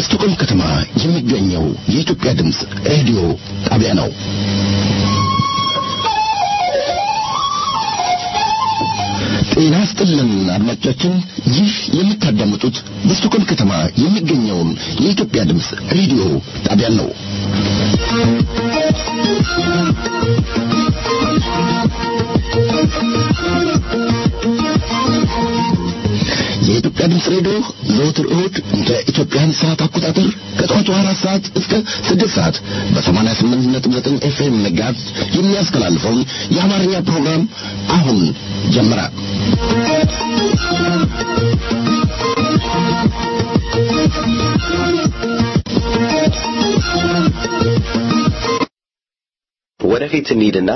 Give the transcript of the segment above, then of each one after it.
በስቶኮልም ከተማ የሚገኘው የኢትዮጵያ ድምፅ ሬዲዮ ጣቢያ ነው። ጤና ስጥልን አድማጮቻችን፣ ይህ የምታዳምጡት በስቶኮልም ከተማ የሚገኘውን የኢትዮጵያ ድምፅ ሬዲዮ ጣቢያ ነው። የኢትዮጵያ ድምፅ ሬዲዮ ዘወትር እሁድ እንደ ኢትዮጵያን ሰዓት አቆጣጠር ከጠዋቱ አራት ሰዓት እስከ ስድስት ሰዓት በሰማንያ ስምንት ነጥብ ዘጠኝ ኤፍኤም መጋዝ የሚያስተላልፈውን የአማርኛ ፕሮግራም አሁን ጀመረ። ወደፊት እንሂድና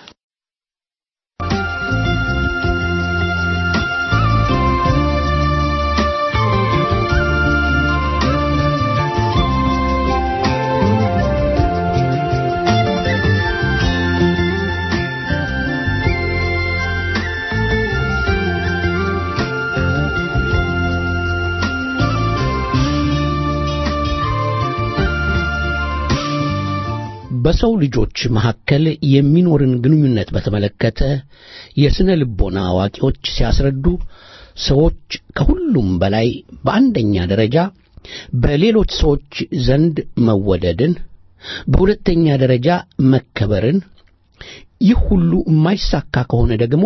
በሰው ልጆች መካከል የሚኖርን ግንኙነት በተመለከተ የስነ ልቦና አዋቂዎች ሲያስረዱ ሰዎች ከሁሉም በላይ በአንደኛ ደረጃ በሌሎች ሰዎች ዘንድ መወደድን፣ በሁለተኛ ደረጃ መከበርን፣ ይህ ሁሉ የማይሳካ ከሆነ ደግሞ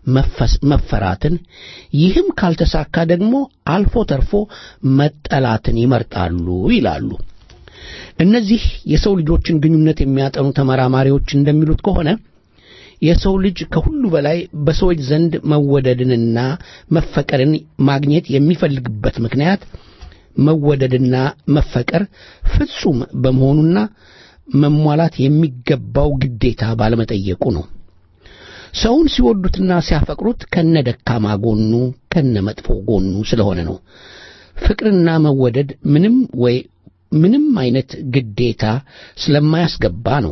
መፈራትን፣ ይህም ካልተሳካ ደግሞ አልፎ ተርፎ መጠላትን ይመርጣሉ ይላሉ። እነዚህ የሰው ልጆችን ግንኙነት የሚያጠኑ ተመራማሪዎች እንደሚሉት ከሆነ የሰው ልጅ ከሁሉ በላይ በሰዎች ዘንድ መወደድንና መፈቀርን ማግኘት የሚፈልግበት ምክንያት መወደድና መፈቀር ፍጹም በመሆኑና መሟላት የሚገባው ግዴታ ባለመጠየቁ ነው። ሰውን ሲወዱትና ሲያፈቅሩት ከነ ደካማ ጎኑ ከነ መጥፎ ጎኑ ስለሆነ ነው። ፍቅርና መወደድ ምንም ወይ ምንም አይነት ግዴታ ስለማያስገባ ነው።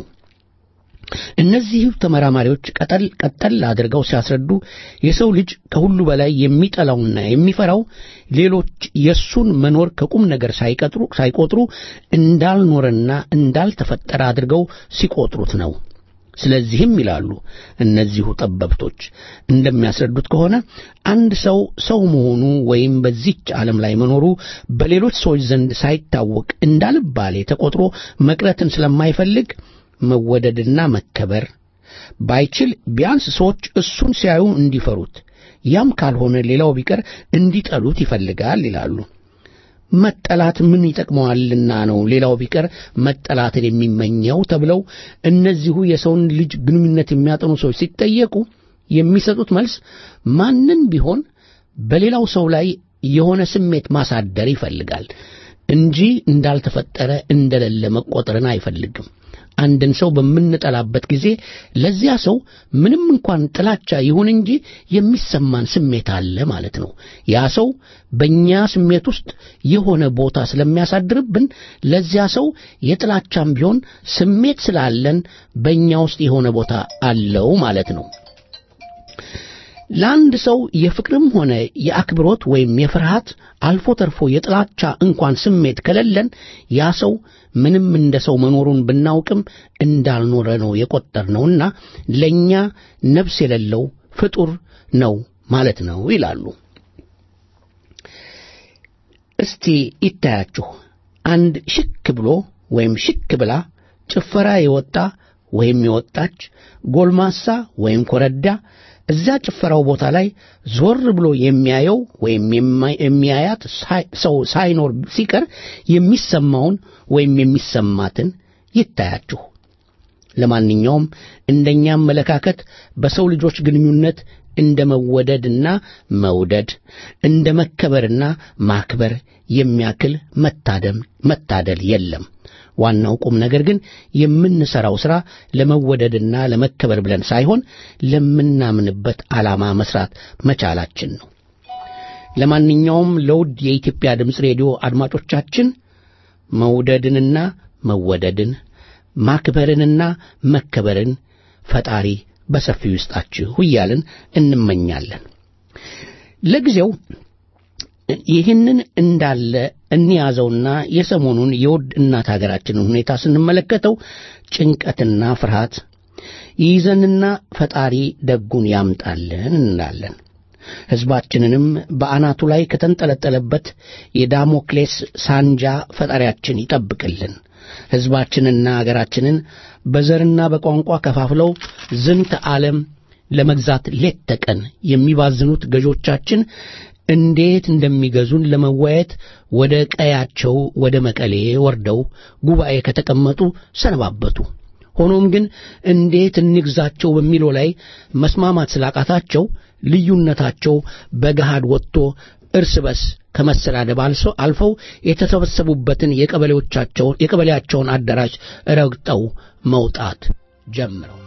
እነዚህ ተመራማሪዎች ቀጠል ቀጠል አድርገው ሲያስረዱ የሰው ልጅ ከሁሉ በላይ የሚጠላውና የሚፈራው ሌሎች የእሱን መኖር ከቁም ነገር ሳይቀጥሩ ሳይቆጥሩ እንዳልኖረና እንዳልተፈጠረ አድርገው ሲቆጥሩት ነው። ስለዚህም ይላሉ እነዚሁ ጠበብቶች እንደሚያስረዱት ከሆነ አንድ ሰው ሰው መሆኑ ወይም በዚች ዓለም ላይ መኖሩ በሌሎች ሰዎች ዘንድ ሳይታወቅ እንዳልባሌ ተቆጥሮ መቅረትን ስለማይፈልግ መወደድና መከበር ባይችል ቢያንስ ሰዎች እሱን ሲያዩ እንዲፈሩት፣ ያም ካልሆነ ሌላው ቢቀር እንዲጠሉት ይፈልጋል ይላሉ። መጠላት ምን ይጠቅመዋልና ነው ሌላው ቢቀር መጠላትን የሚመኘው ተብለው እነዚሁ የሰውን ልጅ ግንኙነት የሚያጠኑ ሰዎች ሲጠየቁ የሚሰጡት መልስ ማንም ቢሆን በሌላው ሰው ላይ የሆነ ስሜት ማሳደር ይፈልጋል እንጂ እንዳልተፈጠረ እንደሌለ መቆጠርን አይፈልግም። አንድን ሰው በምንጠላበት ጊዜ ለዚያ ሰው ምንም እንኳን ጥላቻ ይሁን እንጂ የሚሰማን ስሜት አለ ማለት ነው። ያ ሰው በእኛ ስሜት ውስጥ የሆነ ቦታ ስለሚያሳድርብን ለዚያ ሰው የጥላቻም ቢሆን ስሜት ስላለን በእኛ ውስጥ የሆነ ቦታ አለው ማለት ነው። ለአንድ ሰው የፍቅርም ሆነ የአክብሮት ወይም የፍርሃት አልፎ ተርፎ የጥላቻ እንኳን ስሜት ከሌለን ያ ሰው ምንም እንደ ሰው መኖሩን ብናውቅም እንዳልኖረ ነው የቆጠርነውና ለእኛ ነፍስ የሌለው ፍጡር ነው ማለት ነው ይላሉ። እስቲ ይታያችሁ አንድ ሽክ ብሎ ወይም ሽክ ብላ ጭፈራ የወጣ ወይም የወጣች ጎልማሳ ወይም ኮረዳ እዚያ ጭፈራው ቦታ ላይ ዞር ብሎ የሚያየው ወይም የሚያያት ሰው ሳይኖር ሲቀር የሚሰማውን ወይም የሚሰማትን ይታያችሁ። ለማንኛውም እንደኛ አመለካከት በሰው ልጆች ግንኙነት እንደ መወደድና መውደድ እንደ መከበርና ማክበር የሚያክል መታደም መታደል የለም። ዋናው ቁም ነገር ግን የምንሰራው ሥራ ለመወደድና ለመከበር ብለን ሳይሆን ለምናምንበት ዓላማ መስራት መቻላችን ነው። ለማንኛውም ለውድ የኢትዮጵያ ድምፅ ሬዲዮ አድማጮቻችን መውደድንና መወደድን ማክበርንና መከበርን ፈጣሪ በሰፊው ይስጣችሁ እያልን እንመኛለን። ለጊዜው ይህንን እንዳለ እንያዘውና የሰሞኑን የውድ እናት ሀገራችንን ሁኔታ ስንመለከተው ጭንቀትና ፍርሃት ይይዘንና ፈጣሪ ደጉን ያምጣልን እንላለን። ሕዝባችንንም በአናቱ ላይ ከተንጠለጠለበት የዳሞክሌስ ሳንጃ ፈጣሪያችን ይጠብቅልን። ሕዝባችንና አገራችንን በዘርና በቋንቋ ከፋፍለው ዝንተ ዓለም ለመግዛት ሌት ተቀን የሚባዝኑት ገዦቻችን እንዴት እንደሚገዙን ለመወያየት ወደ ቀያቸው ወደ መቀሌ ወርደው ጉባኤ ከተቀመጡ ሰነባበቱ። ሆኖም ግን እንዴት እንግዛቸው በሚለው ላይ መስማማት ስላቃታቸው ልዩነታቸው በገሃድ ወጥቶ እርስ በስ ከመሰዳደብ አልፈው የተሰበሰቡበትን የቀበሌዎቻቸውን የቀበሌያቸውን አዳራሽ ረግጠው መውጣት ጀምረው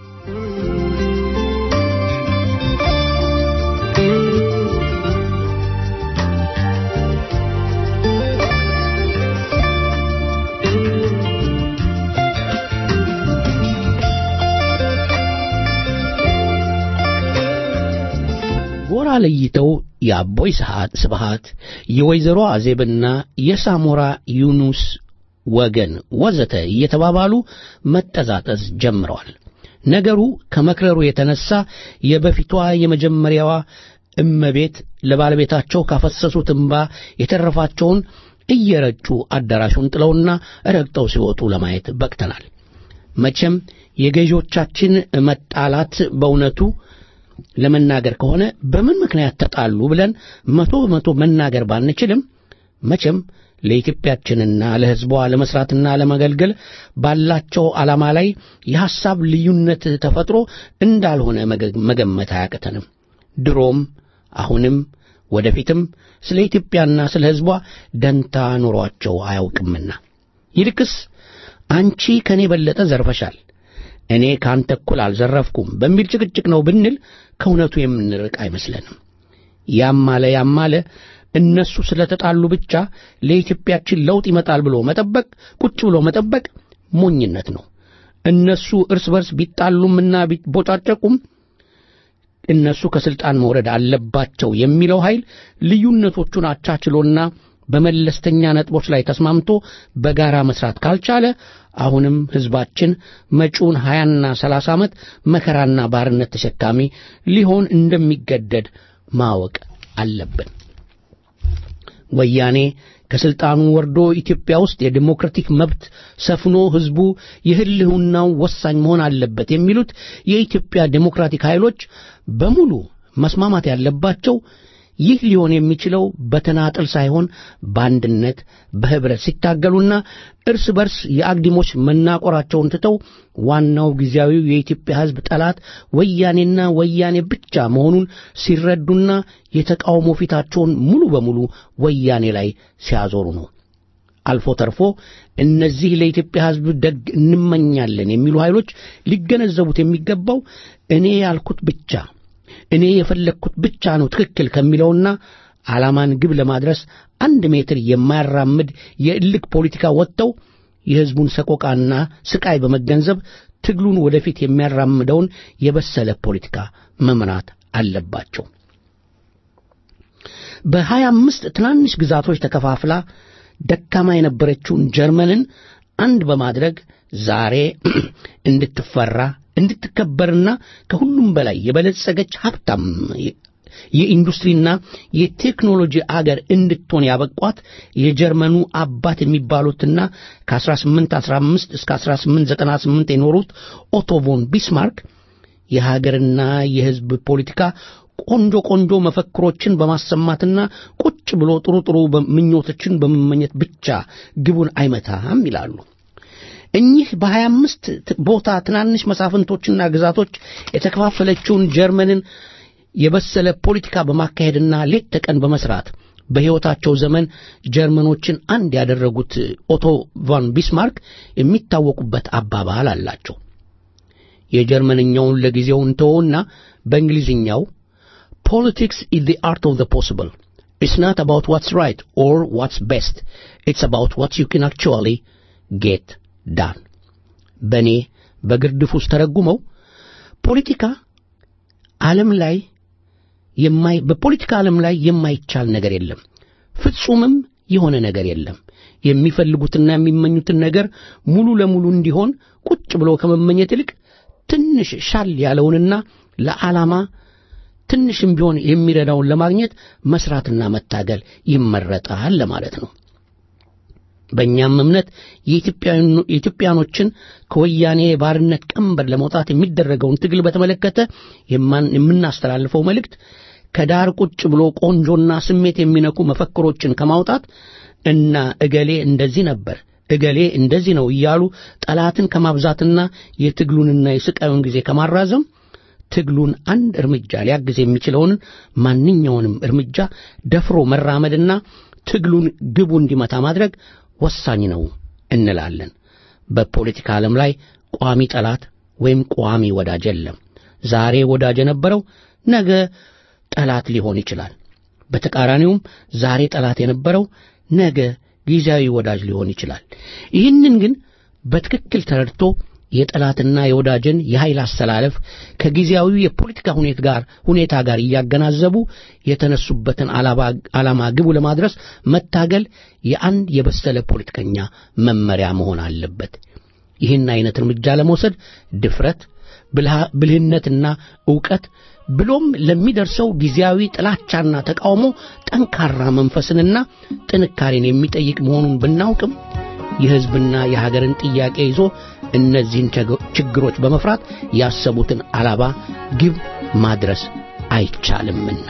ጎራ ለይተው የአቦይ ስብሃት የወይዘሮ አዜብና የሳሞራ ዩኑስ ወገን ወዘተ እየተባባሉ መጠዛጠዝ ጀምረዋል። ነገሩ ከመክረሩ የተነሳ የበፊቷ የመጀመሪያዋ እመቤት ለባለቤታቸው ካፈሰሱት እንባ የተረፋቸውን እየረጩ አዳራሹን ጥለውና ረግጠው ሲወጡ ለማየት በቅተናል። መቼም የገዢዎቻችን መጣላት በእውነቱ ለመናገር ከሆነ በምን ምክንያት ተጣሉ ብለን መቶ በመቶ መናገር ባንችልም መቼም ለኢትዮጵያችንና ለሕዝቧ ለመስራትና ለመገልገል ባላቸው ዓላማ ላይ የሐሳብ ልዩነት ተፈጥሮ እንዳልሆነ መገመት አያቅተንም። ድሮም አሁንም ወደፊትም ስለ ኢትዮጵያና ስለ ሕዝቧ ደንታ ኖሯቸው አያውቅምና ይልቅስ አንቺ ከእኔ በለጠ ዘርፈሻል እኔ ካንተ እኩል አልዘረፍኩም በሚል ጭቅጭቅ ነው ብንል ከእውነቱ የምንርቅ አይመስለንም። ያም አለ ያም አለ እነሱ ስለተጣሉ ብቻ ለኢትዮጵያችን ለውጥ ይመጣል ብሎ መጠበቅ ቁጭ ብሎ መጠበቅ ሞኝነት ነው። እነሱ እርስ በርስ ቢጣሉምና ቢቦጫጨቁም እነሱ ከስልጣን መውረድ አለባቸው የሚለው ኃይል ልዩነቶቹን አቻችሎና በመለስተኛ ነጥቦች ላይ ተስማምቶ በጋራ መስራት ካልቻለ አሁንም ሕዝባችን መጪውን ሀያና ሰላሳ ዓመት መከራና ባርነት ተሸካሚ ሊሆን እንደሚገደድ ማወቅ አለብን። ወያኔ ከስልጣኑ ወርዶ ኢትዮጵያ ውስጥ የዲሞክራቲክ መብት ሰፍኖ ሕዝቡ የህልውናው ወሳኝ መሆን አለበት የሚሉት የኢትዮጵያ ዴሞክራቲክ ኃይሎች በሙሉ መስማማት ያለባቸው ይህ ሊሆን የሚችለው በተናጠል ሳይሆን በአንድነት በህብረት ሲታገሉና እርስ በርስ የአግዲሞች መናቆራቸውን ትተው ዋናው ጊዜያዊው የኢትዮጵያ ሕዝብ ጠላት ወያኔና ወያኔ ብቻ መሆኑን ሲረዱና የተቃውሞ ፊታቸውን ሙሉ በሙሉ ወያኔ ላይ ሲያዞሩ ነው። አልፎ ተርፎ እነዚህ ለኢትዮጵያ ሕዝብ ደግ እንመኛለን የሚሉ ኃይሎች ሊገነዘቡት የሚገባው እኔ ያልኩት ብቻ እኔ የፈለግኩት ብቻ ነው ትክክል ከሚለውና ዓላማን ግብ ለማድረስ አንድ ሜትር የማያራምድ የእልክ ፖለቲካ ወጥተው የሕዝቡን ሰቆቃና ስቃይ በመገንዘብ ትግሉን ወደፊት የሚያራምደውን የበሰለ ፖለቲካ መምራት አለባቸው። በሀያ አምስት ትናንሽ ግዛቶች ተከፋፍላ ደካማ የነበረችውን ጀርመንን አንድ በማድረግ ዛሬ እንድትፈራ እንድትከበርና ከሁሉም በላይ የበለጸገች ሀብታም የኢንዱስትሪና የቴክኖሎጂ አገር እንድትሆን ያበቋት የጀርመኑ አባት የሚባሉትና ከ1815 እስከ 1898 የኖሩት ኦቶ ቮን ቢስማርክ የሀገርና የሕዝብ ፖለቲካ ቆንጆ ቆንጆ መፈክሮችን በማሰማትና ቁጭ ብሎ ጥሩ ጥሩ ምኞቶችን በመመኘት ብቻ ግቡን አይመታም ይላሉ። እኚህ በሀያ አምስት ቦታ ትናንሽ መሳፍንቶችና ግዛቶች የተከፋፈለችውን ጀርመንን የበሰለ ፖለቲካ በማካሄድና ሌት ተቀን በመስራት በሕይወታቸው ዘመን ጀርመኖችን አንድ ያደረጉት ኦቶ ቫን ቢስማርክ የሚታወቁበት አባባል አላቸው። የጀርመንኛውን ለጊዜው እንተወውና በእንግሊዝኛው ፖለቲክስ ኢዝ ዘ አርት ኦፍ ዘ ፖስብል ኢትስ ናት አባውት ዋትስ ራይት ኦር ዋትስ ቤስት ኢትስ አባውት ዋትስ ዩ ካን አክቹዋሊ ጌት ዳን በእኔ በግርድፍ ውስጥ ተረጉመው ፖለቲካ ዓለም ላይ የማይ በፖለቲካ ዓለም ላይ የማይቻል ነገር የለም፣ ፍጹምም የሆነ ነገር የለም። የሚፈልጉትና የሚመኙትን ነገር ሙሉ ለሙሉ እንዲሆን ቁጭ ብሎ ከመመኘት ይልቅ ትንሽ ሻል ያለውንና ለዓላማ ትንሽም ቢሆን የሚረዳውን ለማግኘት መስራትና መታገል ይመረጣል ለማለት ነው። በእኛም እምነት የኢትዮጵያኖችን ከወያኔ የባርነት ቀንበር ለመውጣት የሚደረገውን ትግል በተመለከተ የምናስተላልፈው መልእክት ከዳር ቁጭ ብሎ ቆንጆና ስሜት የሚነኩ መፈክሮችን ከማውጣት እና እገሌ እንደዚህ ነበር እገሌ እንደዚህ ነው እያሉ ጠላትን ከማብዛትና የትግሉንና የስቃዩን ጊዜ ከማራዘም ትግሉን አንድ እርምጃ ሊያግዝ የሚችለውን ማንኛውንም እርምጃ ደፍሮ መራመድና ትግሉን ግቡ እንዲመታ ማድረግ ወሳኝ ነው እንላለን። በፖለቲካ ዓለም ላይ ቋሚ ጠላት ወይም ቋሚ ወዳጅ የለም። ዛሬ ወዳጅ የነበረው ነገ ጠላት ሊሆን ይችላል። በተቃራኒውም ዛሬ ጠላት የነበረው ነገ ጊዜያዊ ወዳጅ ሊሆን ይችላል። ይህንን ግን በትክክል ተረድቶ የጠላትና የወዳጅን የኃይል አሰላለፍ ከጊዜያዊ የፖለቲካ ሁኔታ ጋር ሁኔታ ጋር እያገናዘቡ የተነሱበትን ዓላማ ግቡ ለማድረስ መታገል የአንድ የበሰለ ፖለቲከኛ መመሪያ መሆን አለበት። ይህን አይነት እርምጃ ለመውሰድ ድፍረት፣ ብልህነትና ዕውቀት ብሎም ለሚደርሰው ጊዜያዊ ጥላቻና ተቃውሞ ጠንካራ መንፈስንና ጥንካሬን የሚጠይቅ መሆኑን ብናውቅም የሕዝብና የሀገርን ጥያቄ ይዞ እነዚህን ችግሮች በመፍራት ያሰቡትን ዓላማ ግብ ማድረስ አይቻልምና።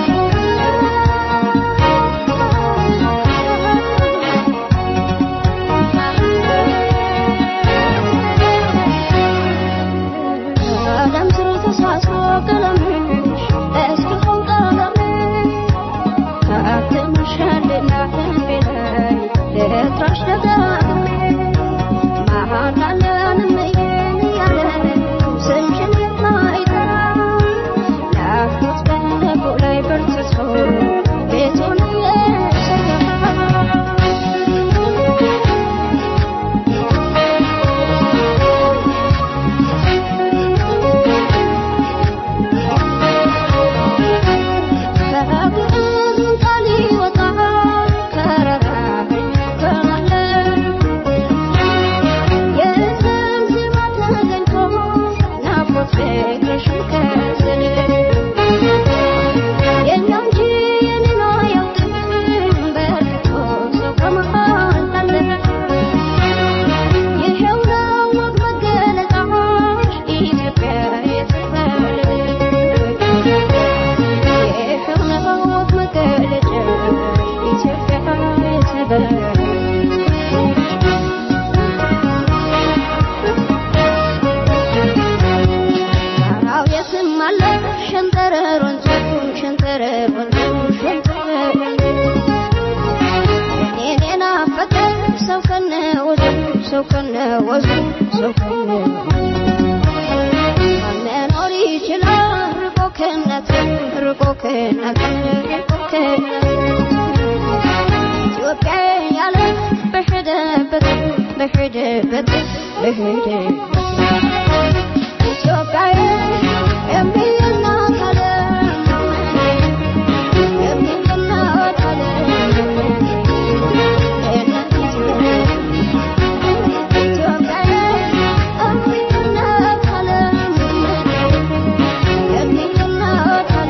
Thank you. አለ ሸንተረር ወንዙ ሸንተረር ወንዙ ሸንተረር ወንዙ እኔን የናፈቀ ሰው ከነ ወዙ ሰው ከነ ወዙ ሰው ከነ መኖር ይችላል ርቆ ከእናት ርቆ ከእናት ርቆ ከእናት ኢትዮጵያ ያለ በሄደበት በሄደበት በሄደበት ኢትዮጵያ የሚናት አለ የሚናት አለ ኢትዮጵያ የሚናት አለ የሚናት አለ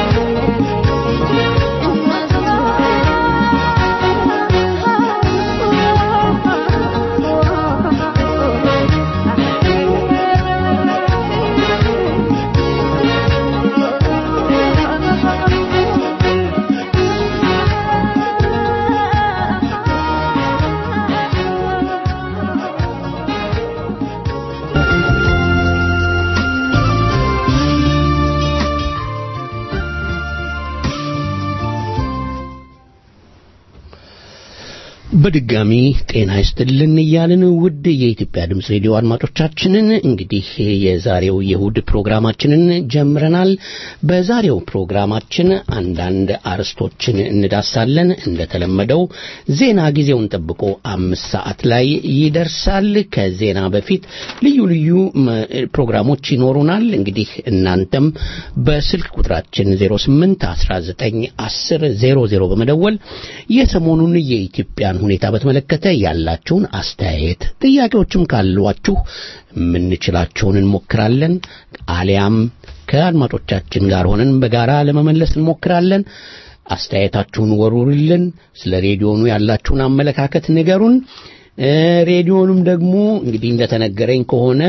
በድጋሚ ጤና ይስጥልን እያልን ውድ የኢትዮጵያ ድምፅ ሬዲዮ አድማጮቻችንን እንግዲህ የዛሬው የእሁድ ፕሮግራማችንን ጀምረናል። በዛሬው ፕሮግራማችን አንዳንድ አርዕስቶችን እንዳሳለን። እንደተለመደው ዜና ጊዜውን ጠብቆ አምስት ሰዓት ላይ ይደርሳል። ከዜና በፊት ልዩ ልዩ መ- ፕሮግራሞች ይኖሩናል። እንግዲህ እናንተም በስልክ ቁጥራችን 08 19 10 00 በመደወል የሰሞኑን የኢትዮጵያን ሁኔታ በተመለከተ ያላችሁን አስተያየት፣ ጥያቄዎችም ካሏችሁ የምንችላቸውን እንሞክራለን። አሊያም ከአድማጮቻችን ጋር ሆነን በጋራ ለመመለስ እንሞክራለን። አስተያየታችሁን ወሩርልን። ስለ ሬዲዮኑ ያላችሁን አመለካከት ንገሩን። እ ሬዲዮኑም ደግሞ እንግዲህ እንደተነገረኝ ከሆነ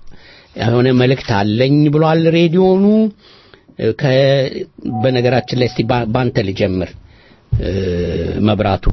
የሆነ መልእክት አለኝ ብሏል ሬዲዮኑ። እ ከ በነገራችን ላይ እስቲ ባ- ባንተ ልጀምር። እ መብራቱ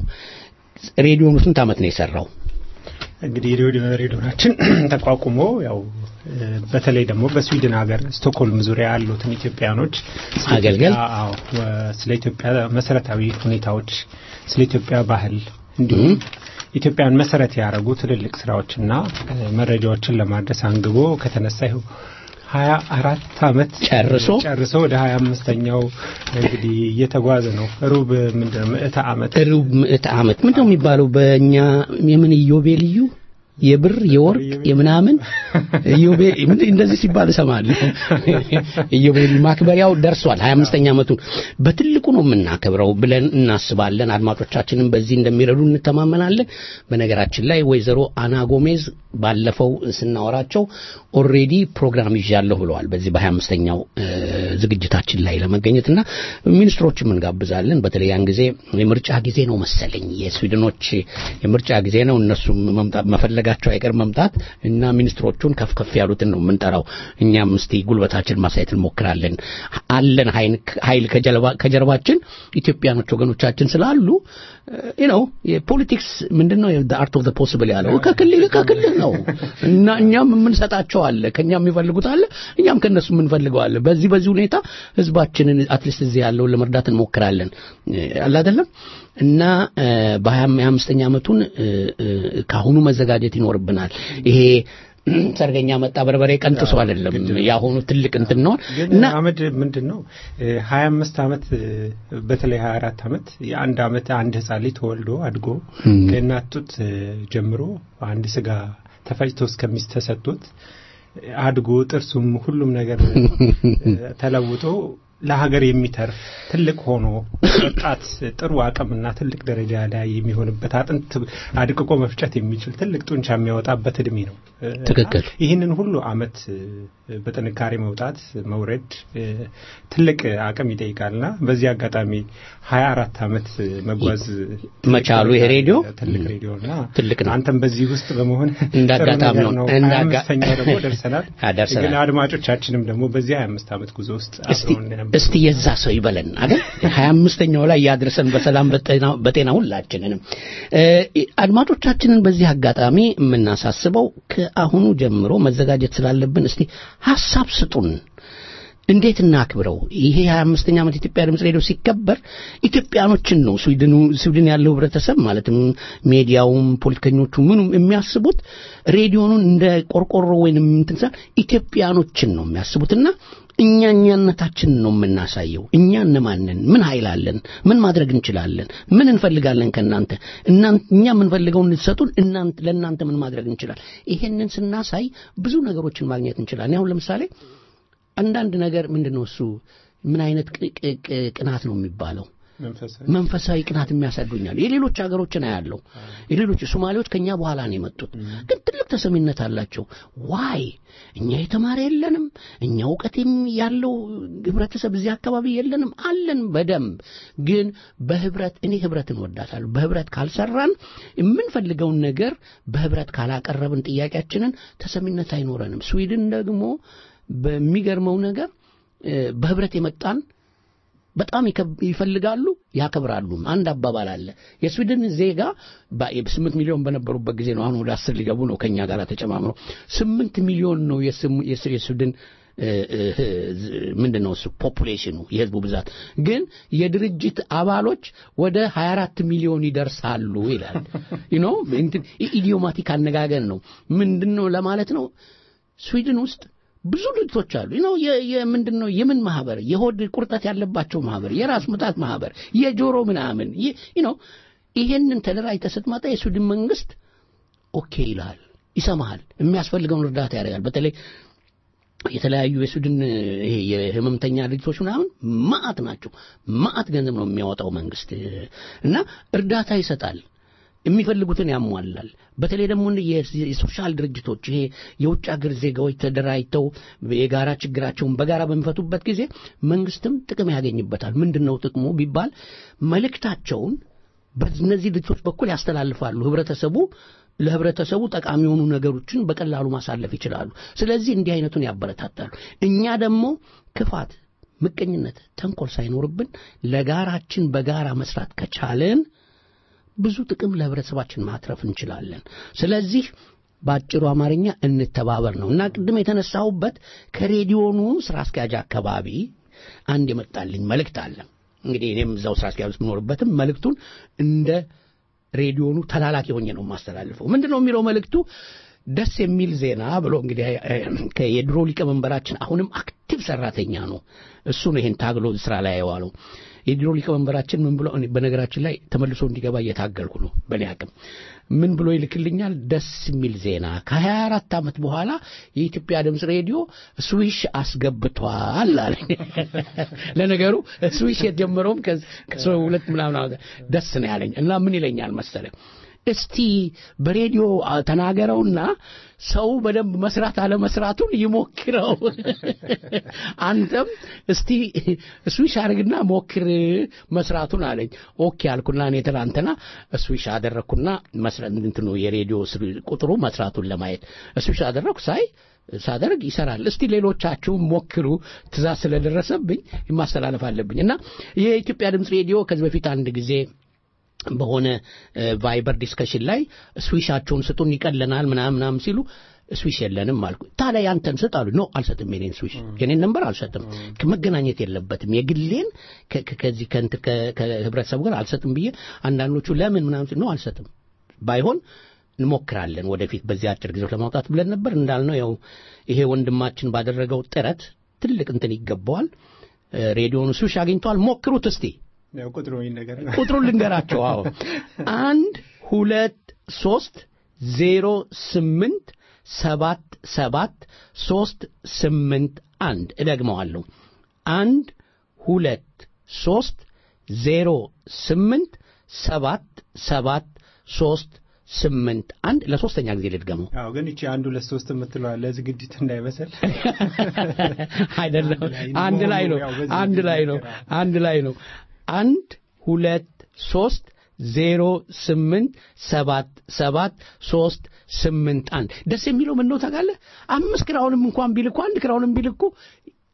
ሬዲዮኑ ስንት ዓመት ነው የሰራው? እንግዲህ ሬዲዮ ሬዲዮናችን ተቋቁሞ ያው እ፣ በተለይ ደግሞ በስዊድን ሀገር ስቶክሆልም ዙሪያ ያሉትን ኢትዮጵያኖች ስለ አገልገል? ኢትዮጵያ- አዎ፣ ወ- ስለ ኢትዮጵያ መሰረታዊ ሁኔታዎች፣ ስለ ኢትዮጵያ ባህል እንዲሁም ኢትዮጵያን መሰረት ያደረጉ ትልልቅ ስራዎችና እ፣ መረጃዎችን ለማድረስ አንግቦ ከተነሳ ይኸው ሀያ አራት አመት ጨርሶ? ጨርሶ ወደ ሀያ አምስተኛው እንግዲህ እየተጓዘ ነው። ሩብ ምንድን ነው ምዕተ ዓመት ሩብ ምዕተ ዓመት ምንድን ነው የሚባለው በእኛ የምን ኢዮቤልዩ የብር የወርቅ የምናምን ኢዮቤ ምንድን እንደዚህ ሲባል እሰማለሁ። ኢዮቤልዩ ማክበሪያው ደርሷል። 25ኛ ዓመቱን በትልቁ ነው የምናከብረው ብለን እናስባለን። አድማጮቻችንም በዚህ እንደሚረዱ እንተማመናለን። በነገራችን ላይ ወይዘሮ አና ጎሜዝ ባለፈው ስናወራቸው ኦልሬዲ ፕሮግራም ይዣለሁ ብለዋል። በዚህ በ25ኛው ዝግጅታችን ላይ ለመገኘትና ሚኒስትሮችም እንጋብዛለን። በተለይ ያን ጊዜ የምርጫ ጊዜ ነው መሰለኝ የስዊድኖች የምርጫ ጊዜ ነው። እነሱም መምጣት መፈለጋቸው አይቀር መምጣት እና ሚኒስትሮቹን ከፍ ከፍ ያሉትን ነው የምንጠራው። እኛም እስቲ ጉልበታችን ማሳየት እንሞክራለን። አለን ኃይል- ኃይል ከጀርባ- ከጀርባችን ኢትዮጵያኖች ወገኖቻችን ስላሉ ነው የፖለቲክስ ምንድን ነው አርት ኦፍ ፖስብል ያለው ከክልል ከክልል ነው እና እኛም የምንሰጣቸው አለ ከኛ የሚፈልጉት አለ እኛም ከነሱ የምንፈልገው አለ በዚህ በዚህ ሁኔታ ህዝባችንን አትሊስት እዚህ ያለውን ለመርዳት እንሞክራለን አለ አይደለም እና በሀያ አምስተኛ ዓመቱን እ፣ እ፣ ከአሁኑ መዘጋጀት ይኖርብናል ይሄ ሰርገኛ መጣ በርበሬ ቀንጥሶ አይደለም የአሁኑ ትልቅ እንትን ነው ግን እና አመድ ምንድን ነው ሀያ አምስት አመት እ፣ በተለይ ሀያ አራት አመት የአንድ አመት አንድ ህጻን ልጅ ተወልዶ አድጎ ከእናት ጡት እ፣ ጀምሮ አንድ ስጋ ተፈጭቶ እስከሚስተሰጡት አድጎ ጥርሱም ሁሉም ነገር እ፣ ተለውጦ ለሀገር የሚተርፍ ትልቅ ሆኖ ወጣት ጥሩ አቅምና ትልቅ ደረጃ ላይ የሚሆንበት አጥንት አድቅቆ መፍጨት የሚችል ትልቅ ጡንቻ የሚያወጣበት እድሜ ነው። እ፣ ትክክል። ይህንን ሁሉ አመት እ፣ በጥንካሬ መውጣት መውረድ እ፣ ትልቅ አቅም ይጠይቃልና በዚህ አጋጣሚ ሀያ አራት አመት መጓዝ መቻሉ ይሄ ሬዲዮ ትልቅ ሬዲዮና ትልቅ ነው። አንተም በዚህ ውስጥ በመሆን እንደ ጥሩ አጋጣሚ ነገር ነው። ሀያ እንደ አጋ- አምስተኛው ደግሞ ደርሰናል። አ፣ ደርሰናል። ግን አድማጮቻችንም ደግሞ በዚህ ሀያ አምስት አመት ጉዞ ውስጥ እስቲ አብረውን የነበሩ እስቲ የዛ ሰው ይበለን አይደል ሀያ አምስተኛው ላይ ያድርሰን በሰላም በጤና በጤና ሁላችንንም እ፣ አድማጮቻችንን በዚህ አጋጣሚ የምናሳስበው ከአሁኑ ጀምሮ መዘጋጀት ስላለብን እስቲ ሀሳብ ስጡን እንዴት እናክብረው? ይሄ 25ኛ ዓመት የኢትዮጵያ ድምፅ ሬዲዮ ሲከበር ኢትዮጵያኖችን ነው ስዊድኑ ስዊድን ያለው ህብረተሰብ ማለትም ሚዲያውም ፖለቲከኞቹ ምኑም የሚያስቡት ሬዲዮኑን እንደ ቆርቆሮ ወይንም እንትን ሳይሆን ኢትዮጵያኖችን ነው የሚያስቡትና እኛ እኛነታችንን ነው የምናሳየው። እኛ እነማንን፣ ምን ኃይል አለን፣ ምን ማድረግ እንችላለን፣ ምን እንፈልጋለን ከእናንተ እናንተ እኛ የምንፈልገውን እንድትሰጡን እናንተ ለእናንተ ምን ማድረግ እንችላለን። ይሄንን ስናሳይ ብዙ ነገሮችን ማግኘት እንችላለን። አሁን ለምሳሌ አንዳንድ ነገር ምንድን ነው እሱ ምን አይነት ቅ- ቅ- ቅ- ቅናት ነው የሚባለው መንፈሳዊ መንፈሳዊ ቅናት የሚያሳዱኛል የሌሎች ሀገሮችን አያለው የሌሎች ሶማሌዎች ከኛ በኋላ ነው የመጡት ግን ትልቅ ተሰሚነት አላቸው ዋይ እኛ የተማረ የለንም እኛ እውቀት የም- ያለው ህብረተሰብ እዚህ አካባቢ የለንም አለን በደንብ ግን በህብረት እኔ ህብረትን ወዳታለሁ በህብረት ካልሰራን የምንፈልገውን ነገር በህብረት ካላቀረብን ጥያቄያችንን ተሰሚነት አይኖረንም ስዊድን ደግሞ በሚገርመው ነገር እ፣ በህብረት የመጣን በጣም ይከብ- ይፈልጋሉ ያከብራሉ። አንድ አባባል አለ። የስዊድን ዜጋ ስምንት ሚሊዮን በነበሩበት ጊዜ ነው። አሁን ወደ አስር ሊገቡ ነው ከኛ ጋር ተጨማምረው ስምንት ሚሊዮን ነው የስም- የስ- የስዊድን እ፣ እ፣ ምንድን ነው እሱ ፖፑሌሽኑ የህዝቡ ብዛት ግን የድርጅት አባሎች ወደ 24 ሚሊዮን ይደርሳሉ ይላል ዩ ኖ እንትን ኢዲዮማቲክ አነጋገር ነው ምንድን ነው ለማለት ነው ስዊድን ውስጥ ብዙ ድርጅቶች አሉ ነው ምንድን ነው የምን ማህበር የሆድ ቁርጠት ያለባቸው ማህበር የራስ ምታት ማህበር የጆሮ ምናምን ነው ይሄንን ተደራጅተህ ስትመጣ የስዊድን መንግስት ኦኬ ይልሃል ይሰማሃል የሚያስፈልገውን እርዳታ ያደርጋል በተለይ የተለያዩ የስዊድን ይሄ የህመምተኛ ድርጅቶች ምናምን ማአት ናቸው ማአት ገንዘብ ነው የሚያወጣው መንግስት እና እርዳታ ይሰጣል የሚፈልጉትን ያሟላል በተለይ ደግሞ የ- የሶሻል ድርጅቶች ይሄ የውጭ ሀገር ዜጋዎች ተደራጅተው የጋራ ችግራቸውን በጋራ በሚፈቱበት ጊዜ መንግስትም ጥቅም ያገኝበታል ምንድን ነው ጥቅሙ ቢባል መልእክታቸውን በእነዚህ ድርጅቶች በኩል ያስተላልፋሉ ህብረተሰቡ ለህብረተሰቡ ጠቃሚ የሆኑ ነገሮችን በቀላሉ ማሳለፍ ይችላሉ ስለዚህ እንዲህ አይነቱን ያበረታታሉ እኛ ደግሞ ክፋት ምቀኝነት ተንኮል ሳይኖርብን ለጋራችን በጋራ መስራት ከቻለን ብዙ ጥቅም ለህብረተሰባችን ማትረፍ እንችላለን ስለዚህ በአጭሩ አማርኛ እንተባበር ነው እና ቅድም የተነሳሁበት ከሬዲዮኑ ስራ አስኪያጅ አካባቢ አንድ የመጣልኝ መልእክት አለ እንግዲህ እኔም እዛው ስራ አስኪያጅ ውስጥ የምኖርበትም መልእክቱን እንደ ሬዲዮኑ ተላላኪ ሆኜ ነው የማስተላልፈው ምንድን ነው የሚለው መልእክቱ ደስ የሚል ዜና ብሎ እንግዲህ እ፣ የድሮ ሊቀመንበራችን አሁንም አክቲቭ ሰራተኛ ነው እሱ ነው ይሄን ታግሎ ስራ ላይ የዋለው የድሮ ሊቀመንበራችን ምን ብሎ እኔ በነገራችን ላይ ተመልሶ እንዲገባ እየታገልኩ ነው በእኔ አቅም ምን ብሎ ይልክልኛል ደስ የሚል ዜና ከ24 ዓመት በኋላ የኢትዮጵያ ድምፅ ሬዲዮ ስዊሽ አስገብቷል አለ ለነገሩ ስዊሽ የጀመረውም ከዚ- ከሰው ሁለት ምናምን ዓመት ደስ ነው ያለኝ እና ምን ይለኛል መሰለ እስቲ በሬዲዮ አ- ተናገረውና ሰው በደንብ መስራት አለመስራቱን ይሞክረው አንተም እስቲ ስዊሽ አድርግና ሞክር መስራቱን አለኝ ኦኬ አልኩና እኔ ትናንትና ስዊሽ አደረግኩና መስራት እንትኑ የሬዲዮ ስር- ቁጥሩ መስራቱን ለማየት ስዊሽ አደረግኩ ሳይ ሳደርግ ይሰራል እስቲ ሌሎቻችሁ ሞክሩ ትእዛዝ ስለደረሰብኝ ማስተላለፍ አለብኝ እና የኢትዮጵያ ድምፅ ሬዲዮ ከዚህ በፊት አንድ ጊዜ በሆነ እ፣ ቫይበር ዲስከሽን ላይ ስዊሻቸውን ስጡን ይቀለናል ምናምን ምናምን ሲሉ ስዊሽ የለንም አልኩ ታዲያ ያንተን ስጥ አሉ ኖ አልሰጥም የኔን ስዊሽ የኔን ነንበር አልሰጥም መገናኘት የለበትም የግሌን ከ- ከ- ከዚህ ከእንት- ከ- ከህብረተሰቡ ጋር አልሰጥም ብዬ አንዳንዶቹ ለምን ምናምን ሲሉ ኖ አልሰጥም ባይሆን እንሞክራለን ወደፊት በዚህ አጭር ጊዜ ውስጥ ለማውጣት ብለን ነበር እንዳልነው ያው ይሄ ወንድማችን ባደረገው ጥረት ትልቅ እንትን ይገባዋል እ፣ ሬዲዮኑ ስዊሽ አግኝተዋል ሞክሩት እስቲ ያው ቁጥሩ ነገር ቁጥሩን ልንገራቸው አዎ አንድ ሁለት ሶስት ዜሮ ስምንት ሰባት ሰባት ሶስት ስምንት አንድ እደግመዋለሁ አንድ ሁለት ሶስት ዜሮ ስምንት ሰባት ሰባት ሶስት ስምንት አንድ ለሶስተኛ ጊዜ ልድገመው አዎ ግን እቺ አንድ ሁለት ሶስት የምትለዋ ለዝግጅት እንዳይመስል አይደለም ላይ አንድ ላይ ነው ያው በዚህ አንድ ላይ ነው ይነገራል። አንድ ላይ ነው አንድ ሁለት ሶስት ዜሮ ስምንት ሰባት ሰባት ሶስት ስምንት አንድ ደስ የሚለው ምን ነው ታውቃለህ አምስት ክራውንም እንኳን ቢልኩ አንድ ክራውንም ቢልኩ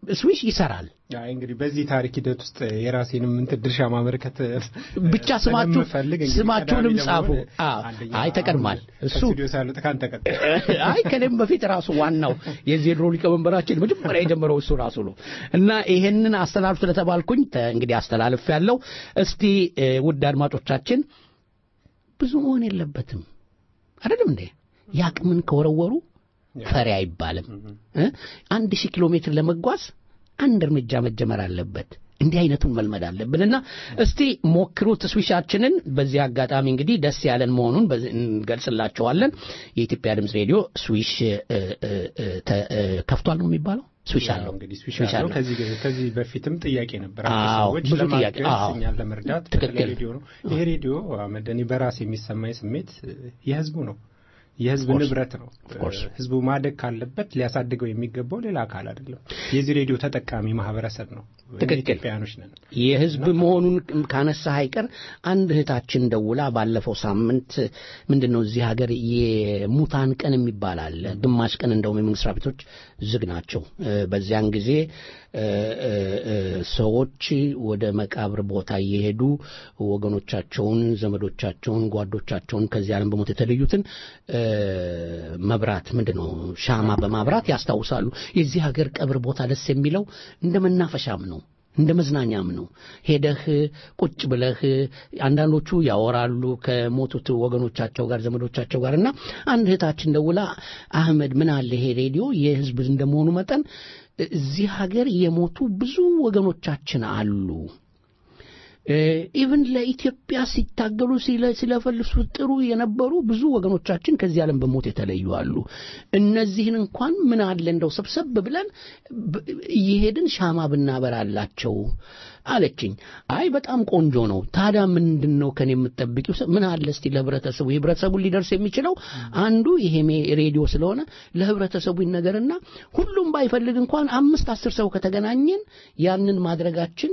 ስዊሽ ይሰራል። አይ እንግዲህ በዚህ ታሪክ ሂደት ውስጥ የራሴንም እንትን ድርሻ ማበረከት ብቻ ስማችሁ ስለምፈልግ እንግዲህ ስማችሁንም ቀዳሚ ጻፉ። ለመሆን አዎ፣ አንደኛ አይ ተቀድሟል። አሁን እሱ ከስቱዲዮ ሳልወጣ ከአንተ ቀጥል። አይ ከኔም በፊት ራሱ ዋናው የዚህ የድሮ ሊቀመንበራችን መጀመሪያ የጀመረው እሱ ራሱ ነው እና ይሄንን አስተላልፍ ስለተባልኩኝ ተ- እንግዲህ አስተላልፍ ያለው እስቲ እ፣ ውድ አድማጮቻችን ብዙ መሆን የለበትም አይደለም እንዴ ያቅምን ከወረወሩ ፈሪ አይባልም እ? አንድ ሺህ ኪሎ ሜትር ለመጓዝ አንድ እርምጃ መጀመር አለበት እንዲህ አይነቱን መልመድ አለብንና እስቲ ሞክሩት ስዊሻችንን በዚህ አጋጣሚ እንግዲህ ደስ ያለን መሆኑን በዚህ እንገልጽላቸዋለን የኢትዮጵያ ድምፅ ሬዲዮ ስዊሽ እ፣ እ፣ እ፣ ተ- እ፣ ከፍቷል ነው የሚባለው ስዊሽ ያው አለው እንግዲህ ስዊሽ ስዊሽ አለው። አለው ከዚህ ከዚህ በፊትም ጥያቄ ነበር። አዎ፣ ሰዎች ብዙ ጥያቄ፣ ለማገዝ አዎ። እኛን ለመርዳት ትክክል። በተለይ ሬዲዮ ነው። ይሄ ሬዲዮ አህመድ፣ እኔ በራሴ የሚሰማኝ ስሜት እ፣ የህዝቡ ነው። የህዝብ course. ንብረት ነው። course. እ፣ ህዝቡ ማደግ ካለበት ሊያሳድገው የሚገባው ሌላ አካል አይደለም። የዚህ ሬዲዮ ተጠቃሚ ማህበረሰብ ነው። እኛ ትክክል። ኢትዮጵያውያኖች ነን። የህዝብ መሆኑን ካነሳ አይቀር አንድ እህታችን ደውላ ባለፈው ሳምንት ምንድን ነው እዚህ ሀገር የሙታን ቀን የሚባል አለ። ግማሽ ቀን እንደውም የመንግስት መስሪያ ቤቶች ዝግ ናቸው። እ፣ በዚያን ጊዜ እ፣ እ፣ እ፣ ሰዎች ወደ መቃብር ቦታ እየሄዱ ወገኖቻቸውን፣ ዘመዶቻቸውን፣ ጓዶቻቸውን ከዚህ ዓለም በሞት የተለዩትን እ፣ መብራት ምንድን ነው ሻማ በማብራት ያስታውሳሉ። የዚህ ሀገር ቀብር ቦታ ደስ የሚለው እንደ መናፈሻም ነው እንደ መዝናኛም ነው። ሄደህ ቁጭ ብለህ አንዳንዶቹ ያወራሉ ከሞቱት ወገኖቻቸው ጋር ዘመዶቻቸው ጋር እና አንድ እህታችን ደውላ አህመድ ምን አለ ይሄ ሬዲዮ የህዝብ እንደመሆኑ መጠን እዚህ ሀገር የሞቱ ብዙ ወገኖቻችን አሉ ኢቭን ለኢትዮጵያ ሲታገሉ ሲለ- ሲለፈልሱ ጥሩ የነበሩ ብዙ ወገኖቻችን ከዚህ ዓለም በሞት የተለዩ አሉ። እነዚህን እንኳን ምን አለ እንደው ሰብሰብ ብለን ብ- እየሄድን ሻማ ብናበራላቸው አለችኝ። አይ በጣም ቆንጆ ነው። ታዲያ ምንድን ነው ከኔ የምትጠብቂው? ምን አለ እስቲ ለህብረተሰቡ የህብረተሰቡን ሊደርስ የሚችለው አንዱ ይሄ ሜ- ሬዲዮ ስለሆነ ለህብረተሰቡ ይነገርና ሁሉም ባይፈልግ እንኳን አምስት አስር ሰው ከተገናኘን ያንን ማድረጋችን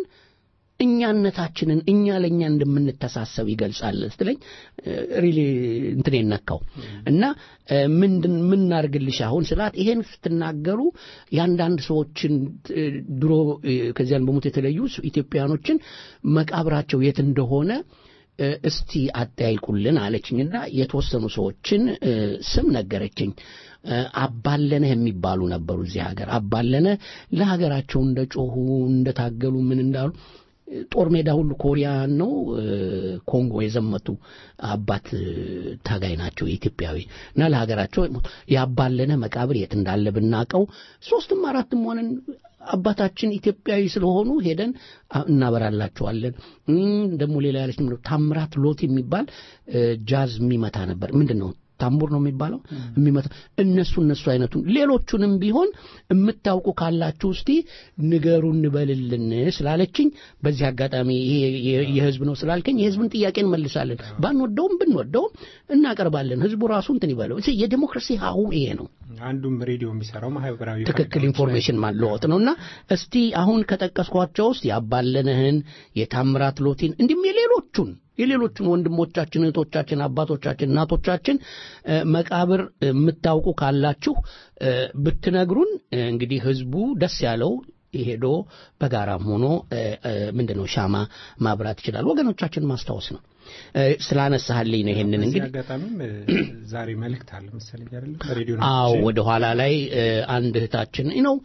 እኛነታችንን እኛ ለእኛ እንደምንተሳሰብ ይገልጻል ስትለኝ ሪሊ እንትን ነካው እና እ፣ ምንድን ምን እናድርግልሽ አሁን ስላት ይሄን ስትናገሩ የአንዳንድ ሰዎችን እ፣ ድሮ እ፣ ከዚያን በሞት የተለዩ ኢትዮጵያኖችን መቃብራቸው የት እንደሆነ እ፣ እስቲ አጠያይቁልን አለችኝና የተወሰኑ ሰዎችን እ፣ ስም ነገረችኝ። እ፣ አባለነህ የሚባሉ ነበሩ እዚህ ሀገር። አባለነህ ለሀገራቸው እንደ ጮሁ እንደታገሉ ምን እንዳሉ ጦር ሜዳ ሁሉ ኮሪያን ነው እ፣ ኮንጎ የዘመቱ አባት እ፣ ታጋይ ናቸው ኢትዮጵያዊ እና ለሀገራቸው ያባለነ መቃብር የት እንዳለ ብናቀው ሶስትም አራትም ሆነን አባታችን ኢትዮጵያዊ ስለሆኑ ሄደን አ- እናበራላቸዋለን። እም፣ ደግሞ ሌላ ያለች ምንድን ነው ታምራት ሎት የሚባል እ፣ ጃዝ የሚመታ ነበር። ምንድን ነው ታምቡር ነው የሚባለው የሚመታ እነሱ እነሱ አይነቱን ሌሎቹንም ቢሆን የምታውቁ ካላችሁ እስቲ ንገሩ እንበልልን ስላለችኝ በዚህ አጋጣሚ ይሄ የ- የህዝብ ነው ስላልከኝ የህዝብን ጥያቄ እንመልሳለን። ባንወደውም ብንወደውም እናቀርባለን። ህዝቡ ራሱ እንትን ይበለው። እዚህ የዲሞክራሲ ሀሁ ይሄ ነው። አንዱም ሬዲዮ የሚሰራው ማህበራዊ ትክክል ፋይዳዎች ኢንፎርሜሽን ማለወጥ ነውና እስቲ አሁን ከጠቀስኳቸው ውስጥ ያባለንህን የታምራት ሎቲን እንዲሁም የሌሎቹን የሌሎቹን ወንድሞቻችን እህቶቻችን አባቶቻችን እናቶቻችን እ፣ መቃብር የምታውቁ ካላችሁ እ፣ ብትነግሩን እ፣ እንግዲህ ህዝቡ ደስ ያለው ሄዶ በጋራም ሆኖ እ፣ እ፣ ምንድነው ሻማ ማብራት ይችላል ወገኖቻችን ማስታወስ ነው እ፣ ስላነሳህልኝ ነው ይሄንን በዚህ እንግዲህ አጋጣሚም እ፣ ዛሬ መልእክት አለ መሰለኝ አይደለም በሬዲዮ አዎ ወደ ኋላ ላይ እ፣ አንድ እህታችን ነው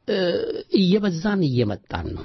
እየበዛን እየመጣን ነው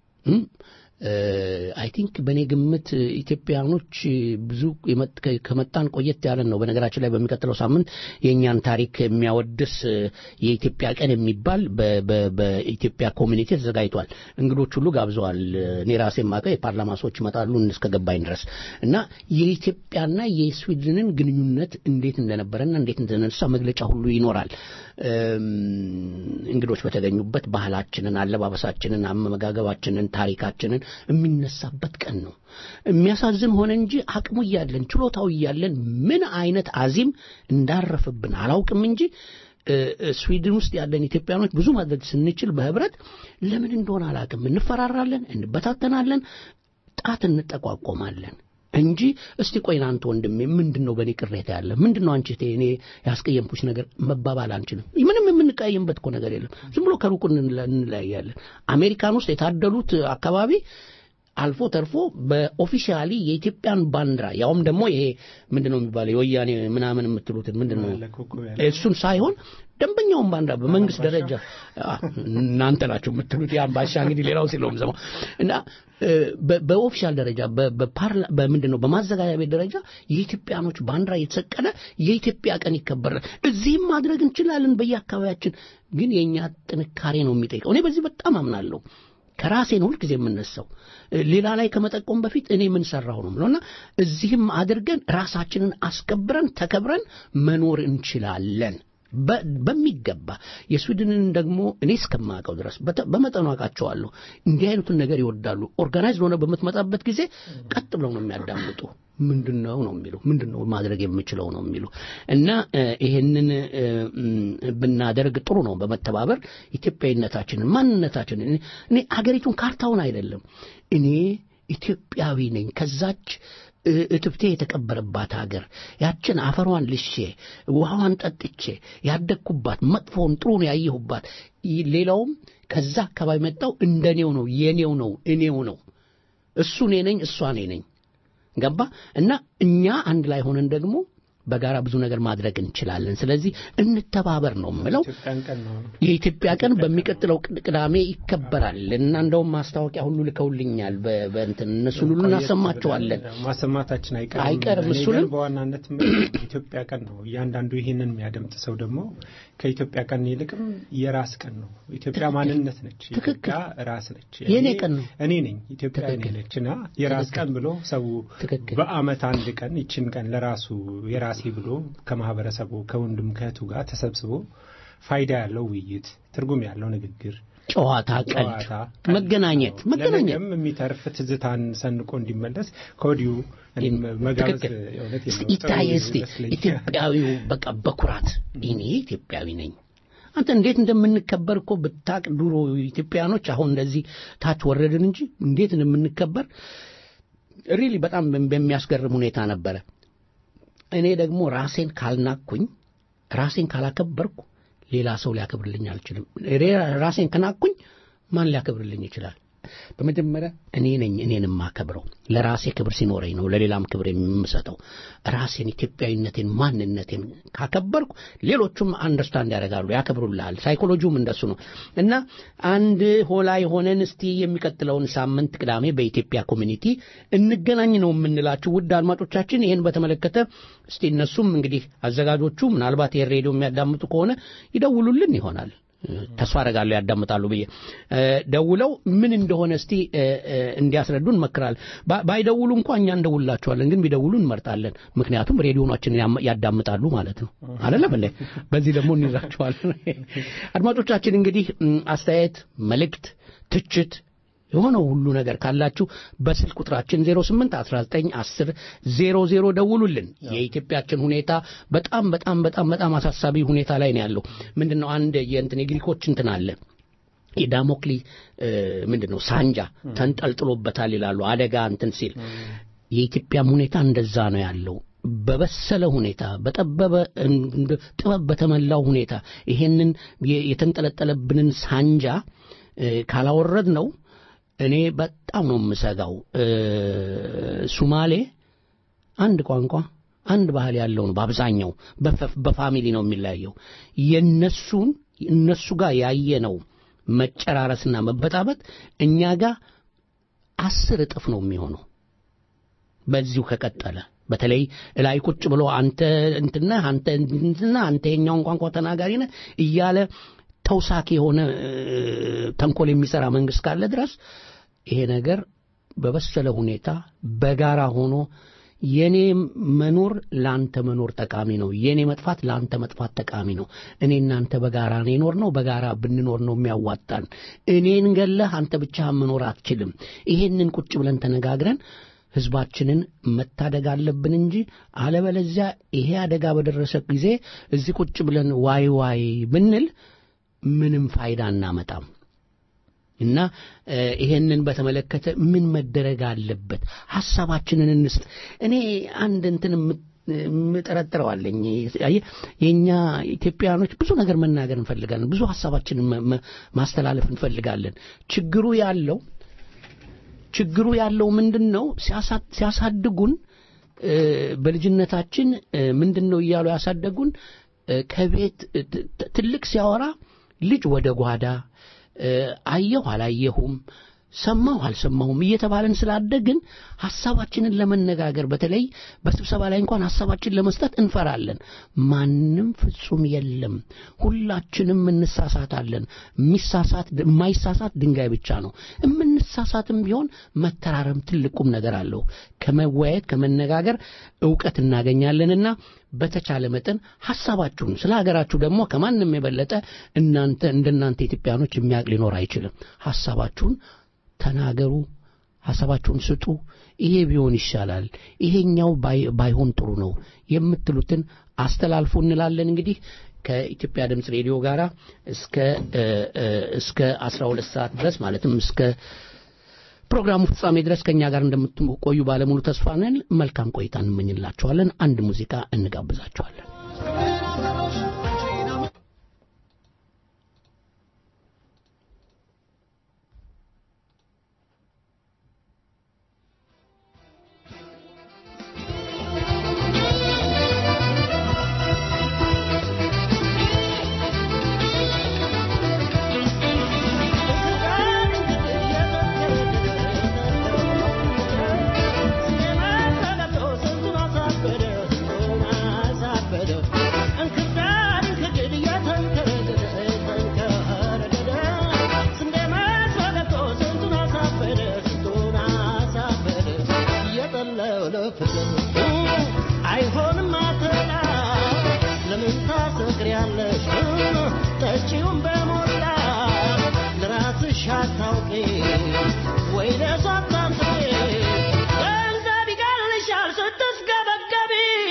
አይ ቲንክ በእኔ ግምት ኢትዮጵያኖች ብዙ የመጥ- ከ- ከመጣን ቆየት ያለን ነው በነገራችን ላይ በሚቀጥለው ሳምንት የእኛን ታሪክ የሚያወድስ እ፣ የኢትዮጵያ ቀን የሚባል በ- በ- በኢትዮጵያ ኮሚኒቲ ተዘጋጅቷል እንግዶች ሁሉ ጋብዘዋል እኔ ራሴ የማውቀው የፓርላማ ሰዎች ይመጣሉ እስከ ገባኝ ድረስ እና የኢትዮጵያና የስዊድንን ግንኙነት እንዴት እንደነበረና እንዴት እንደነሳ መግለጫ ሁሉ ይኖራል እም፣ እንግዶች በተገኙበት ባህላችንን አለባበሳችንን አመጋገባችንን ታሪካችንን የሚነሳበት ቀን ነው የሚያሳዝን ሆነ እንጂ አቅሙ እያለን ችሎታው እያለን ምን አይነት አዚም እንዳረፍብን አላውቅም እንጂ እ፣ እ፣ ስዊድን ውስጥ ያለን ኢትዮጵያኖች ብዙ ማድረግ ስንችል በህብረት ለምን እንደሆነ አላውቅም እንፈራራለን እንበታተናለን ጣት እንጠቋቆማለን እንጂ እስቲ ቆይ አንተ ወንድሜ ምንድን ነው በእኔ ቅሬታ ያለ ምንድን ነው አንቺ እህቴ እኔ ያስቀየምኩሽ ነገር መባባል አንችልም ምንም የምንቀያየምበት እኮ ነገር የለም። ዝም ብሎ ከሩቁ እንለ- እንለያያለን። አሜሪካን ውስጥ የታደሉት አካባቢ አልፎ ተርፎ በኦፊሻሊ የኢትዮጵያን ባንዲራ ያውም ደግሞ ይሄ ምንድነው የሚባለው የወያኔ ምናምን የምትሉትን ምንድነው አለ ኮከብ ያለ። እሱን ሳይሆን ደንበኛውን ባንዲራ በመንግስት ደረጃ አ፣ እናንተ ናቸው የምትሉት ያን ባሻ እንግዲህ ሌላው ሲለው የምሰማው እና እ፣ በ- በኦፊሻል ደረጃ በ- በፓርላ በምንድን ነው በማዘጋጃ ቤት ደረጃ የኢትዮጵያኖች ባንዲራ የተሰቀለ የኢትዮጵያ ቀን ይከበራል። እዚህም ማድረግ እንችላለን በየአካባቢያችን፣ ግን የእኛ ጥንካሬ ነው የሚጠይቀው። እኔ በዚህ በጣም አምናለሁ። ከራሴ ነው ሁልጊዜ የምነሳው። እ፣ ሌላ ላይ ከመጠቆም በፊት እኔ ምን ሰራሁ ነው የምለውና እዚህም አድርገን ራሳችንን አስከብረን ተከብረን መኖር እንችላለን። በ- በሚገባ የስዊድንን ደግሞ እኔ እስከማውቀው ድረስ በተ- በመጠኑ አውቃቸዋለሁ። እንዲህ አይነቱን ነገር ይወዳሉ። ኦርጋናይዝድ ሆነ በምትመጣበት ጊዜ ቀጥ ብለው ነው የሚያዳምጡ። ምንድን ነው ነው የሚሉ ምንድን ነው ማድረግ የምችለው ነው የሚሉ እና እ፣ ይሄንን እ፣ ም፣ ብናደርግ ጥሩ ነው። በመተባበር ኢትዮጵያዊነታችንን ማንነታችንን እኔ- እኔ አገሪቱን ካርታውን አይደለም እኔ ኢትዮጵያዊ ነኝ ከዛች እ- እትብቴ የተቀበረባት ሀገር ያችን አፈሯን ልሼ ውሃዋን ጠጥቼ ያደግኩባት መጥፎውን ጥሩን ያየሁባት ይ- ሌላውም ከዛ አካባቢ መጣው እንደኔው ነው የኔው ነው እኔው ነው እሱ እኔ ነኝ እሷ እኔ ነኝ ገባ እና እኛ አንድ ላይ ሆነን ደግሞ በጋራ ብዙ ነገር ማድረግ እንችላለን ስለዚህ እንተባበር ነው የምለው ኢትዮጵያን ቀን ነው የኢትዮጵያ ቀን በሚቀጥለው ቅድ- ቅዳሜ ይከበራል እና እንደውም ማስታወቂያ ሁሉ ልከውልኛል በ- በእንትን እነሱን ሁሉ እናሰማቸዋለን ማሰማታችን አይቀርም አይቀርም። እኔ እሱንም- ግን በዋናነት የምለው ኢትዮጵያ ቀን ነው እያንዳንዱ ይህንን የሚያደምጥ ሰው ደግሞ ከኢትዮጵያ ቀን ይልቅም የራስ ቀን ነው ኢትዮጵያ ማንነት ነች ኢትዮጵያ ራስ ነች የእኔ እኔ- ቀን ነው። እኔ ነኝ ኢትዮጵያ እኔ ትክክል። ነች እና የራስ ትክክል። ቀን ብሎ ሰው ትክክል። በአመት አንድ ቀን ይችን ቀን ለራሱ የራሴ ብሎ ከማህበረሰቡ ከወንድም ከእህቱ ጋር ተሰብስቦ ፋይዳ ያለው ውይይት ትርጉም ያለው ንግግር ጨዋታ ቀልድ ጨዋታ፣ መገናኘት ቀልድ ነው። መገናኘት ለነገም የሚተርፍ ትዝታን ሰንቆ እንዲመለስ ከወዲሁ እኔም መጋበዝ ትክክል የእውነት እስቲ የምወጣው ይታይ እስቲ ይመስለኛል። ኢትዮጵያዊው በቃ በኩራት እኔ ኢትዮጵያዊ ነኝ አንተ እንዴት እንደምንከበር እኮ ብታቅ ድሮ ኢትዮጵያኖች አሁን እንደዚህ ታች ወረድን እንጂ እንዴት እንደምንከበር ሪሊ በጣም በሚያስገርም ሁኔታ ነበረ እኔ ደግሞ ራሴን ካልናኩኝ ራሴን ካላከበርኩ ሌላ ሰው ሊያከብርልኝ አልችልም ሬ- ራሴን ከናኩኝ ማን ሊያከብርልኝ ይችላል በመጀመሪያ እኔ ነኝ እኔን የማከብረው ለራሴ ክብር ሲኖረኝ ነው ለሌላም ክብር የምሰጠው ራሴን ኢትዮጵያዊነቴን ማንነቴን ካከበርኩ ሌሎቹም አንደርስታንድ ያደርጋሉ ያከብሩልሃል ሳይኮሎጂውም እንደሱ ነው እና አንድ ሆላይ ሆነን እስቲ የሚቀጥለውን ሳምንት ቅዳሜ በኢትዮጵያ ኮሚኒቲ እንገናኝ ነው የምንላችሁ ውድ አድማጮቻችን ይህን በተመለከተ እስቲ እነሱም እንግዲህ አዘጋጆቹ ምናልባት ይህን ሬዲዮ የሚያዳምጡ ከሆነ ይደውሉልን ይሆናል ተስፋ አደርጋለሁ ያዳምጣሉ ብዬ እ፣ ደውለው ምን እንደሆነ እስቲ እ፣ እ፣ እንዲያስረዱ እንመክራለን ባ- ባይደውሉ እንኳ እኛ እንደውላቸዋለን ግን ቢደውሉ እንመርጣለን ምክንያቱም ሬዲዮናችንን ያም- ያዳምጣሉ ማለት ነው አይደለም እንዴ በዚህ ደግሞ እንይዛቸዋለን አድማጮቻችን እንግዲህ እም፣ አስተያየት መልእክት ትችት የሆነው ሁሉ ነገር ካላችሁ በስልክ ቁጥራችን 08 19 10 00 ደውሉልን። የኢትዮጵያችን ሁኔታ በጣም በጣም በጣም በጣም አሳሳቢ ሁኔታ ላይ ነው ያለው። ምንድነው አንድ የእንትን የግሪኮች እንትን አለ የዳሞክሊ እ፣ ምንድነው ሳንጃ ተንጠልጥሎበታል ይላሉ አደጋ እንትን ሲል የኢትዮጵያም ሁኔታ እንደዛ ነው ያለው በበሰለ ሁኔታ በጠበበ እንደ- ጥበብ በተሞላው ሁኔታ ይሄንን የ- የተንጠለጠለብንን ሳንጃ እ፣ ካላወረድ ነው እኔ በጣም ነው የምሰጋው እ፣ ሱማሌ አንድ ቋንቋ አንድ ባህል ያለው ነው በአብዛኛው በፈ- በፋሚሊ ነው የሚለያየው የነሱን እነሱ ጋር ያየነው መጨራረስና መበጣበጥ እኛ ጋር አስር እጥፍ ነው የሚሆነው በዚሁ ከቀጠለ በተለይ ላይ ቁጭ ብሎ አንተ እንትና አንተ እንትና አንተ የኛውን ቋንቋ ተናጋሪ ነህ እያለ ተውሳክ የሆነ እ፣ ተንኮል የሚሰራ መንግስት ካለ ድረስ ይሄ ነገር በበሰለ ሁኔታ በጋራ ሆኖ የኔ መኖር ለአንተ መኖር ጠቃሚ ነው፣ የኔ መጥፋት ለአንተ መጥፋት ጠቃሚ ነው። እኔ እናንተ በጋራ ነው የኖር ነው፣ በጋራ ብንኖር ነው የሚያዋጣን። እኔን ገለህ አንተ ብቻ መኖር አትችልም። ይሄንን ቁጭ ብለን ተነጋግረን ህዝባችንን መታደግ አለብን እንጂ አለበለዚያ ይሄ አደጋ በደረሰ ጊዜ እዚህ ቁጭ ብለን ዋይ ዋይ ብንል ምንም ፋይዳ እናመጣም። እና እ፣ ይሄንን በተመለከተ ምን መደረግ አለበት? ሐሳባችንን እንስጥ። እኔ አንድ እንትን የምት- ምጠረጥረዋለኝ አየህ፣ የእኛ ኢትዮጵያውያኖች ብዙ ነገር መናገር እንፈልጋለን ብዙ ሀሳባችንን መ- መ- ማስተላለፍ እንፈልጋለን ችግሩ ያለው ችግሩ ያለው ምንድን ነው ሲያሳ- ሲያሳድጉን እ፣ በልጅነታችን እ፣ ምንድን ነው እያሉ ያሳደጉን እ፣ ከቤት እ፣ ት- ት- ትልቅ ሲያወራ ልጅ ወደ ጓዳ እ፣ አየሁ አላየሁም ሰማሁ አልሰማሁም እየተባለን ስላደግን ሀሳባችንን ለመነጋገር በተለይ በስብሰባ ላይ እንኳን ሀሳባችን ለመስጠት እንፈራለን ማንም ፍጹም የለም ሁላችንም እንሳሳታለን የሚሳሳት የማይሳሳት ድንጋይ ብቻ ነው የምንሳሳትም ቢሆን መተራረም ትልቁም ነገር አለው ከመወያየት ከመነጋገር እውቀት እናገኛለንና በተቻለ መጠን ሀሳባችሁን ስለ ሀገራችሁ ደግሞ ከማንም የበለጠ እናንተ እንደናንተ ኢትዮጵያኖች የሚያውቅ ሊኖር አይችልም ሀሳባችሁን ተናገሩ ሀሳባችሁን ስጡ ይሄ ቢሆን ይሻላል ይሄኛው ባይ- ባይሆን ጥሩ ነው የምትሉትን አስተላልፉ እንላለን እንግዲህ ከኢትዮጵያ ድምፅ ሬዲዮ ጋር እስከ እ፣ እ፣ እስከ 12 ሰዓት ድረስ ማለትም እስከ ፕሮግራሙ ፍጻሜ ድረስ ከእኛ ጋር እንደምትቆዩ ባለሙሉ ተስፋ ነን መልካም ቆይታ እንመኝላችኋለን አንድ ሙዚቃ እንጋብዛችኋለን አይሆንም አተላ ለምን ታሰክሪያለሽ ጠጪውን በሞላ ለራስሽ አታውቂ ወይ ለሷ አታስቢ ገንዘብ ይቀልሻል ስትስገበገቢ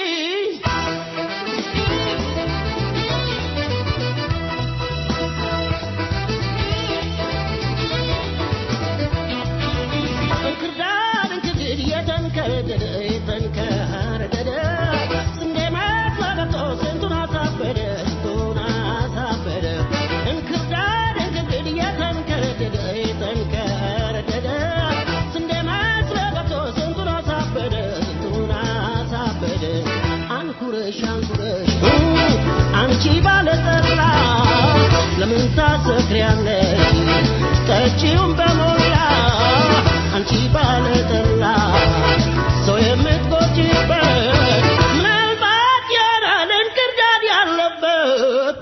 እንክርዳድ እንክድድ የተንከረደደ የተንከረደደ ስንዴ መስሎ ስንቱን አሳበደ ስንቱን አሳበደ እንክርዳድ እንክድድ የተንከረደደ የተንከረደደ ስንዴ መስሎ ስንቱን አሳበደ ስንቱን አሳበደ አንኩረሽ አንኩረሽ አንቺ ባለጠላ ለምን ታሰክሪያለሽ ጠጪውን በሞላ አንቺ ባለጠላ ሰው የምትጎጂበት ምናልባት ያራል እንክርዳድ ያለበት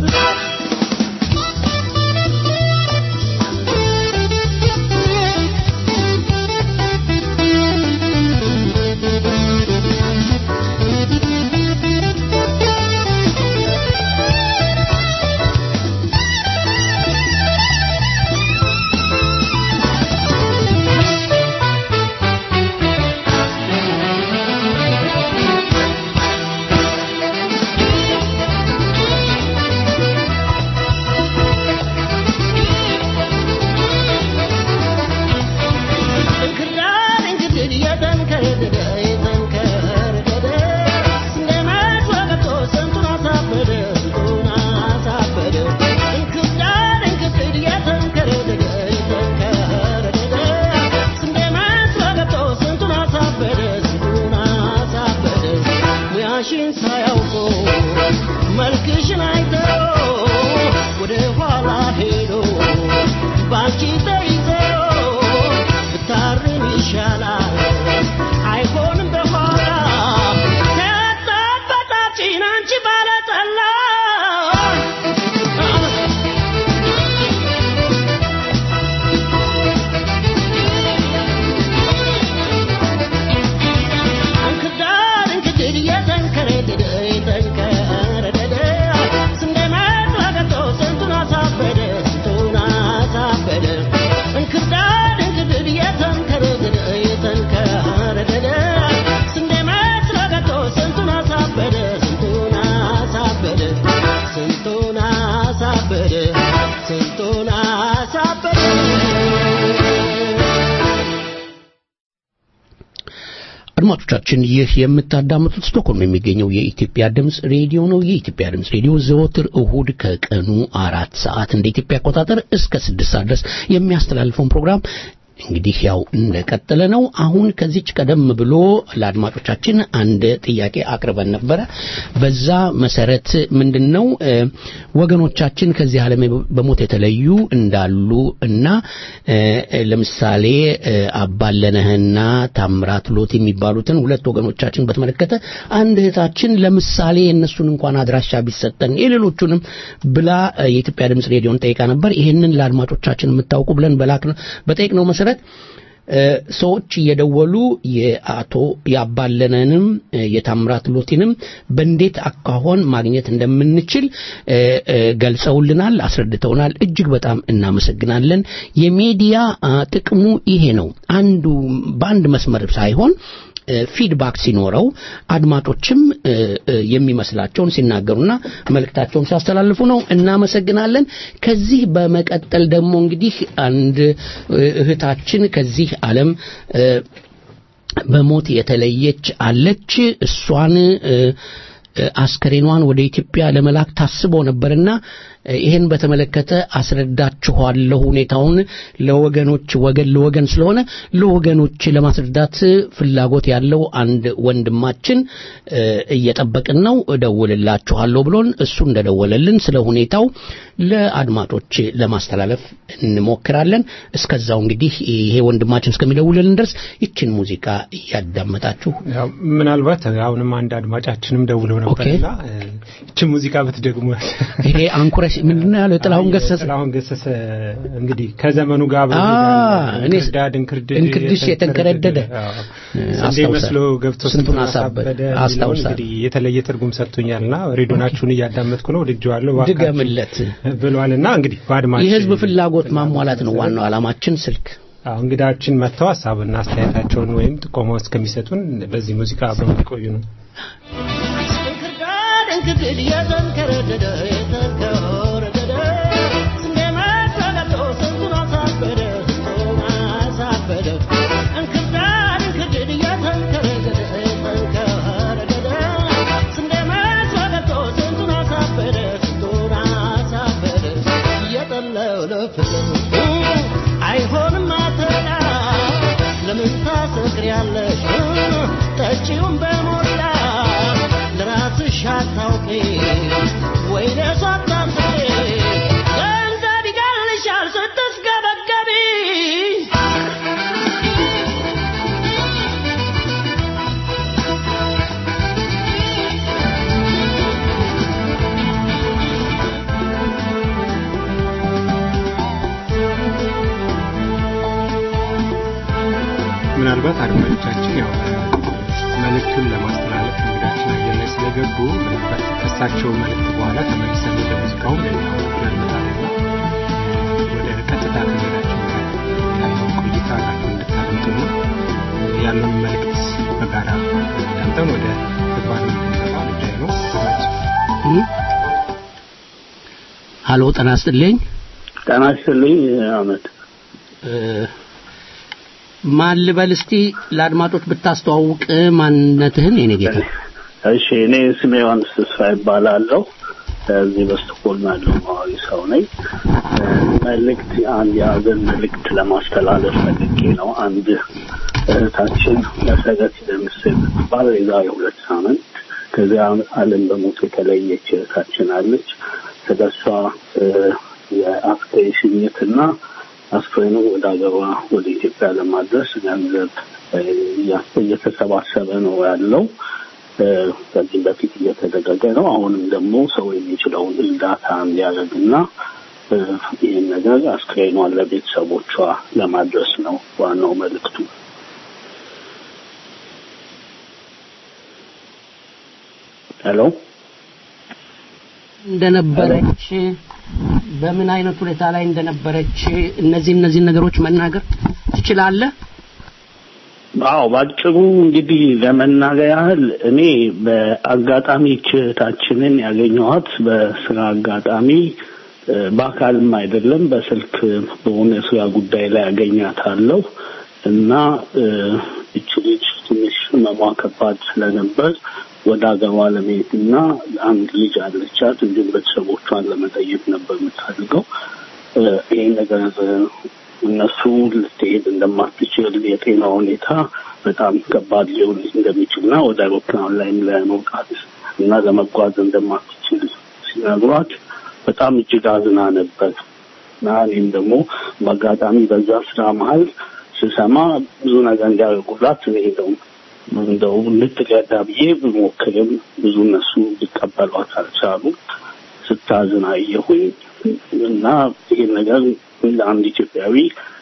አድማጮቻችን ይህ የምታዳምጡት ስቶክሆልም የሚገኘው የኢትዮጵያ ድምፅ ሬዲዮ ነው። የኢትዮጵያ ድምፅ ሬዲዮ ዘወትር እሁድ ከቀኑ አራት ሰዓት እንደ ኢትዮጵያ አቆጣጠር እስከ ስድስት ሰዓት ድረስ የሚያስተላልፈውን ፕሮግራም እንግዲህ ያው እንደቀጠለ ነው። አሁን ከዚች ቀደም ብሎ ለአድማጮቻችን አንድ ጥያቄ አቅርበን ነበረ። በዛ መሰረት ምንድን ነው እ፣ ወገኖቻችን ከዚህ ዓለም በሞት የተለዩ እንዳሉ እና እ፣ ለምሳሌ እ፣ አባለነህና ታምራት ሎት የሚባሉትን ሁለት ወገኖቻችን በተመለከተ አንድ እህታችን ለምሳሌ የእነሱን እንኳን አድራሻ ቢሰጠን የሌሎቹንም ብላ እ፣ የኢትዮጵያ ድምፅ ሬዲዮን ጠይቃ ነበር። ይህንን ለአድማጮቻችን የምታውቁ ብለን በላክነው በጠየቅነው መሰረት እ፣ ሰዎች እየደወሉ የአቶ ያባለነንም እ፣ የታምራት ሎቲንም በእንዴት አኳኋን ማግኘት እንደምንችል እ፣ እ፣ ገልጸውልናል፣ አስረድተውናል። እጅግ በጣም እናመሰግናለን። የሚዲያ አ፣ ጥቅሙ ይሄ ነው። አንዱ በአንድ መስመር ሳይሆን እ፣ ፊድባክ ሲኖረው አድማጮችም እ፣ እ፣ የሚመስላቸውን ሲናገሩና መልእክታቸውን ሲያስተላልፉ ነው። እናመሰግናለን። ከዚህ በመቀጠል ደግሞ እንግዲህ አንድ እ፣ እህታችን ከዚህ ዓለም እ፣ በሞት የተለየች አለች። እሷን እ፣ እ፣ አስከሬኗን ወደ ኢትዮጵያ ለመላክ ታስቦ ነበርና እ፣ ይህን በተመለከተ አስረዳችኋለሁ። ሁኔታውን ለወገኖች ወገን ለወገን ስለሆነ ለወገኖች ለማስረዳት ፍላጎት ያለው አንድ ወንድማችን እ፣ እየጠበቅን ነው። እደውልላችኋለሁ ብሎን እሱ እንደደወለልን ስለ ሁኔታው ለአድማጮች ለማስተላለፍ እንሞክራለን። እስከዛው እንግዲህ ይሄ ወንድማችን እስከሚደውልልን ድረስ ይችን ሙዚቃ እያዳመጣችሁ ያው ምናልባት አሁንም አንድ አድማጫችንም ደውለው ነበርና እቺ ሙዚቃ ብትደግሙ ይሄ አንኩረሽ ምንድነው ያለው ጥላሁን ገሰሰ ጥላሁን ገሰሰ እንግዲህ ከዘመኑ ጋር አብሮ አ፣ ይሄዳል። እኔ እንክርዳድ እንክርድድ እንክርድሽ የተንከረደደ አዎ። እ፣ ስንዴ አስታውሳለሁ። መስሎ ገብቶ ስንቱን አሳበደ። የሚለውን አስታውሳለሁ። እንግዲህ የተለየ ትርጉም ሰጥቶኛልና ሬዲዮናችሁን እያዳመጥኩ ነው ወድጄዋለሁ እባካችሁ ድገምለት። ብሏልና እንግዲህ በአድማጭ የህዝብ ፍላጎት ማሟላት ነው ዋናው ዓላማችን። ስልክ አዎ እንግዳችን መጥተው ሀሳብና አስተያየታቸውን ወይም ጥቆማ እስከሚሰጡን በዚህ ሙዚቃ አብረው እንዲቆዩ ነው። እንክርዳድ እንክርድድ የተንከረደደ የተንከረደደ ስንዴ መሰለቶ ስንቱን አሳበደ ስንቱን አሳበደ እንክርዳድ እንክርድድ የተንከረደደ የተንከረደደ ስንዴ መሰለቶ ስንቱን አሳበደ ስንቱን አሳበደ እየጠለው ለፍቅር አይሆንም አተላ ለምን ታሰክሪያለሽ ጠጪውን በሞላ ለራስሽ አታውቂ ወይ ለሷ አታስቢ ገንዘብ ይገልሻል ስትስገበገቢ ምናልባት አድማጮቻችን ያው መልእክቱን ለማስተላለፍ እንግዳችን አየር ላይ ስለገቡ ምናልባት ከእሳቸው መልእክት በኋላ ተመልሰን ወደ ሙዚቃው ያመጣልና ወደ ቀጥታ ከመሄዳችን ጋር ያለውን ቆይታ አብራችሁ እንድታደምጡና ያለውን መልእክት በጋራ ዳምጠን ወደ ተግባር የምንገባ ጉዳይ ነው። ሀሎ ጤና ይስጥልኝ። ጤና ይስጥልኝ አመት እ፣ ማን ልበል እስቲ ለአድማጮች ብታስተዋውቅ ማንነትህን የኔ ጌታ። እሺ እኔ ስሜ ዮሐንስ ተስፋ ይባላለሁ እዚህ በስቶኮልም ያለው ነዋሪ ሰው ነኝ እ፣ መልእክት አንድ የሀዘን መልእክት ለማስተላለፍ ፈልጌ ነው አንድ እህታችን መሰረት ደምስ የምትባል የዛሬ ሁለት ሳምንት ከዚያ ዓለም በሞት የተለየች እህታችን አለች ስለ እሷ እ፣ የአስክሬን ሽኝትና አስክሬኑ ወደ ሀገሯ ወደ ኢትዮጵያ ለማድረስ ገንዘብ እ፣ እያ- እየተሰባሰበ ነው ያለው እ፣ ከዚህም በፊት እየተደረገ ነው። አሁንም ደግሞ ሰው የሚችለውን እርዳታ እንዲያደርግና እ፣ ይህን ነገር አስክሬኗን ለቤተሰቦቿ ለማድረስ ነው ዋናው መልእክቱ። ሄሎ እንደነበረች በምን አይነት ሁኔታ ላይ እንደነበረች እነዚህ እነዚህን ነገሮች መናገር ትችላለህ? አዎ ባጭሩ እንግዲህ ለመናገር ያህል እኔ በአጋጣሚ እህታችንን ያገኘኋት በስራ አጋጣሚ እ፣ በአካልም አይደለም በስልክ በሆነ ስራ ጉዳይ ላይ ያገኛታለሁ። እና እ፣ እች ልጅ ትንሽ ህመሟ ከባድ ስለነበር ወደ አገሯ ለመሄድ እና አንድ ልጅ አለቻት እንዲሁም ቤተሰቦቿን ለመጠየቅ ነበር የምታደርገው። እ፣ ይሄ ነገር እ፣ እነሱ ልትሄድ እንደማትችል የጤና ሁኔታ በጣም ከባድ ሊሆን እንደሚችል እና ወደ አውሮፕላን ላይም ለመውጣት እና ለመጓዝ እንደማትችል ሲነግሯት በጣም እጅግ አዝና ነበር እና እኔም ደግሞ በአጋጣሚ በዛ ስራ መሀል ስሰማ ብዙ ነገር እንዲያደርጉላት እኔ እንደው እንደው ልትረዳ ብዬ ብሞክርም ብዙ እነሱ ሊቀበሏት አልቻሉም። ስታዝን አየሁኝ እና ይህን ነገር እንደ አንድ ኢትዮጵያዊ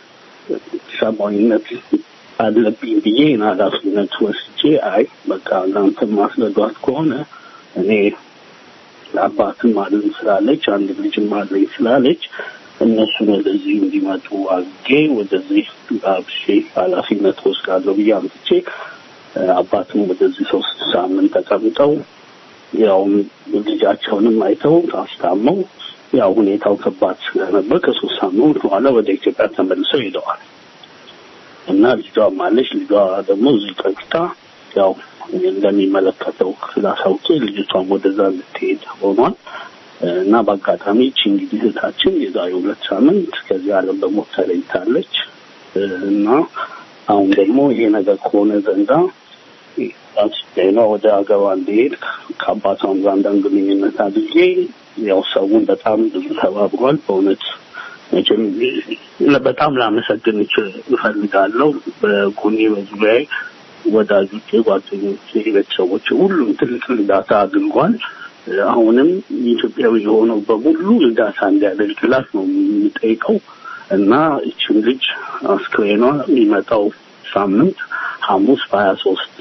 ሰብአዊነት አለብኝ ብዬ ይህን ኃላፊነት ወስጄ አይ በቃ እናንተ ማስረዷት ከሆነ እኔ አባትም አለኝ ስላለች አንድ ልጅም አለኝ ስላለች እነሱን ወደዚህ እንዲመጡ አድርጌ ወደዚህ ጋብሼ ኃላፊነት ወስዳለሁ ብዬ አምጥቼ እ፣ አባትም ወደዚህ ሶስት ሳምንት ተቀምጠው ያው ልጃቸውንም አይተው አስታመው ያው ሁኔታው ከባድ ስለነበር ከሶስት ሳምንት በኋላ ወደ ኢትዮጵያ ተመልሰው ሄደዋል እና ልጇም አለች። ልጇ ደግሞ እዚህ ቀጥታ ያው እንደሚመለከተው ክፍል አሳውቄ ልጅቷም ወደዛ እንድትሄድ ሆኗል። እና በአጋጣሚ ይቺ እንግዲህ እህታችን የዛሬ ሁለት ሳምንት ከዚህ ዓለም በሞት ተለይታለች እና አሁን ደግሞ ይሄ ነገር ከሆነ ዘንዳ ጤና ወደ ሀገሯ እንዲሄድ ከአባቷም ጋር አንዳንድ ግንኙነት አድርጌ ያው ሰውን በጣም ብዙ ተባብሯል። በእውነት መቼም በጣም ላመሰግን እች- እፈልጋለሁ። በጎኔ በዙሪያዬ ወዳጆቼ፣ ጓደኞቼ፣ ቤተሰቦች ሁሉም ትልቅ እርዳታ አድርጓል። አሁንም ኢትዮጵያዊ የሆነው በሙሉ እርዳታ እንዲያደርግላት ነው የሚጠይቀው እና ይችን ልጅ አስክሬኗ የሚመጣው ሳምንት ሐሙስ በሀያ ሶስት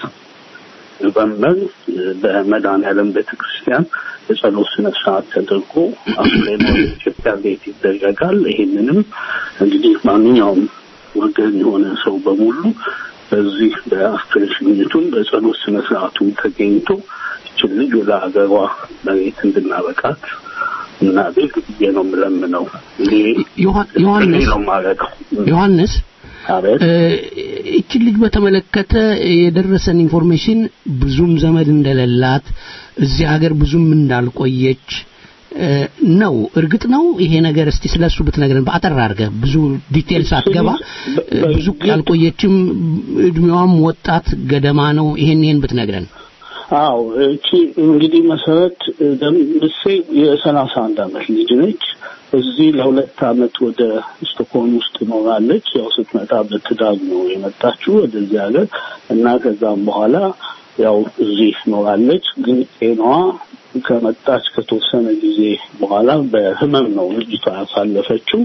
ኖቨምበር በመድኃኔዓለም ቤተክርስቲያን የጸሎት ስነ ስርዓት ተደርጎ አስክሬኗ ኢትዮጵያ ቤት ይደረጋል። ይሄንንም እንግዲህ ማንኛውም ወገን የሆነ ሰው በሙሉ በዚህ በአስክሬን ሽኝቱን በጸሎት ስነ ስርዓቱን ተገኝቶ ይችን ልጅ ወደ ሀገሯ መሬት እንድናበቃት እናድርግ ብዬ ነው የምለምነው። ይሄ ዮሐ- ዮሐንስ ነው የማደርገው። ዮሐንስ አቤት እ፣ ይችን ልጅ በተመለከተ የደረሰን ኢንፎርሜሽን ብዙም ዘመድ እንደሌላት እዚህ ሀገር ብዙም እንዳልቆየች እ፣ ነው። እርግጥ ነው ይሄ ነገር? እስቲ ስለሱ ብትነግረን በአጠር አድርገህ ብዙ ዲቴል ሳትገባ እ፣ ብዙ ያልቆየችም እድሜዋም ወጣት ገደማ ነው። ይሄን ይሄን ብትነግረን። አዎ እቺ እንግዲህ መሰረት ደምሴ የሰላሳ አንድ አመት ልጅ ነች። እዚህ ለሁለት አመት ወደ ስቶክሆልም ውስጥ ኖራለች። ያው ስትመጣ በትዳር ነው የመጣችው ወደዚህ ሀገር እና ከዛም በኋላ ያው እዚህ ኖራለች። ግን ጤናዋ ከመጣች ከተወሰነ ጊዜ በኋላ በህመም ነው ልጅቷ ያሳለፈችው።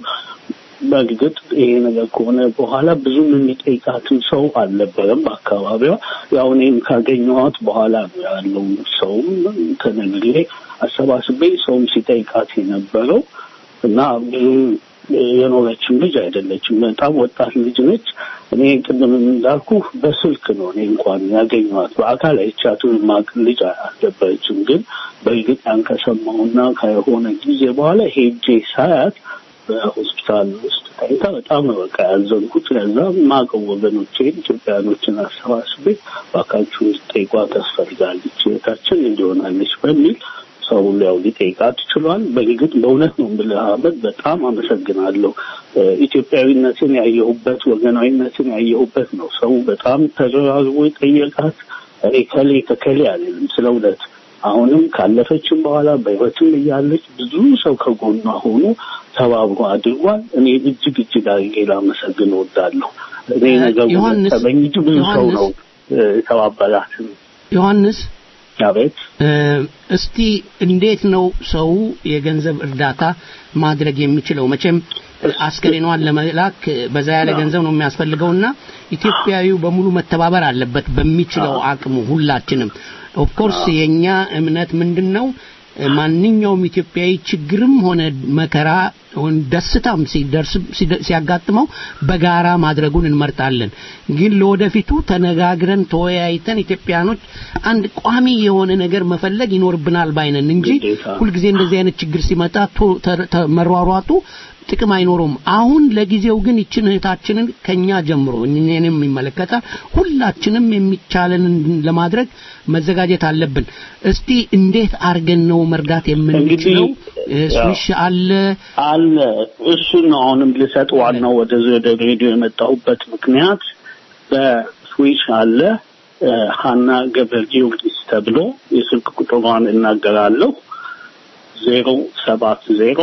በእርግጥ ይሄ ነገር ከሆነ በኋላ ብዙም የሚጠይቃትም ሰው አልነበረም በአካባቢዋ። ያው እኔም ካገኘኋት በኋላ ነው ያለው ሰውም ከነግሬ አሰባስቤ ሰውም ሲጠይቃት የነበረው እና ብዙም የኖረችም ልጅ አይደለችም። በጣም ወጣት ልጅ ነች። እኔ ቅድም እንዳልኩ በስልክ ነው እኔ እንኳን ያገኘኋት በአካል አይቻቱ ማቅ ልጅ አልነበረችም። ግን በእርግጥ ያን ከሰማሁና ከሆነ ጊዜ በኋላ ሄጄ ሳያት በሆስፒታል ውስጥ ታይታ በጣም ነው በቃ ያዘንኩት። ለዛ ማቀው ወገኖቼን ኢትዮጵያኖችን አሰባስቤ ባካችሁ እንድትጠይቋት ታስፈልጋለች እህታችን እንዲሆናለች በሚል ሰው ሁሉ ያው ሊጠይቃት ችሏል። በእርግጥ በእውነት ነው የምልህ አህመድ በጣም አመሰግናለሁ። እ፣ ኢትዮጵያዊነትን ያየሁበት ወገናዊነትን ያየሁበት ነው። ሰው በጣም ተደራርቦ የጠየቃት እኔ ከሌ ከከሌ አልልም ስለ እውነት አሁንም ካለፈችም በኋላ በህይወትም እያለች ብዙ ሰው ከጎኗ ሆኖ ተባብሮ አድርጓል። እኔ እጅግ እጅግ አድርጌ ላመሰግን እወዳለሁ። እኔ ነገሩ ዮሐንስ- ጠበኝ እንጂ ብዙ ሰው ዮሐንስ- ነው እ፣ የተባበራትን። ዮሐንስ አቤት እ፣ እስቲ እንዴት ነው ሰው የገንዘብ እርዳታ ማድረግ የሚችለው? መቼም አስከሬኗን ለመላክ በዛ ያለ ገንዘብ ነው የሚያስፈልገውና ኢትዮጵያዊው በሙሉ መተባበር አለበት በሚችለው አቅሙ ሁላችንም። ኦፍኮርስ የኛ እምነት ምንድን ነው? ማንኛውም ኢትዮጵያዊ ችግርም ሆነ መከራ ሆን ደስታም ሲደርስ ሲደ- ሲያጋጥመው በጋራ ማድረጉን እንመርጣለን። ግን ለወደፊቱ ተነጋግረን ተወያይተን ኢትዮጵያኖች አንድ ቋሚ የሆነ ነገር መፈለግ ይኖርብናል ባይነን እንጂ ግዴታ። ሁልጊዜ እንደዚህ አይነት ችግር ሲመጣ ቶ- ተ- ተ- መሯሯጡ ጥቅም አይኖረውም። አሁን ለጊዜው ግን ይችን እህታችንን ከኛ ጀምሮ እኔንም ይመለከታል ሁላችንም የሚቻለንን ለማድረግ መዘጋጀት አለብን። እስቲ እንዴት አድርገን ነው መርዳት የምንችለው? እ፣ ስዊሽ አለ አለ እሱን ነው አሁንም ልሰጥ ዋናው ወደዚህ ወደ ሬዲዮ የመጣሁበት ምክንያት በስዊች አለ እ፣ ሀና ገብረ ጊዮርጊስ ተብሎ የስልክ ቁጥሯን እናገራለሁ ዜሮ ሰባት ዜሮ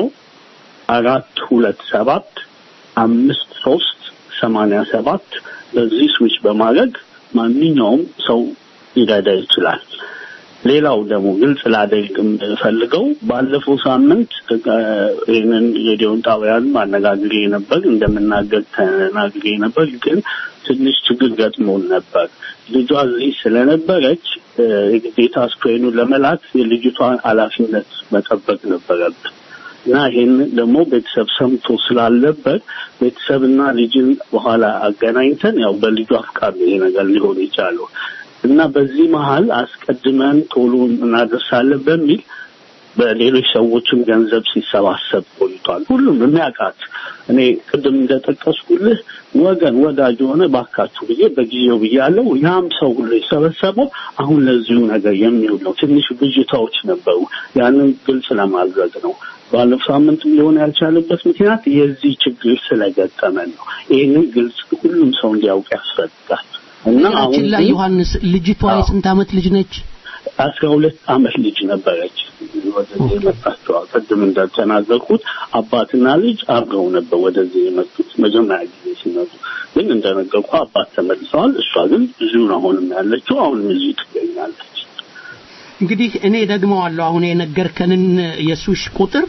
አራት ሁለት ሰባት አምስት ሶስት ሰማንያ ሰባት በዚህ ስዊች በማድረግ ማንኛውም ሰው ሊረዳ ይችላል። ሌላው ደግሞ ግልጽ ላደርግ የምፈልገው ባለፈው ሳምንት እ፣ ይህንን ሬዲዮን ጣቢያን አነጋግሬ ነበር፣ እንደምናገር ተናግሬ ነበር። ግን ትንሽ ችግር ገጥሞን ነበር። ልጇ እዚህ ስለነበረች እ፣ የግዴታ ስክሪኑን ለመላክ የልጅቷን ኃላፊነት መጠበቅ ነበረብን እና ይህን ደግሞ ቤተሰብ ሰምቶ ስላለበት ቤተሰብና ልጅን በኋላ አገናኝተን ያው በልጇ ፍቃድ ነው ይሄ ነገር ሊሆን የቻለው እና በዚህ መሀል አስቀድመን ቶሎ እናደርሳለን በሚል በሌሎች ሰዎችም ገንዘብ ሲሰባሰብ ቆይቷል። ሁሉም የሚያውቃት እኔ ቅድም እንደጠቀስኩልህ ወገን ወዳጅ የሆነ ባካችሁ ብዬ በጊዜው ብያለሁ። ያም ሰው ሁሉ የሰበሰበው አሁን ለዚሁ ነገር የሚውል ነው። ትንሽ ብዥታዎች ነበሩ። ያንን ግልጽ ለማድረግ ነው። ባለፈው ሳምንት ሊሆን ያልቻለበት ምክንያት የዚህ ችግር ስለገጠመን ነው። ይህንን ግልጽ ሁሉም ሰው እንዲያውቅ ያስፈልጋል እና አሁን ችን ላይ ግን ዮሐንስ ልጅቷ አዎ። የስንት ዓመት ልጅ ነች? አስራ ሁለት አመት ልጅ ነበረች ወደዚህ የመጣችው። ቅድም እንደተናገርኩት አባትና ልጅ አብረው ነበር ወደዚህ የመጡት መጀመሪያ ጊዜ ሲመጡ። ግን እንደነገርኩ አባት ተመልሰዋል። እሷ ግን እዚሁ ነው አሁንም ያለችው። አሁንም እዚሁ ትገኛለች። እንግዲህ እኔ ደግመዋለሁ አሁን የነገርከንን የሱሽ ቁጥር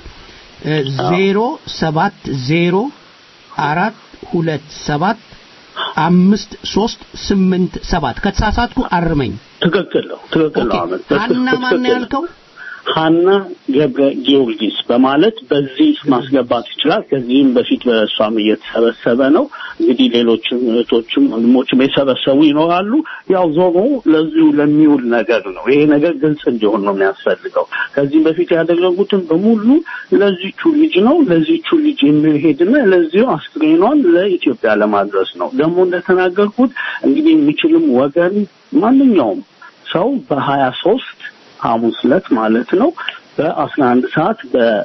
ዜሮ ሰባት ዜሮ አራት ሁለት ሰባት አምስት ሶስት ስምንት ሰባት ከተሳሳትኩ አርመኝ። ትክክል ነው። ትክክል ነው። ኦኬ። አመት ሀና ማን ያልከው? ሀና ገብረ ጊዮርጊስ በማለት በዚህ ማስገባት ይችላል። ከዚህም በፊት በእሷም እየተሰበሰበ ነው። እንግዲህ ሌሎችም እህቶችም ወንድሞችም የሰበሰቡ ይኖራሉ። ያው ዞሮ ለዚሁ ለሚውል ነገር ነው። ይሄ ነገር ግልጽ እንዲሆን ነው የሚያስፈልገው። ከዚህም በፊት ያደረጉትን በሙሉ ለዚቹ ልጅ ነው ለዚቹ ልጅ የሚሄድና ለዚሁ አስክሬኗን ለኢትዮጵያ ለማድረስ ነው። ደግሞ እንደተናገርኩት እንግዲህ የሚችልም ወገን ማንኛውም ሰው በሀያ ሶስት ሐሙስ ዕለት ማለት ነው በአስራ አንድ ሰዓት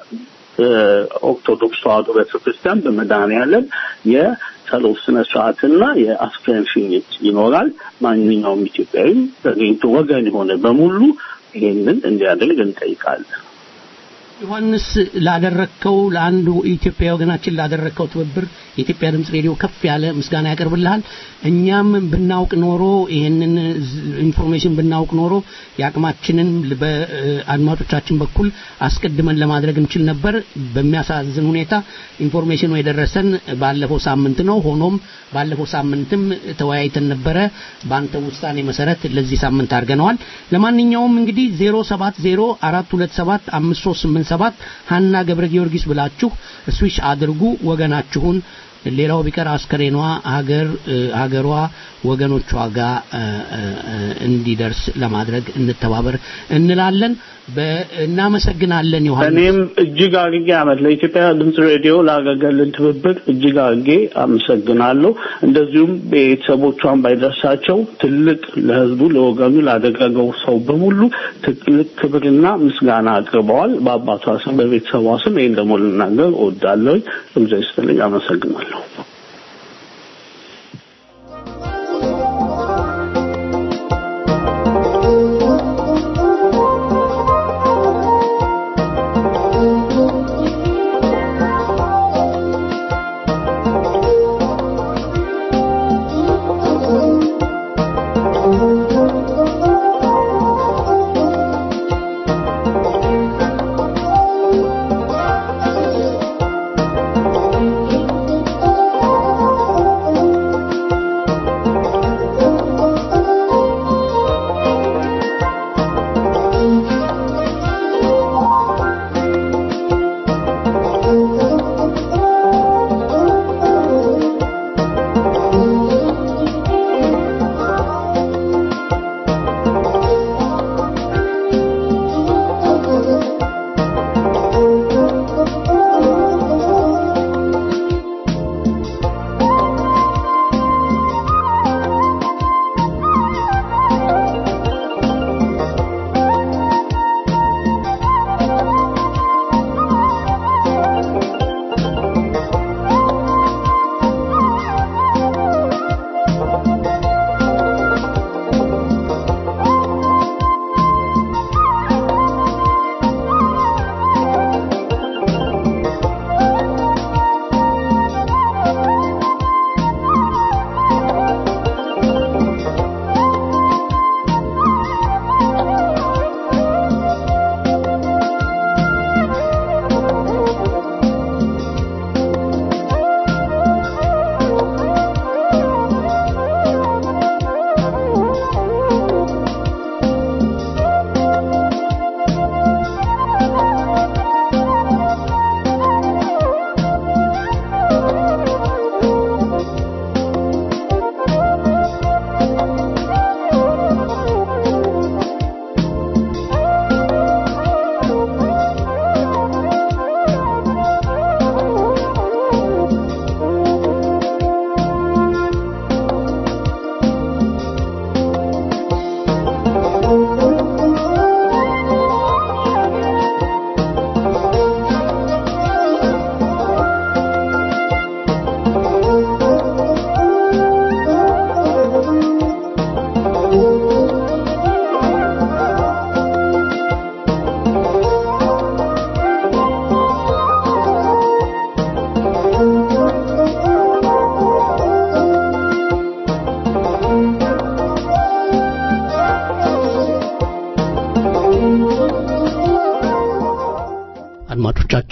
በኦርቶዶክስ ተዋሕዶ ቤተክርስቲያን በመድኃኔዓለም የጸሎት ስነ ስርዓትና የአስክሬን ሽኝት ይኖራል። ማንኛውም ኢትዮጵያዊ ተገኝቶ ወገን የሆነ በሙሉ ይህንን እንዲያደርግ እንጠይቃለን። ዮሐንስ ላደረግከው ለአንዱ ኢትዮጵያ ወገናችን ላደረግከው ትብብር የኢትዮጵያ ድምፅ ሬዲዮ ከፍ ያለ ምስጋና ያቀርብልሃል። እኛም ብናውቅ ኖሮ ይህንን ዝ- ኢንፎርሜሽን ብናውቅ ኖሮ የአቅማችንን በአድማጮቻችን በኩል አስቀድመን ለማድረግ እንችል ነበር። በሚያሳዝን ሁኔታ ኢንፎርሜሽኑ የደረሰን ባለፈው ሳምንት ነው። ሆኖም ባለፈው ሳምንትም ተወያይተን ነበረ። በአንተ ውሳኔ መሰረት ለዚህ ሳምንት አድርገነዋል። ለማንኛውም እንግዲህ 070 427 5387 ሀና ገብረ ጊዮርጊስ ብላችሁ ስዊሽ አድርጉ ወገናችሁን ሌላው ቢቀር አስከሬኗ ሀገር እ፣ ሀገሯ ወገኖቿ ጋር እ፣ እ፣ እ፣ እንዲደርስ ለማድረግ እንተባበር እንላለን። በ- እናመሰግናለን ዮሐንስ። እኔም እጅግ አድርጌ አመት ለኢትዮጵያ ድምፅ ሬዲዮ ላደረገልን ትብብር እጅግ አድርጌ አመሰግናለሁ። እንደዚሁም ቤተሰቦቿን ባይደርሳቸው ትልቅ ለሕዝቡ ለወገኑ ላደረገው ሰው በሙሉ ትልቅ ክብርና ምስጋና አቅርበዋል። በአባቷ ስም በቤተሰቧ ስም ይህን ደግሞ ልናገር እወዳለሁ። እግዚአብሔር ይስጥልኝ። አመሰግናለሁ። Thank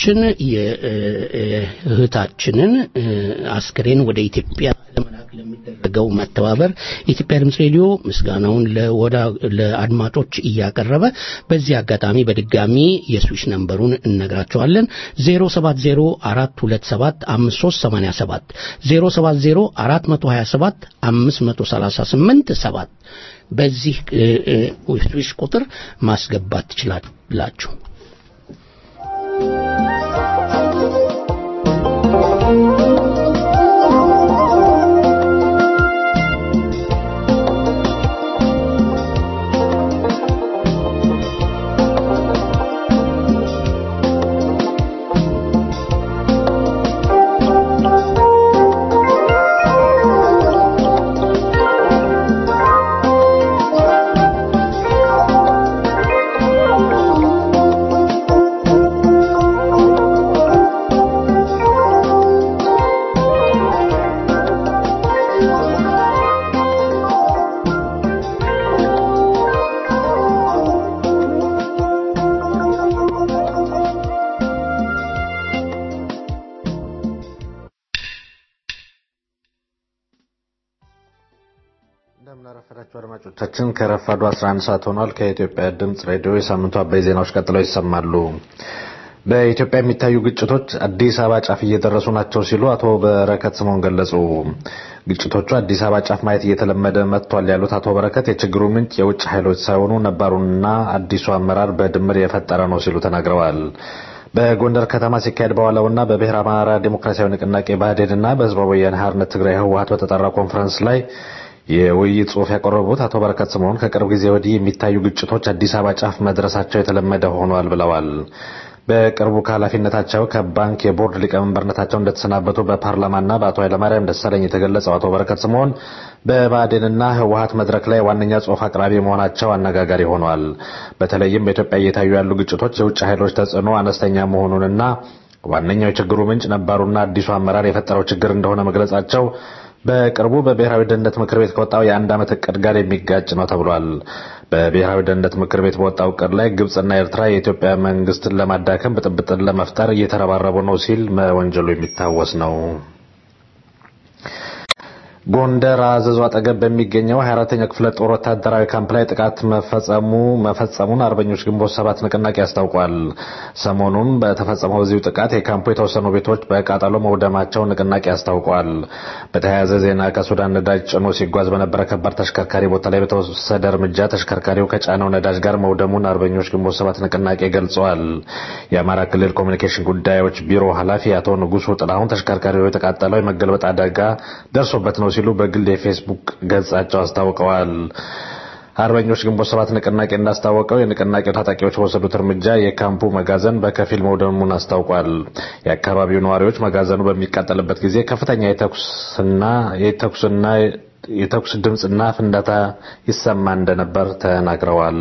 አድማጮቻችን የእህታችንን አስክሬን ወደ ኢትዮጵያ ለመላክ ለሚደረገው መተባበር የኢትዮጵያ ድምፅ ሬዲዮ ምስጋናውን ለአድማጮች እያቀረበ በዚህ አጋጣሚ በድጋሚ የስዊች ነንበሩን እነግራቸዋለን 070427537 0704227 538 7 በዚህ ስዊች ቁጥር ማስገባት ትችላላችሁ። እንደምናረፈዳችሁ አድማጮቻችን ከረፋዱ 11 ሰዓት ሆኗል። ከኢትዮጵያ ድምፅ ሬዲዮ የሳምንቱ አበይ ዜናዎች ቀጥለው ይሰማሉ። በኢትዮጵያ የሚታዩ ግጭቶች አዲስ አበባ ጫፍ እየደረሱ ናቸው ሲሉ አቶ በረከት ስምኦን ገለጹ። ግጭቶቹ አዲስ አበባ ጫፍ ማየት እየተለመደ መጥቷል ያሉት አቶ በረከት የችግሩ ምንጭ የውጭ ኃይሎች ሳይሆኑ ነባሩንና አዲሱ አመራር በድምር የፈጠረ ነው ሲሉ ተናግረዋል። በጎንደር ከተማ ሲካሄድ በዋለውና በብሔረ አማራ ዴሞክራሲያዊ ንቅናቄ ብአዴንና በህዝባዊ ወያነ ሓርነት ትግራይ ህወሓት በተጠራ ኮንፈረንስ ላይ የውይይት ጽሑፍ ያቀረቡት አቶ በረከት ስምኦን ከቅርብ ጊዜ ወዲህ የሚታዩ ግጭቶች አዲስ አበባ ጫፍ መድረሳቸው የተለመደ ሆኗል ብለዋል። በቅርቡ ከኃላፊነታቸው ከባንክ የቦርድ ሊቀመንበርነታቸው እንደተሰናበቱ በፓርላማና በአቶ ኃይለማርያም ደሳለኝ የተገለጸው አቶ በረከት ስምኦን በብአዴንና ህወሓት መድረክ ላይ ዋነኛ ጽሑፍ አቅራቢ መሆናቸው አነጋጋሪ ሆኗል። በተለይም በኢትዮጵያ እየታዩ ያሉ ግጭቶች የውጭ ኃይሎች ተጽዕኖ አነስተኛ መሆኑንና ዋነኛው የችግሩ ምንጭ ነባሩና አዲሱ አመራር የፈጠረው ችግር እንደሆነ መግለጻቸው በቅርቡ በብሔራዊ ደህንነት ምክር ቤት ከወጣው የአንድ ዓመት እቅድ ጋር የሚጋጭ ነው ተብሏል። በብሔራዊ ደህንነት ምክር ቤት በወጣው እቅድ ላይ ግብፅና ኤርትራ የኢትዮጵያ መንግስትን ለማዳከም ብጥብጥን ለመፍጠር እየተረባረቡ ነው ሲል መወንጀሉ የሚታወስ ነው። ጎንደር አዘዞ አጠገብ በሚገኘው 24ኛ ክፍለ ጦር ወታደራዊ ካምፕ ላይ ጥቃት መፈጸሙ መፈጸሙን አርበኞች ግንቦት ሰባት ንቅናቄ አስታውቋል። ሰሞኑን በተፈጸመው በዚሁ ጥቃት የካምፑ የተወሰኑ ቤቶች በቃጠሎ መውደማቸውን ንቅናቄ አስታውቋል። በተያያዘ ዜና ከሱዳን ነዳጅ ጭኖ ሲጓዝ በነበረ ከባድ ተሽከርካሪ ቦታ ላይ በተወሰደ እርምጃ ተሽከርካሪው ከጫነው ነዳጅ ጋር መውደሙን አርበኞች ግንቦት ሰባት ንቅናቄ ገልጸዋል። የአማራ ክልል ኮሚኒኬሽን ጉዳዮች ቢሮ ኃላፊ አቶ ንጉሱ ጥላሁን ተሽከርካሪው የተቃጠለው የመገልበጥ አደጋ ደርሶበት ነው ሲሉ በግል የፌስቡክ ገጻቸው አስታውቀዋል። አርበኞች ግንቦት ሰባት ንቅናቄ እንዳስታወቀው የንቅናቄው ታጣቂዎች በወሰዱት እርምጃ የካምፑ መጋዘን በከፊል መውደሙን አስታውቋል። የአካባቢው ነዋሪዎች መጋዘኑ በሚቃጠልበት ጊዜ ከፍተኛ የተኩስና የተኩስና የተኩስ ድምፅና ፍንዳታ ይሰማ እንደነበር ተናግረዋል።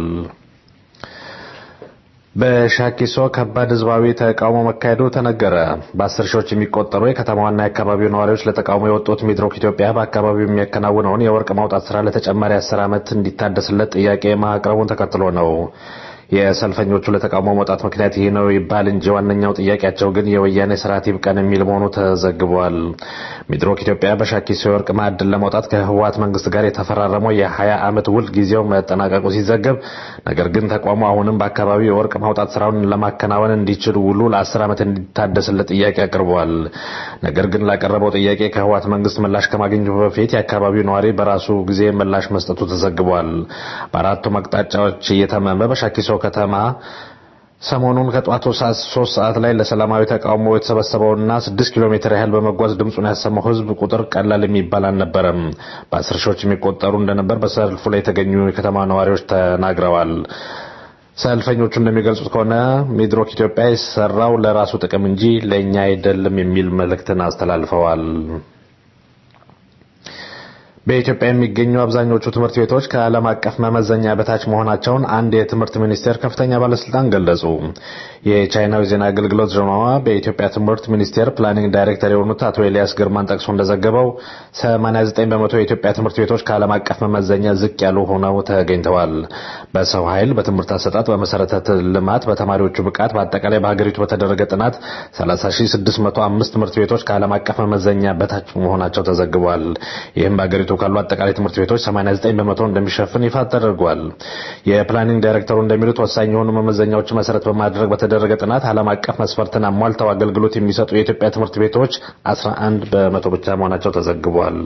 በሻኪሶ ከባድ ህዝባዊ ተቃውሞ መካሄዱ ተነገረ። በአስር ሺዎች የሚቆጠሩ የከተማዋና የአካባቢው ነዋሪዎች ለተቃውሞ የወጡት ሚድሮክ ኢትዮጵያ በአካባቢው የሚያከናውነውን የወርቅ ማውጣት ስራ ለተጨማሪ አስር ዓመት እንዲታደስለት ጥያቄ ማቅረቡን ተከትሎ ነው። የሰልፈኞቹ ለተቃውሞ መውጣት ምክንያት ይህ ነው ይባል እንጂ ዋነኛው ጥያቄያቸው ግን የወያኔ ስርዓት ይብቀን የሚል መሆኑ ተዘግቧል። ሚድሮክ ኢትዮጵያ በሻኪሶ የወርቅ ማዕድን ለመውጣት ከህወሓት መንግስት ጋር የተፈራረመው የ20 ዓመት ውል ጊዜው መጠናቀቁ ሲዘገብ፣ ነገር ግን ተቋሙ አሁንም በአካባቢው የወርቅ ማውጣት ስራውን ለማከናወን እንዲችል ውሉ ለ10 ዓመት እንዲታደስለት ጥያቄ አቅርቧል። ነገር ግን ላቀረበው ጥያቄ ከህወሓት መንግስት ምላሽ ከማግኘቱ በፊት የአካባቢው ነዋሪ በራሱ ጊዜ ምላሽ መስጠቱ ተዘግቧል። በአራቱም አቅጣጫዎች እየተመመ በሻኪሶ ከተማ ሰሞኑን ከጠዋቱ ሶስት ሰዓት ላይ ለሰላማዊ ተቃውሞ የተሰበሰበውና ስድስት ኪሎ ሜትር ያህል በመጓዝ ድምፁን ያሰማው ህዝብ ቁጥር ቀላል የሚባል አልነበረም። በአስር ሺዎች የሚቆጠሩ እንደነበር በሰልፉ ላይ የተገኙ የከተማ ነዋሪዎች ተናግረዋል። ሰልፈኞቹ እንደሚገልጹት ከሆነ ሚድሮክ ኢትዮጵያ የሰራው ለራሱ ጥቅም እንጂ ለእኛ አይደለም የሚል መልእክትን አስተላልፈዋል። በኢትዮጵያ የሚገኙ አብዛኞቹ ትምህርት ቤቶች ከዓለም አቀፍ መመዘኛ በታች መሆናቸውን አንድ የትምህርት ሚኒስቴር ከፍተኛ ባለስልጣን ገለጹ። የቻይናው ዜና አገልግሎት ጀማዋ በኢትዮጵያ ትምህርት ሚኒስቴር ፕላኒንግ ዳይሬክተር የሆኑት አቶ ኤልያስ ግርማን ጠቅሶ እንደዘገበው 89 በመቶ የኢትዮጵያ ትምህርት ቤቶች ከዓለም አቀፍ መመዘኛ ዝቅ ያሉ ሆነው ተገኝተዋል። በሰው ኃይል፣ በትምህርት አሰጣጥ፣ በመሰረተ ልማት፣ በተማሪዎቹ ብቃት፣ በአጠቃላይ በሀገሪቱ በተደረገ ጥናት 30605 ትምህርት ቤቶች ከዓለም አቀፍ መመዘኛ በታች መሆናቸው ተዘግቧል። ይህም በሀገሪቱ ካሉ አጠቃላይ ትምህርት ቤቶች 89 በመቶ እንደሚሸፍን ይፋ ተደርጓል። የፕላኒንግ ዳይሬክተሩ እንደሚሉት ወሳኝ የሆኑ መመዘኛዎች መሰረት በማድረግ በተደረገ ጥናት ዓለም አቀፍ መስፈርትን አሟልተው አገልግሎት የሚሰጡ የኢትዮጵያ ትምህርት ቤቶች 11 በመቶ ብቻ መሆናቸው ተዘግቧል።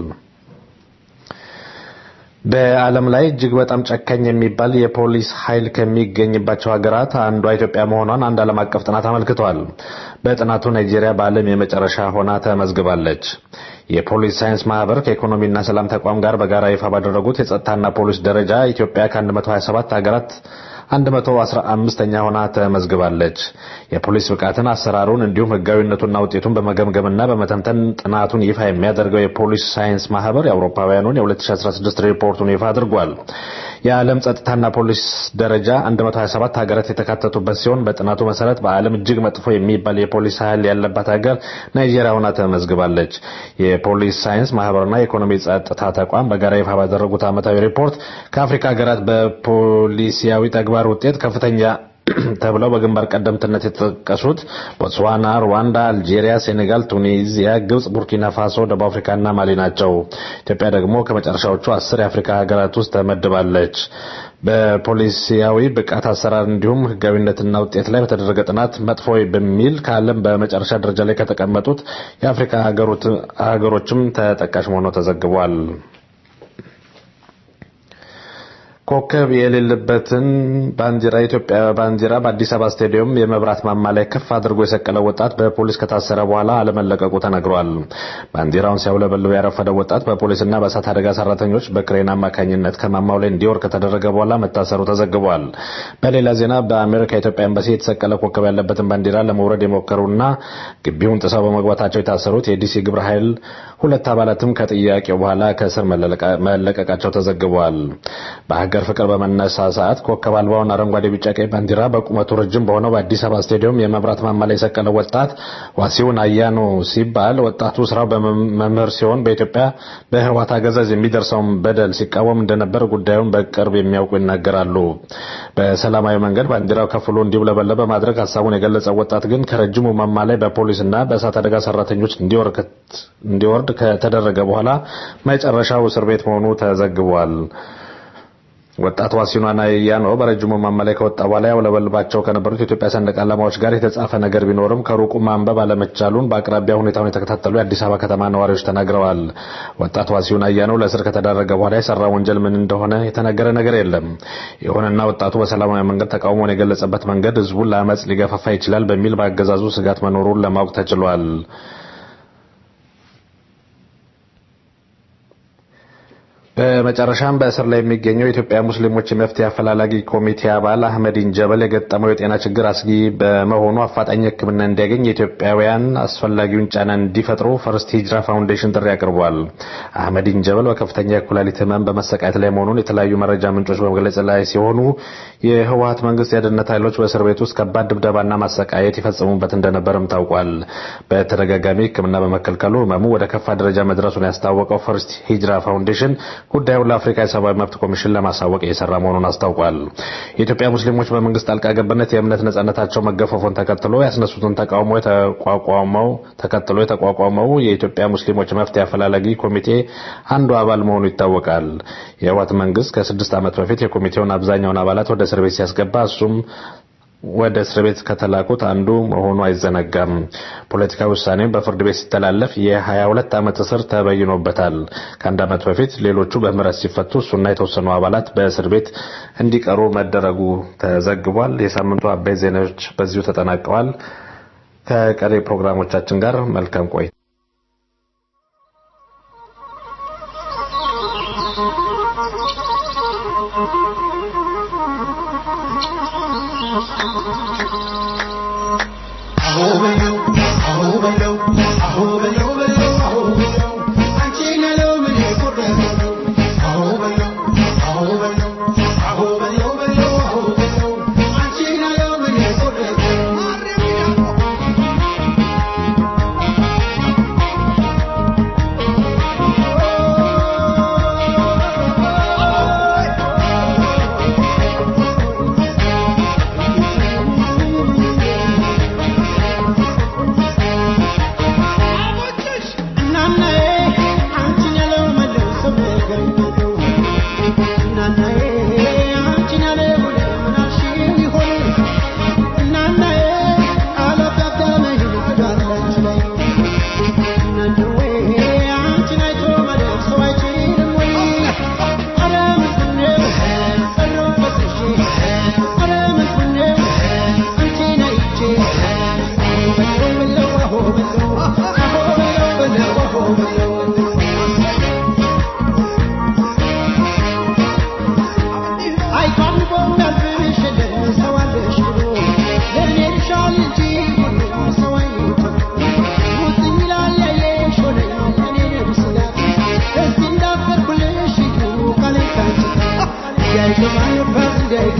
በዓለም ላይ እጅግ በጣም ጨካኝ የሚባል የፖሊስ ኃይል ከሚገኝባቸው ሀገራት አንዷ ኢትዮጵያ መሆኗን አንድ ዓለም አቀፍ ጥናት አመልክቷል። በጥናቱ ናይጄሪያ በዓለም የመጨረሻ ሆና ተመዝግባለች። የፖሊስ ሳይንስ ማህበር ከኢኮኖሚና ሰላም ተቋም ጋር በጋራ ይፋ ባደረጉት የጸጥታና ፖሊስ ደረጃ ኢትዮጵያ ከ127 ሀገራት 115ኛ ሆና ተመዝግባለች። የፖሊስ ብቃትን፣ አሰራሩን እንዲሁም ህጋዊነቱና ውጤቱን በመገምገምና በመተንተን ጥናቱን ይፋ የሚያደርገው የፖሊስ ሳይንስ ማህበር የአውሮፓውያኑን የ2016 ሪፖርቱን ይፋ አድርጓል። የዓለም ጸጥታና ፖሊስ ደረጃ 127 ሀገራት የተካተቱበት ሲሆን በጥናቱ መሰረት በዓለም እጅግ መጥፎ የሚባል የፖሊስ ኃይል ያለባት ሀገር ናይጄሪያ ሆና ተመዝግባለች። የፖሊስ ሳይንስ ማህበርና የኢኮኖሚ ጸጥታ ተቋም በጋራ ይፋ ባደረጉት ዓመታዊ ሪፖርት ከአፍሪካ ሀገራት በፖሊሲያዊ ተግባር ውጤት ከፍተኛ ተብለው በግንባር ቀደምትነት የተጠቀሱት ቦትስዋና፣ ሩዋንዳ፣ አልጄሪያ፣ ሴኔጋል፣ ቱኒዚያ፣ ግብጽ፣ ቡርኪና ፋሶ፣ ደቡብ አፍሪካና ማሊ ናቸው። ኢትዮጵያ ደግሞ ከመጨረሻዎቹ አስር የአፍሪካ ሀገራት ውስጥ ተመድባለች። በፖሊሲያዊ ብቃት አሰራር እንዲሁም ህጋዊነትና ውጤት ላይ በተደረገ ጥናት መጥፎ በሚል ከዓለም በመጨረሻ ደረጃ ላይ ከተቀመጡት የአፍሪካ ሀገሮችም ተጠቃሽ መሆኑ ተዘግቧል። ኮከብ የሌለበትን ባንዲራ የኢትዮጵያ ባንዲራ በአዲስ አበባ ስታዲየም የመብራት ማማ ላይ ከፍ አድርጎ የሰቀለው ወጣት በፖሊስ ከታሰረ በኋላ አለመለቀቁ ተነግሯል። ባንዲራውን ሲያውለበልብ ያረፈደው ወጣት በፖሊስና በእሳት አደጋ ሰራተኞች በክሬን አማካኝነት ከማማው ላይ እንዲወርድ ከተደረገ በኋላ መታሰሩ ተዘግቧል። በሌላ ዜና በአሜሪካ የኢትዮጵያ ኤምባሲ የተሰቀለ ኮከብ ያለበትን ባንዲራ ለመውረድ የሞከሩና ግቢውን ጥሰው በመግባታቸው የታሰሩት የዲሲ ግብረ ኃይል ሁለት አባላትም ከጥያቄው በኋላ ከእስር መለቀቃቸው ተዘግቧል። በሀገር ፍቅር በመነሳሳት ኮከብ አልባውን አረንጓዴ፣ ቢጫ፣ ቀይ ባንዲራ በቁመቱ ረጅም በሆነው በአዲስ አበባ ስታዲየም የመብራት ማማ ላይ የሰቀለው ወጣት ዋሲውን አያኖ ሲባል ወጣቱ ስራው በመምህር ሲሆን በኢትዮጵያ በህወሓት አገዛዝ የሚደርሰውን በደል ሲቃወም እንደነበር ጉዳዩን በቅርብ የሚያውቁ ይናገራሉ። በሰላማዊ መንገድ ባንዲራው ከፍሎ እንዲውለበለብ በማድረግ ሀሳቡን የገለጸው ወጣት ግን ከረጅሙ ማማ ላይ በፖሊስና በእሳት አደጋ ሰራተኞች እንዲወርድ ከተደረገ በኋላ መጨረሻው እስር ቤት መሆኑ ተዘግቧል። ወጣት ዋሲኗና ያኖ በረጅሙ ማማ ላይ ከወጣ በኋላ ያውለበልባቸው ከነበሩት የኢትዮጵያ ሰንደቅ ዓላማዎች ጋር የተጻፈ ነገር ቢኖርም ከሩቁ ማንበብ አለመቻሉን በአቅራቢያ ሁኔታውን የተከታተሉ የአዲስ አበባ ከተማ ነዋሪዎች ተናግረዋል። ወጣት ዋሲሁን አያኖ ለእስር ከተዳረገ በኋላ የሰራ ወንጀል ምን እንደሆነ የተነገረ ነገር የለም። ይሁንና ወጣቱ በሰላማዊ መንገድ ተቃውሞውን የገለጸበት መንገድ ህዝቡን ለአመፅ ሊገፋፋ ይችላል በሚል በአገዛዙ ስጋት መኖሩን ለማወቅ ተችሏል። በመጨረሻም በእስር ላይ የሚገኘው የኢትዮጵያ ሙስሊሞች የመፍትሄ አፈላላጊ ኮሚቴ አባል አህመዲን ጀበል የገጠመው የጤና ችግር አስጊ በመሆኑ አፋጣኝ ሕክምና እንዲያገኝ የኢትዮጵያውያን አስፈላጊውን ጫና እንዲፈጥሩ ፈርስት ሂጅራ ፋውንዴሽን ጥሪ አቅርቧል። አህመዲን ጀበል በከፍተኛ የኩላሊት ህመም በመሰቃየት ላይ መሆኑን የተለያዩ መረጃ ምንጮች በመግለጽ ላይ ሲሆኑ የህወሀት መንግስት የደህንነት ኃይሎች በእስር ቤት ውስጥ ከባድ ድብደባና ማሰቃየት ይፈጽሙበት እንደነበርም ታውቋል። በተደጋጋሚ ሕክምና በመከልከሉ ህመሙ ወደ ከፋ ደረጃ መድረሱን ያስታወቀው ፈርስት ሂጅራ ፋውንዴሽን ጉዳዩን ለአፍሪካ የሰብአዊ መብት ኮሚሽን ለማሳወቅ እየሰራ መሆኑን አስታውቋል። የኢትዮጵያ ሙስሊሞች በመንግስት ጣልቃ ገብነት የእምነት ነጻነታቸው መገፈፉን ተከትሎ ያስነሱትን ተቃውሞ የተቋቋመው ተከትሎ የተቋቋመው የኢትዮጵያ ሙስሊሞች መፍትሄ አፈላላጊ ኮሚቴ አንዱ አባል መሆኑ ይታወቃል። የህወሓት መንግስት ከስድስት ዓመት በፊት የኮሚቴውን አብዛኛውን አባላት ወደ እስር ቤት ሲያስገባ እሱም ወደ እስር ቤት ከተላኩት አንዱ መሆኑ አይዘነጋም። ፖለቲካዊ ውሳኔም በፍርድ ቤት ሲተላለፍ የ22 ዓመት እስር ተበይኖበታል። ከአንድ ዓመት በፊት ሌሎቹ በምህረት ሲፈቱ እሱና የተወሰኑ አባላት በእስር ቤት እንዲቀሩ መደረጉ ተዘግቧል። የሳምንቱ አበይት ዜናዎች በዚሁ ተጠናቀዋል። ከቀሪ ፕሮግራሞቻችን ጋር መልካም ቆይ Thank you.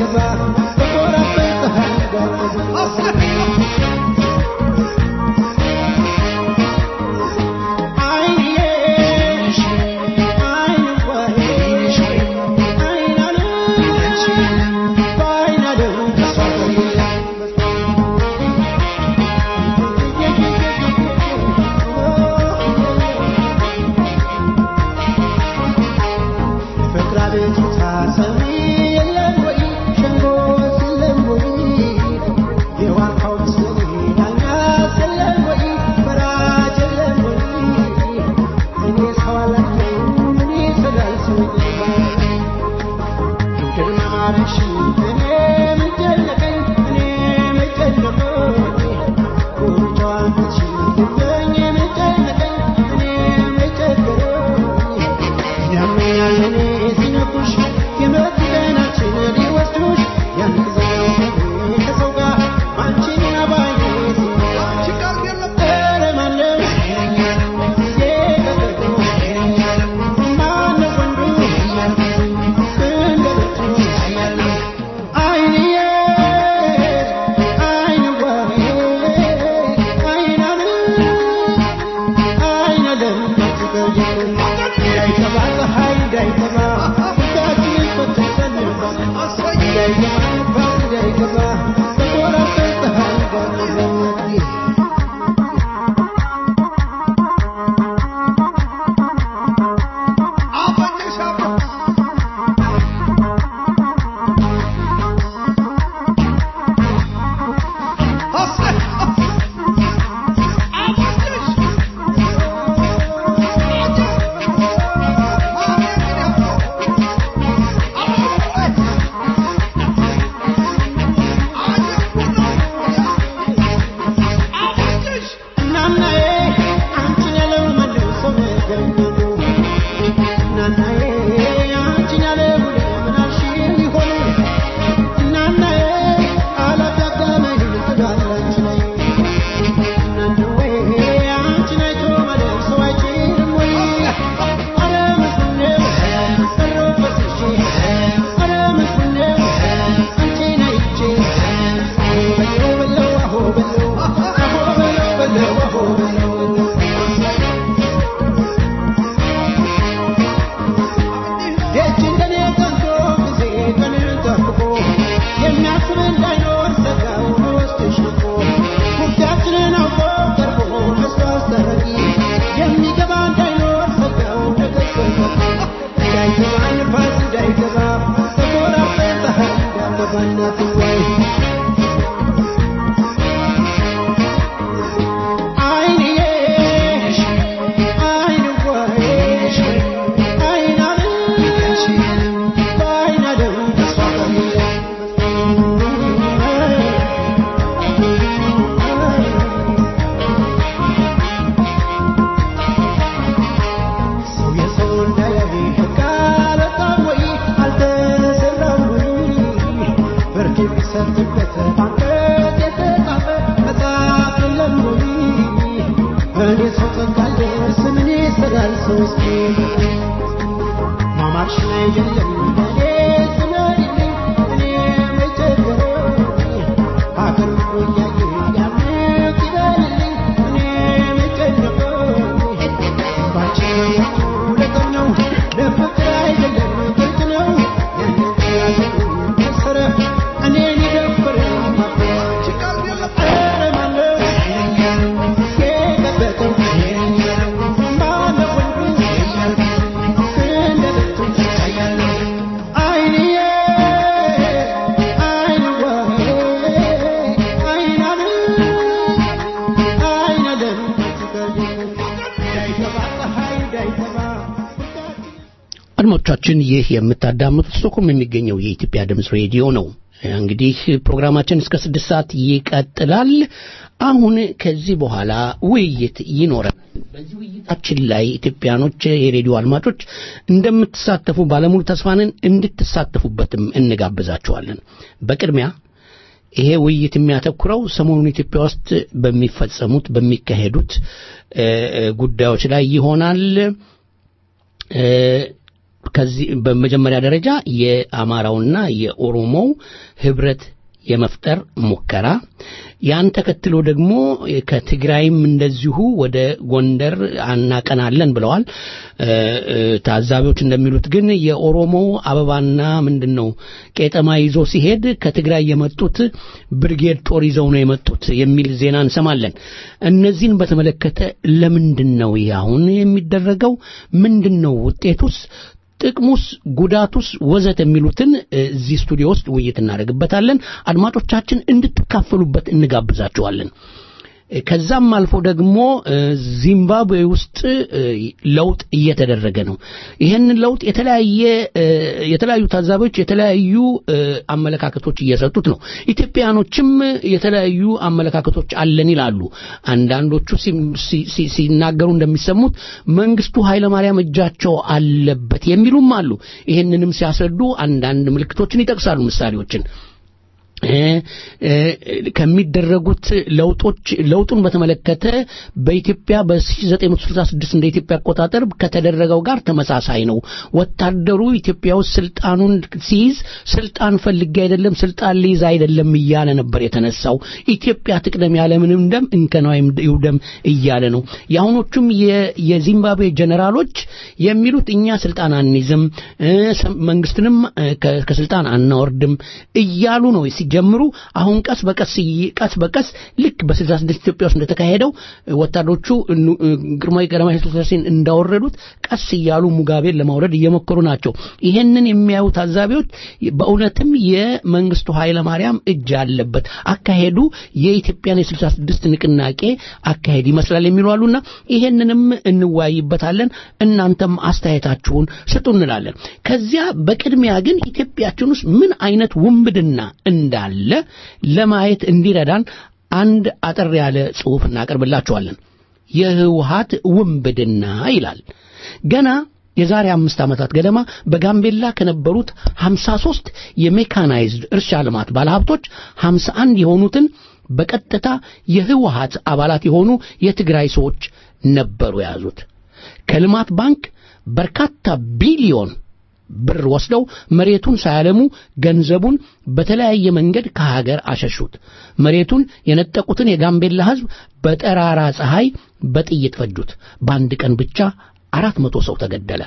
አድማጮቻችን ይህ የምታዳምጡት ስቶክሆልም የሚገኘው የኢትዮጵያ ድምፅ ሬዲዮ ነው። እንግዲህ ፕሮግራማችን እስከ ስድስት ሰዓት ይቀጥላል። አሁን ከዚህ በኋላ ውይይት ይኖረናል። በዚህ ውይይታችን ላይ ኢትዮጵያኖች፣ የሬዲዮ አድማጮች እንደምትሳተፉ ባለሙሉ ተስፋንን እንድትሳተፉበትም እንጋብዛችኋለን። በቅድሚያ ይሄ ውይይት የሚያተኩረው ሰሞኑን ኢትዮጵያ ውስጥ በሚፈጸሙት በሚካሄዱት ጉዳዮች ላይ ይሆናል። ከዚህ በመጀመሪያ ደረጃ የአማራውና የኦሮሞው ህብረት የመፍጠር ሙከራ ያን ተከትሎ ደግሞ ከትግራይም እንደዚሁ ወደ ጎንደር አናቀናለን ብለዋል። እ፣ እ፣ ታዛቢዎች እንደሚሉት ግን የኦሮሞው አበባና ምንድን ነው ቄጠማ ይዞ ሲሄድ ከትግራይ የመጡት ብርጌድ ጦር ይዘው ነው የመጡት የሚል ዜና እንሰማለን። እነዚህን በተመለከተ ለምንድን ነው ይህ አሁን የሚደረገው? ምንድን ነው ውጤቱስ? ጥቅሙስ ጉዳቱስ ወዘት የሚሉትን እ፣ እዚህ ስቱዲዮ ውስጥ ውይይት እናደርግበታለን። አድማጮቻችን እንድትካፈሉበት እንጋብዛችኋለን። እ፣ ከዛም አልፎ ደግሞ እ፣ ዚምባብዌ ውስጥ እ፣ ለውጥ እየተደረገ ነው። ይህንን ለውጥ የተለያየ እ፣ የተለያዩ ታዛቢዎች የተለያዩ እ፣ አመለካከቶች እየሰጡት ነው። ኢትዮጵያኖችም የተለያዩ አመለካከቶች አለን ይላሉ። አንዳንዶቹ ሲም- ሲ- ሲ- ሲናገሩ እንደሚሰሙት መንግስቱ ኃይለማርያም እጃቸው አለበት የሚሉም አሉ። ይህንንም ሲያስረዱ አንዳንድ ምልክቶችን ይጠቅሳሉ፣ ምሳሌዎችን እ፣ እ፣ ከሚደረጉት ለውጦች ለውጡን በተመለከተ በኢትዮጵያ በ1966 እንደ ኢትዮጵያ አቆጣጠር ከተደረገው ጋር ተመሳሳይ ነው። ወታደሩ ኢትዮጵያ ውስጥ ስልጣኑን ሲይዝ ስልጣን ፈልጌ አይደለም ስልጣን ሊይዝ አይደለም እያለ ነበር የተነሳው። ኢትዮጵያ ትቅደም ያለምንም ደም እንከኗ ይውደም እያለ ነው። የአሁኖቹም የ- የዚምባብዌ ጀነራሎች የሚሉት እኛ ስልጣን አንይዝም እ፣ ሰ- መንግስትንም እ፣ ከ- ከስልጣን አናወርድም እያሉ ነው ሲጀምሩ። አሁን ቀስ በቀስ እይ- ቀስ በቀስ ልክ በ66 ኢትዮጵያ ውስጥ እንደተካሄደው እ፣ ወታደሮቹ እኑ- እ፣ ግርማዊ ቀዳማዊ ኃይለ ሥላሴን እንዳወረዱት ቀስ እያሉ ሙጋቤን ለማውረድ እየሞከሩ ናቸው። ይሄንን የሚያዩ ታዛቢዎች በእውነትም የመንግስቱ ኃይለ ማርያም እጅ አለበት አካሄዱ የኢትዮጵያን የ66 ንቅናቄ አካሄድ ይመስላል የሚሉ አሉና ይሄንንም እንወያይበታለን። እናንተም አስተያየታችሁን ስጡ እንላለን። ከዚያ በቅድሚያ ግን ኢትዮጵያችን ውስጥ ምን አይነት ውንብድና እንዳለ ለማየት እንዲረዳን አንድ አጠር ያለ ጽሑፍ እናቀርብላችኋለን። የህወሀት ውንብድና ይላል። ገና የዛሬ አምስት ዓመታት ገደማ በጋምቤላ ከነበሩት 53 የሜካናይዝድ እርሻ ልማት ባለሀብቶች 51 የሆኑትን በቀጥታ የህወሀት አባላት የሆኑ የትግራይ ሰዎች ነበሩ የያዙት። ከልማት ባንክ በርካታ ቢሊዮን ብር ወስደው መሬቱን ሳያለሙ ገንዘቡን በተለያየ መንገድ ከሀገር አሸሹት። መሬቱን የነጠቁትን የጋምቤላ ህዝብ በጠራራ ፀሐይ በጥይት ፈጁት። በአንድ ቀን ብቻ አራት መቶ ሰው ተገደለ።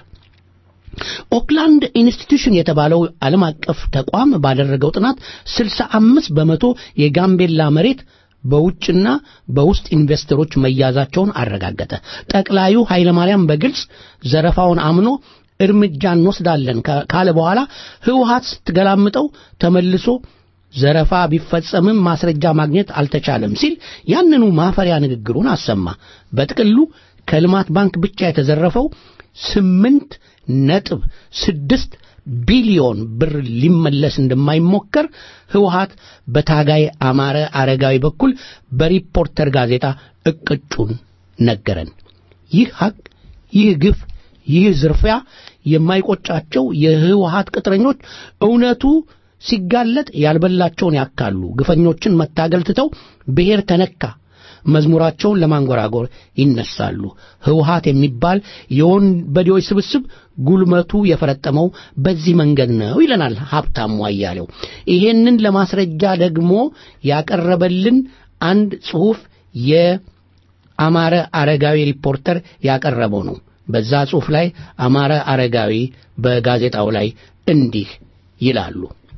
ኦክላንድ ኢንስቲትዩሽን የተባለው ዓለም አቀፍ ተቋም ባደረገው ጥናት 65 በመቶ የጋምቤላ መሬት በውጭና በውስጥ ኢንቨስተሮች መያዛቸውን አረጋገጠ። ጠቅላዩ ኃይለማርያም በግልጽ ዘረፋውን አምኖ እርምጃ እንወስዳለን ካ- ካለ በኋላ ህወሀት ስትገላምጠው ተመልሶ ዘረፋ ቢፈጸምም ማስረጃ ማግኘት አልተቻለም ሲል ያንኑ ማፈሪያ ንግግሩን አሰማ። በጥቅሉ ከልማት ባንክ ብቻ የተዘረፈው ስምንት ነጥብ ስድስት ቢሊዮን ብር ሊመለስ እንደማይሞከር ህወሀት በታጋይ አማረ አረጋዊ በኩል በሪፖርተር ጋዜጣ እቅጩን ነገረን። ይህ ሀቅ፣ ይህ ግፍ፣ ይህ ዝርፊያ የማይቆጫቸው የህወሀት ቅጥረኞች እውነቱ ሲጋለጥ ያልበላቸውን ያካሉ። ግፈኞችን መታገል ትተው ብሔር ተነካ መዝሙራቸውን ለማንጎራጎር ይነሳሉ። ህወሀት የሚባል የወንበዴዎች ስብስብ ጉልመቱ የፈረጠመው በዚህ መንገድ ነው ይለናል ሀብታሙ አያሌው። ይሄንን ለማስረጃ ደግሞ ያቀረበልን አንድ ጽሑፍ የአማረ አረጋዊ ሪፖርተር ያቀረበው ነው። በዛ ጽሑፍ ላይ አማረ አረጋዊ በጋዜጣው ላይ እንዲህ ይላሉ።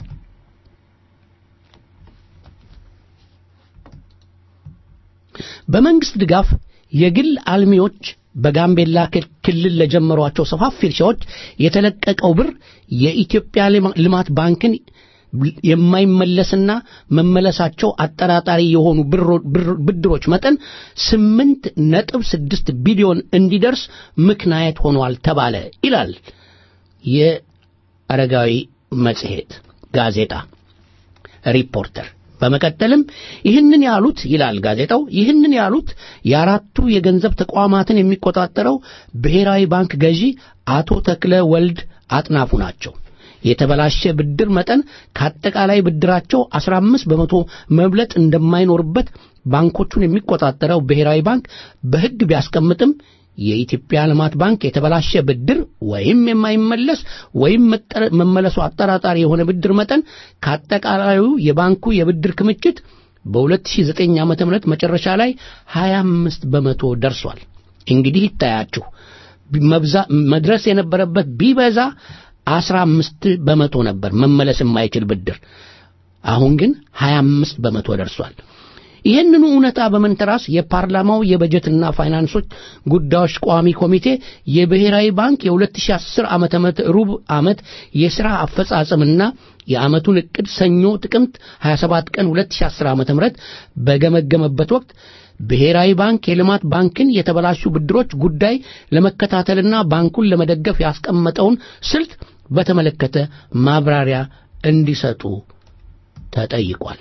በመንግስት ድጋፍ የግል አልሚዎች በጋምቤላ ክል- ክልል ለጀመሯቸው ሰፋፊ እርሻዎች የተለቀቀው ብር የኢትዮጵያ ልማ- ልማት ባንክን የማይመለስና መመለሳቸው አጠራጣሪ የሆኑ ብሮ- ብር- ብድሮች መጠን ስምንት ነጥብ ስድስት ቢሊዮን እንዲደርስ ምክንያት ሆኗል ተባለ ይላል የአረጋዊ መጽሔት ጋዜጣ ሪፖርተር። በመቀጠልም ይህንን ያሉት ይላል ጋዜጣው፣ ይህንን ያሉት የአራቱ የገንዘብ ተቋማትን የሚቆጣጠረው ብሔራዊ ባንክ ገዢ አቶ ተክለ ወልድ አጥናፉ ናቸው። የተበላሸ ብድር መጠን ከአጠቃላይ ብድራቸው 15 በመቶ መብለጥ እንደማይኖርበት ባንኮቹን የሚቆጣጠረው ብሔራዊ ባንክ በሕግ ቢያስቀምጥም የኢትዮጵያ ልማት ባንክ የተበላሸ ብድር ወይም የማይመለስ ወይም መጠረ- መመለሱ አጠራጣሪ የሆነ ብድር መጠን ከአጠቃላዩ የባንኩ የብድር ክምችት በ2009 ዓ.ም መጨረሻ ላይ 25 በመቶ ደርሷል። እንግዲህ ይታያችሁ መብዛ- መድረስ የነበረበት ቢበዛ 15 በመቶ ነበር መመለስ የማይችል ብድር። አሁን ግን 25 በመቶ ደርሷል። ይህንኑ እውነታ በመንተራስ የፓርላማው የበጀትና ፋይናንሶች ጉዳዮች ቋሚ ኮሚቴ የብሔራዊ ባንክ የ2010 ዓመተ ምህረት ሩብ ዓመት የሥራ አፈጻጸምና የዓመቱን ዕቅድ ሰኞ ጥቅምት 27 ቀን 2010 ዓመተ ምህረት በገመገመበት ወቅት ብሔራዊ ባንክ የልማት ባንክን የተበላሹ ብድሮች ጉዳይ ለመከታተልና ባንኩን ለመደገፍ ያስቀመጠውን ስልት በተመለከተ ማብራሪያ እንዲሰጡ ተጠይቋል።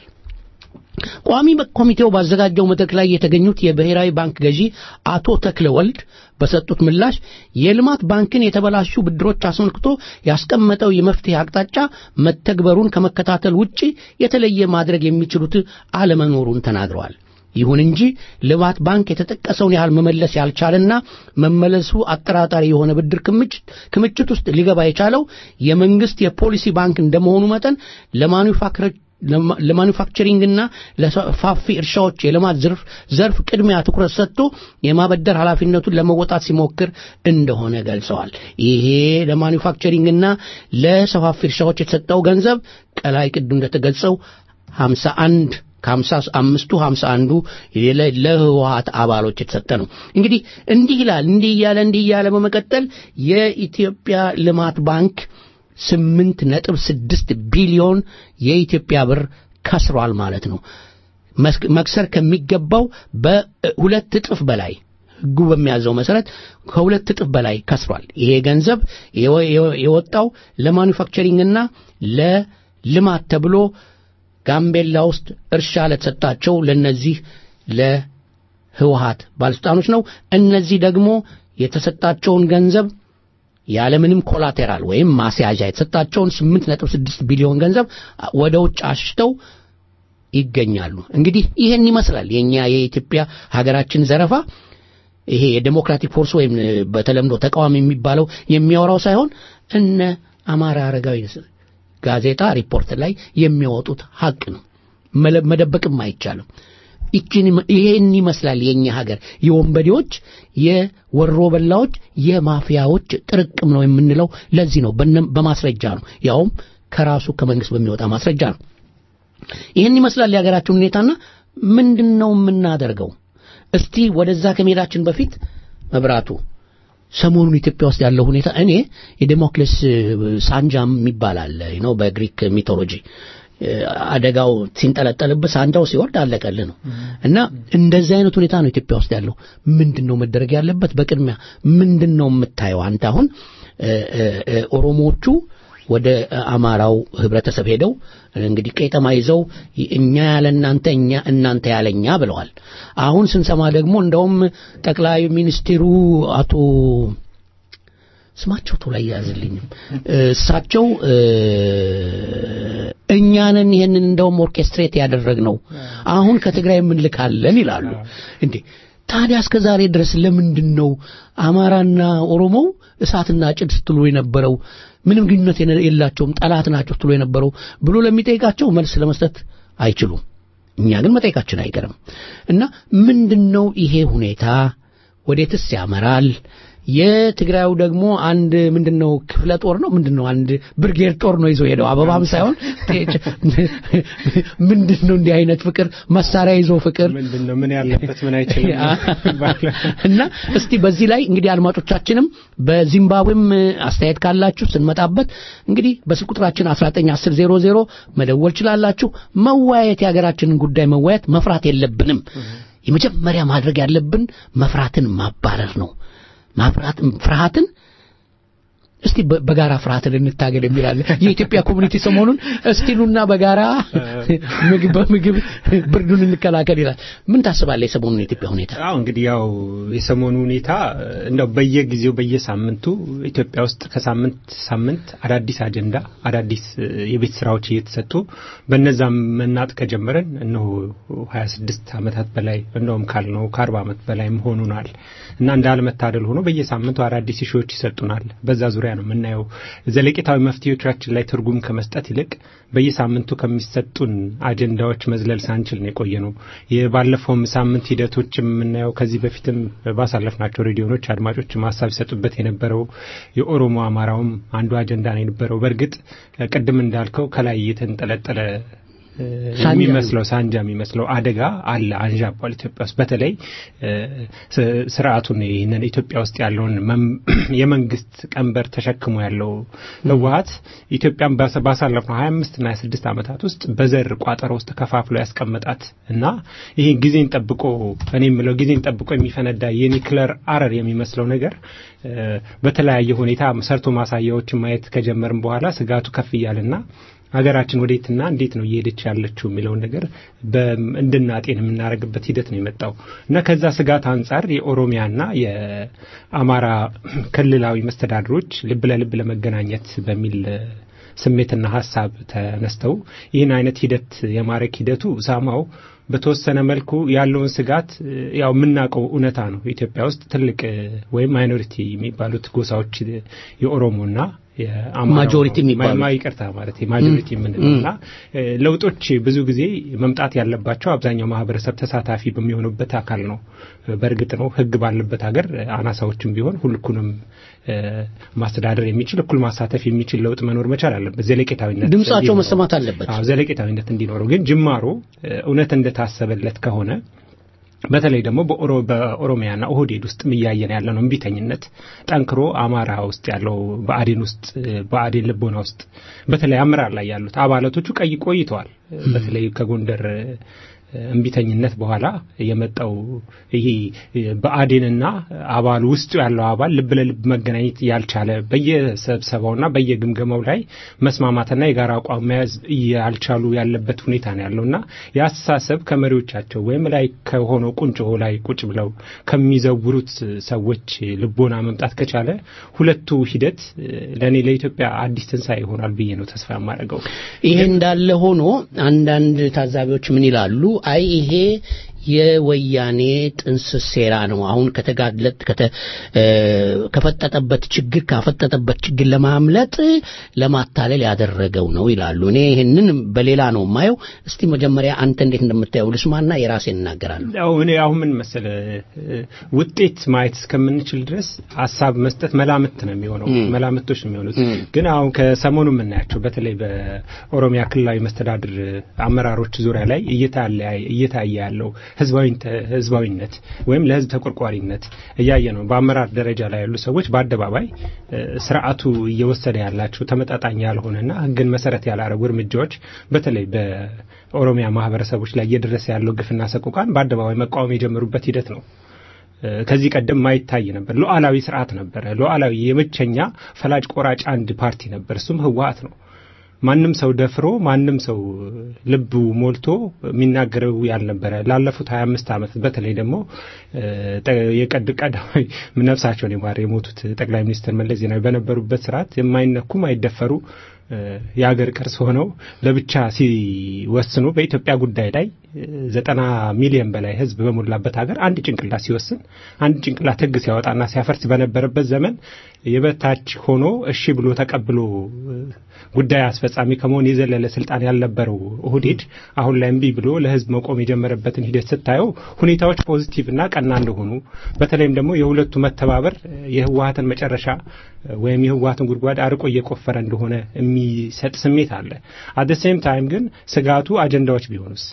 ቋሚ ኮሚቴው ባዘጋጀው መድረክ ላይ የተገኙት የብሔራዊ ባንክ ገዢ አቶ ተክለ ወልድ በሰጡት ምላሽ የልማት ባንክን የተበላሹ ብድሮች አስመልክቶ ያስቀመጠው የመፍትሄ አቅጣጫ መተግበሩን ከመከታተል ውጪ የተለየ ማድረግ የሚችሉት አለመኖሩን ተናግረዋል። ይሁን እንጂ ልማት ባንክ የተጠቀሰውን ያህል መመለስ ያልቻለና መመለሱ አጠራጣሪ የሆነ ብድር ክምችት ክምችት ውስጥ ሊገባ የቻለው የመንግስት የፖሊሲ ባንክ እንደመሆኑ መጠን ለማኑፋክቸር ለማኑፋክቸሪንግና ለሰፋፊ እርሻዎች የልማት ዘርፍ ዘርፍ ቅድሚያ ትኩረት ሰጥቶ የማበደር ኃላፊነቱን ለመወጣት ሲሞክር እንደሆነ ገልጸዋል። ይሄ ለማኑፋክቸሪንግና ለሰፋፊ እርሻዎች የተሰጠው ገንዘብ ቀላይ ቅድም እንደተገለጸው 51 ከሀምሳ አምስቱ ሀምሳ አንዱ ለህወሀት አባሎች የተሰጠ ነው። እንግዲህ እንዲህ ይላል እንዲህ እያለ እንዲህ እያለ በመቀጠል የኢትዮጵያ ልማት ባንክ ስምንት ነጥብ ስድስት ቢሊዮን የኢትዮጵያ ብር ከስሯል ማለት ነው። መክሰር ከሚገባው በሁለት እጥፍ በላይ ህጉ በሚያዘው መሰረት ከሁለት እጥፍ በላይ ከስሯል። ይሄ ገንዘብ የወጣው ለማኑፋክቸሪንግና ለልማት ተብሎ ጋምቤላ ውስጥ እርሻ ለተሰጣቸው ለነዚህ ለህወሀት ባለስልጣኖች ነው። እነዚህ ደግሞ የተሰጣቸውን ገንዘብ ያለምንም ኮላቴራል ወይም ማስያዣ የተሰጣቸውን 8.6 ቢሊዮን ገንዘብ ወደ ውጭ አሽተው ይገኛሉ። እንግዲህ ይህን ይመስላል የኛ የኢትዮጵያ ሀገራችን ዘረፋ። ይሄ የዴሞክራቲክ ፎርስ ወይም በተለምዶ ተቃዋሚ የሚባለው የሚያወራው ሳይሆን እነ አማራ አረጋዊ ጋዜጣ ሪፖርት ላይ የሚያወጡት ሀቅ ነው። መደበቅም አይቻልም። ይሄን ይመስላል የኛ ሀገር የወንበዴዎች፣ የወሮ በላዎች፣ የማፊያዎች ጥርቅም ነው የምንለው ለዚህ ነው። በማስረጃ ነው፣ ያውም ከራሱ ከመንግስት በሚወጣ ማስረጃ ነው። ይህን ይመስላል የሀገራችን ሁኔታና ምንድን ነው የምናደርገው? እስቲ ወደዛ ከመሄዳችን በፊት መብራቱ ሰሞኑን ኢትዮጵያ ውስጥ ያለው ሁኔታ እኔ የዴሞክሌስ ሳንጃም የሚባል አለ ነው በግሪክ ሚቶሎጂ አደጋው ሲንጠለጠልበት ሳንጃው ሲወርድ አለቀልህ ነው እና እንደዚህ አይነት ሁኔታ ነው ኢትዮጵያ ውስጥ ያለው ምንድን ነው መደረግ ያለበት በቅድሚያ ምንድን ነው የምታየው አንተ አሁን ኦሮሞዎቹ ወደ አማራው ህብረተሰብ ሄደው እንግዲህ ቄጠማ ይዘው እኛ ያለ እናንተ እኛ እናንተ ያለኛ ብለዋል። አሁን ስንሰማ ደግሞ እንደውም ጠቅላይ ሚኒስትሩ አቶ ስማቸው ቶሎ አያያዝልኝም እሳቸው እኛንን ይህንን እንደውም ኦርኬስትሬት ያደረግነው አሁን ከትግራይ የምንልካለን ይላሉ። እንዴ ታዲያ እስከ ዛሬ ድረስ ለምንድን ነው አማራና ኦሮሞው እሳትና ጭድ ስትሉ የነበረው ምንም ግንኙነት የላቸውም ጠላት ናቸው ስትሉ የነበረው ብሎ ለሚጠይቃቸው መልስ ለመስጠት አይችሉም። እኛ ግን መጠየቃችን አይቀርም እና ምንድን ነው ይሄ ሁኔታ ወዴትስ ያመራል? የትግራዩ ደግሞ አንድ ምንድን ነው ክፍለ ጦር ነው ምንድን ነው አንድ ብርጌድ ጦር ነው ይዞ ሄደው አበባም ሳይሆን ምንድን ነው እንዲህ አይነት ፍቅር መሳሪያ ይዞ ፍቅር ምንድን ነው ምን ያለበት ምን አይችልም እና እስቲ በዚህ ላይ እንግዲህ አድማጮቻችንም በዚምባብዌም አስተያየት ካላችሁ ስንመጣበት እንግዲህ በስልክ ቁጥራችን 191000 መደወል ችላላችሁ መወያየት የሀገራችንን ጉዳይ መወያየት መፍራት የለብንም የመጀመሪያ ማድረግ ያለብን መፍራትን ማባረር ነው ማፍራት ፍርሃትን እስቲ በ- በጋራ ፍርሃትን እንታገል የሚላለ የኢትዮጵያ ኮሚኒቲ ሰሞኑን እስቲኑና በጋራ ምግብ በምግብ ብርዱን እንከላከል ይላል። ምን ታስባለህ የሰሞኑን የኢትዮጵያ ሁኔታ? አዎ እንግዲህ ያው የሰሞኑ ሁኔታ እንደው በየጊዜው በየሳምንቱ ኢትዮጵያ ውስጥ ከሳምንት ሳምንት አዳዲስ አጀንዳ አዳዲስ እ፣ የቤት ስራዎች እየተሰጡ በነዛም መናጥ ከጀመረን እነሆ 26 ዓመታት በላይ እንደውም ካልነው ከ40 ዓመት በላይ ሆኑናል እና እንዳለመታደል ሆኖ በየሳምንቱ አዳዲስ ሺዎች ይሰጡናል። በዛ ዙሪያ ነው የምናየው። ዘለቄታዊ መፍትሄዎቻችን ላይ ትርጉም ከመስጠት ይልቅ በየሳምንቱ ከሚሰጡን አጀንዳዎች መዝለል ሳንችል ነው የቆየ ነው። የባለፈውም ሳምንት ሂደቶች የምናየው ከዚህ በፊትም ባሳለፍናቸው ሬዲዮኖች አድማጮች ሀሳብ ይሰጡበት የነበረው የኦሮሞ አማራውም አንዱ አጀንዳ ነው የነበረው። በእርግጥ ቅድም እንዳልከው ከላይ የተንጠለጠለ እ፣ ሳንጃ የሚመስለው ሳንጃ የሚመስለው አደጋ አለ አንዣቧል ኢትዮጵያ ውስጥ በተለይ እ፣ ስ- ስርዓቱን ይህንን ኢትዮጵያ ውስጥ ያለውን መም- የመንግስት ቀንበር ተሸክሞ ያለው ህወሀት ኢትዮጵያን ባሰ- ባሳለፍነው ሀያ አምስት ና ሀያ ስድስት ዓመታት ውስጥ በዘር ቋጠሮ ውስጥ ከፋፍሎ ያስቀመጣት እና ይህ ጊዜን ጠብቆ እኔ የምለው ጊዜን ጠብቆ የሚፈነዳ የኒክለር አረር የሚመስለው ነገር እ፣ በተለያየ ሁኔታ ሰርቶ ማሳያዎችን ማየት ከጀመርን በኋላ ስጋቱ ከፍ እያለና ሀገራችን ወዴትና እንዴት ነው እየሄደች ያለችው የሚለውን ነገር በ- እንድናጤን የምናደርግበት ሂደት ነው የመጣው እና ከዛ ስጋት አንጻር የኦሮሚያና የአማራ ክልላዊ መስተዳድሮች ልብ ለልብ ለመገናኘት በሚል እ፣ ስሜትና ሀሳብ ተነስተው ይህን አይነት ሂደት የማድረግ ሂደቱ ሳማው በተወሰነ መልኩ ያለውን ስጋት እ፣ ያው የምናውቀው እውነታ ነው። ኢትዮጵያ ውስጥ ትልቅ እ፣ ወይም ማይኖሪቲ የሚባሉት ጎሳዎች እ፣ የኦሮሞና የአማራው ማጆሪቲ የሚባሉት። ማ- ይቅርታ ማለት ማጆሪቲ የምንለው እና እ፣ ለውጦች ብዙ ጊዜ መምጣት ያለባቸው አብዛኛው ማህበረሰብ ተሳታፊ በሚሆኑበት አካል ነው። እ፣ በእርግጥ ነው ሕግ ባለበት ሀገር እ፣ አናሳዎችም ቢሆን ሁልኩንም እ፣ ማስተዳደር የሚችል እኩል ማሳተፍ የሚችል ለውጥ መኖር መቻል አለበት። ዘለቄታዊነት ድምጻቸው እንዲኖረው። መሰማት አለበት። አዎ ዘለቄታዊነት እንዲኖረው ግን ጅማሮ እ፣ እውነት እንደታሰበለት ከሆነ በተለይ ደግሞ በኦሮ በኦሮሚያና ኦህዴድ ውስጥ እያየን ያለ ነው እምቢተኝነት ጠንክሮ አማራ ውስጥ ያለው በአዴን ውስጥ እ፣ በአዴን ልቦና ውስጥ በተለይ አመራር ላይ ያሉት አባላቶቹ ቀይ ቆይተዋል። እ፣ በተለይ ከጎንደር እ፣ እምቢተኝነት በኋላ የመጣው ይሄ በአዴንና አባሉ ውስጡ ያለው አባል ልብ ለልብ መገናኘት ያልቻለ በየስብሰባውና በየግምገማው ላይ መስማማትና የጋራ አቋም መያዝ ያልቻሉ ያለበት ሁኔታ ነው ያለውና የአስተሳሰብ ከመሪዎቻቸው ወይም ላይ ከሆነው ቁንጮ ላይ ቁጭ ብለው ከሚዘውሩት ሰዎች ልቦና መምጣት ከቻለ ሁለቱ ሂደት ለእኔ ለኢትዮጵያ አዲስ ትንሣኤ ይሆናል ብዬ ነው ተስፋ የማደርገው። ይሄ እንዳለ ሆኖ አንዳንድ ታዛቢዎች ምን ይላሉ? አይ ይሄ የወያኔ ጥንስስ ሴራ ነው። አሁን ከተጋለጥ ከተ እ፣ ከፈጠጠበት ችግር ካፈጠጠበት ችግር ለማምለጥ ለማታለል ያደረገው ነው ይላሉ። እኔ ይህንን በሌላ ነው የማየው። እስቲ መጀመሪያ አንተ እንዴት እንደምታየው ልስማና የራሴን እናገራለሁ። ያው እኔ አሁን ምን መሰለ እ፣ ውጤት ማየት እስከምንችል ድረስ ሀሳብ መስጠት መላምት ነው የሚሆነው፣ መላምቶች ነው የሚሆኑት። ግን አሁን ከሰሞኑ የምናያቸው በተለይ በኦሮሚያ ክልላዊ መስተዳድር አመራሮች ዙሪያ ላይ እየታለ- እየታየ ያለው ህዝባዊንተ- ህዝባዊነት ወይም ለህዝብ ተቆርቋሪነት እያየ ነው። በአመራር ደረጃ ላይ ያሉ ሰዎች በአደባባይ እ፣ ስርዓቱ እየወሰደ ያላቸው ተመጣጣኝ ያልሆነና ህግን መሰረት ያላረጉ እርምጃዎች በተለይ በኦሮሚያ ማህበረሰቦች ላይ እየደረሰ ያለው ግፍና ሰቆቃን በአደባባይ መቃወም የጀመሩበት ሂደት ነው። እ፣ ከዚህ ቀደም ማይታይ ነበር። ሉዓላዊ ስርዓት ነበረ። ሉዓላዊ የብቸኛ ፈላጭ ቆራጭ አንድ ፓርቲ ነበር። እሱም ህወሓት ነው። ማንም ሰው ደፍሮ ማንም ሰው ልቡ ሞልቶ የሚናገረው ያልነበረ ላለፉት 25 ዓመት በተለይ ደግሞ እ፣ ጠ- የቀድ ቀዳማዊ ነፍሳቸውን የማር የሞቱት ጠቅላይ ሚኒስትር መለስ ዜናዊ በነበሩበት ስርዓት የማይነኩ ማይደፈሩ እ፣ የሀገር ቅርስ ሆነው ለብቻ ሲወስኑ በኢትዮጵያ ጉዳይ ላይ እ፣ ዘጠና ሚሊዮን በላይ ህዝብ በሞላበት ሀገር አንድ ጭንቅላት ሲወስን አንድ ጭንቅላት ህግ ሲያወጣና ሲያፈርስ በነበረበት ዘመን የበታች ሆኖ እሺ ብሎ ተቀብሎ እ፣ ጉዳይ አስፈጻሚ ከመሆን የዘለለ ስልጣን ያልነበረው ኦህዴድ አሁን ላይ እምቢ ብሎ ለህዝብ መቆም የጀመረበትን ሂደት ስታየው ሁኔታዎች ፖዚቲቭ እና ቀና እንደሆኑ በተለይም ደግሞ የሁለቱ መተባበር እ፣ የህወሀትን መጨረሻ እ፣ ወይም የህወሀትን ጉድጓድ አርቆ እየቆፈረ እንደሆነ የሚሰጥ ስሜት አለ። አት ሴም ታይም ግን ስጋቱ አጀንዳዎች ቢሆኑስ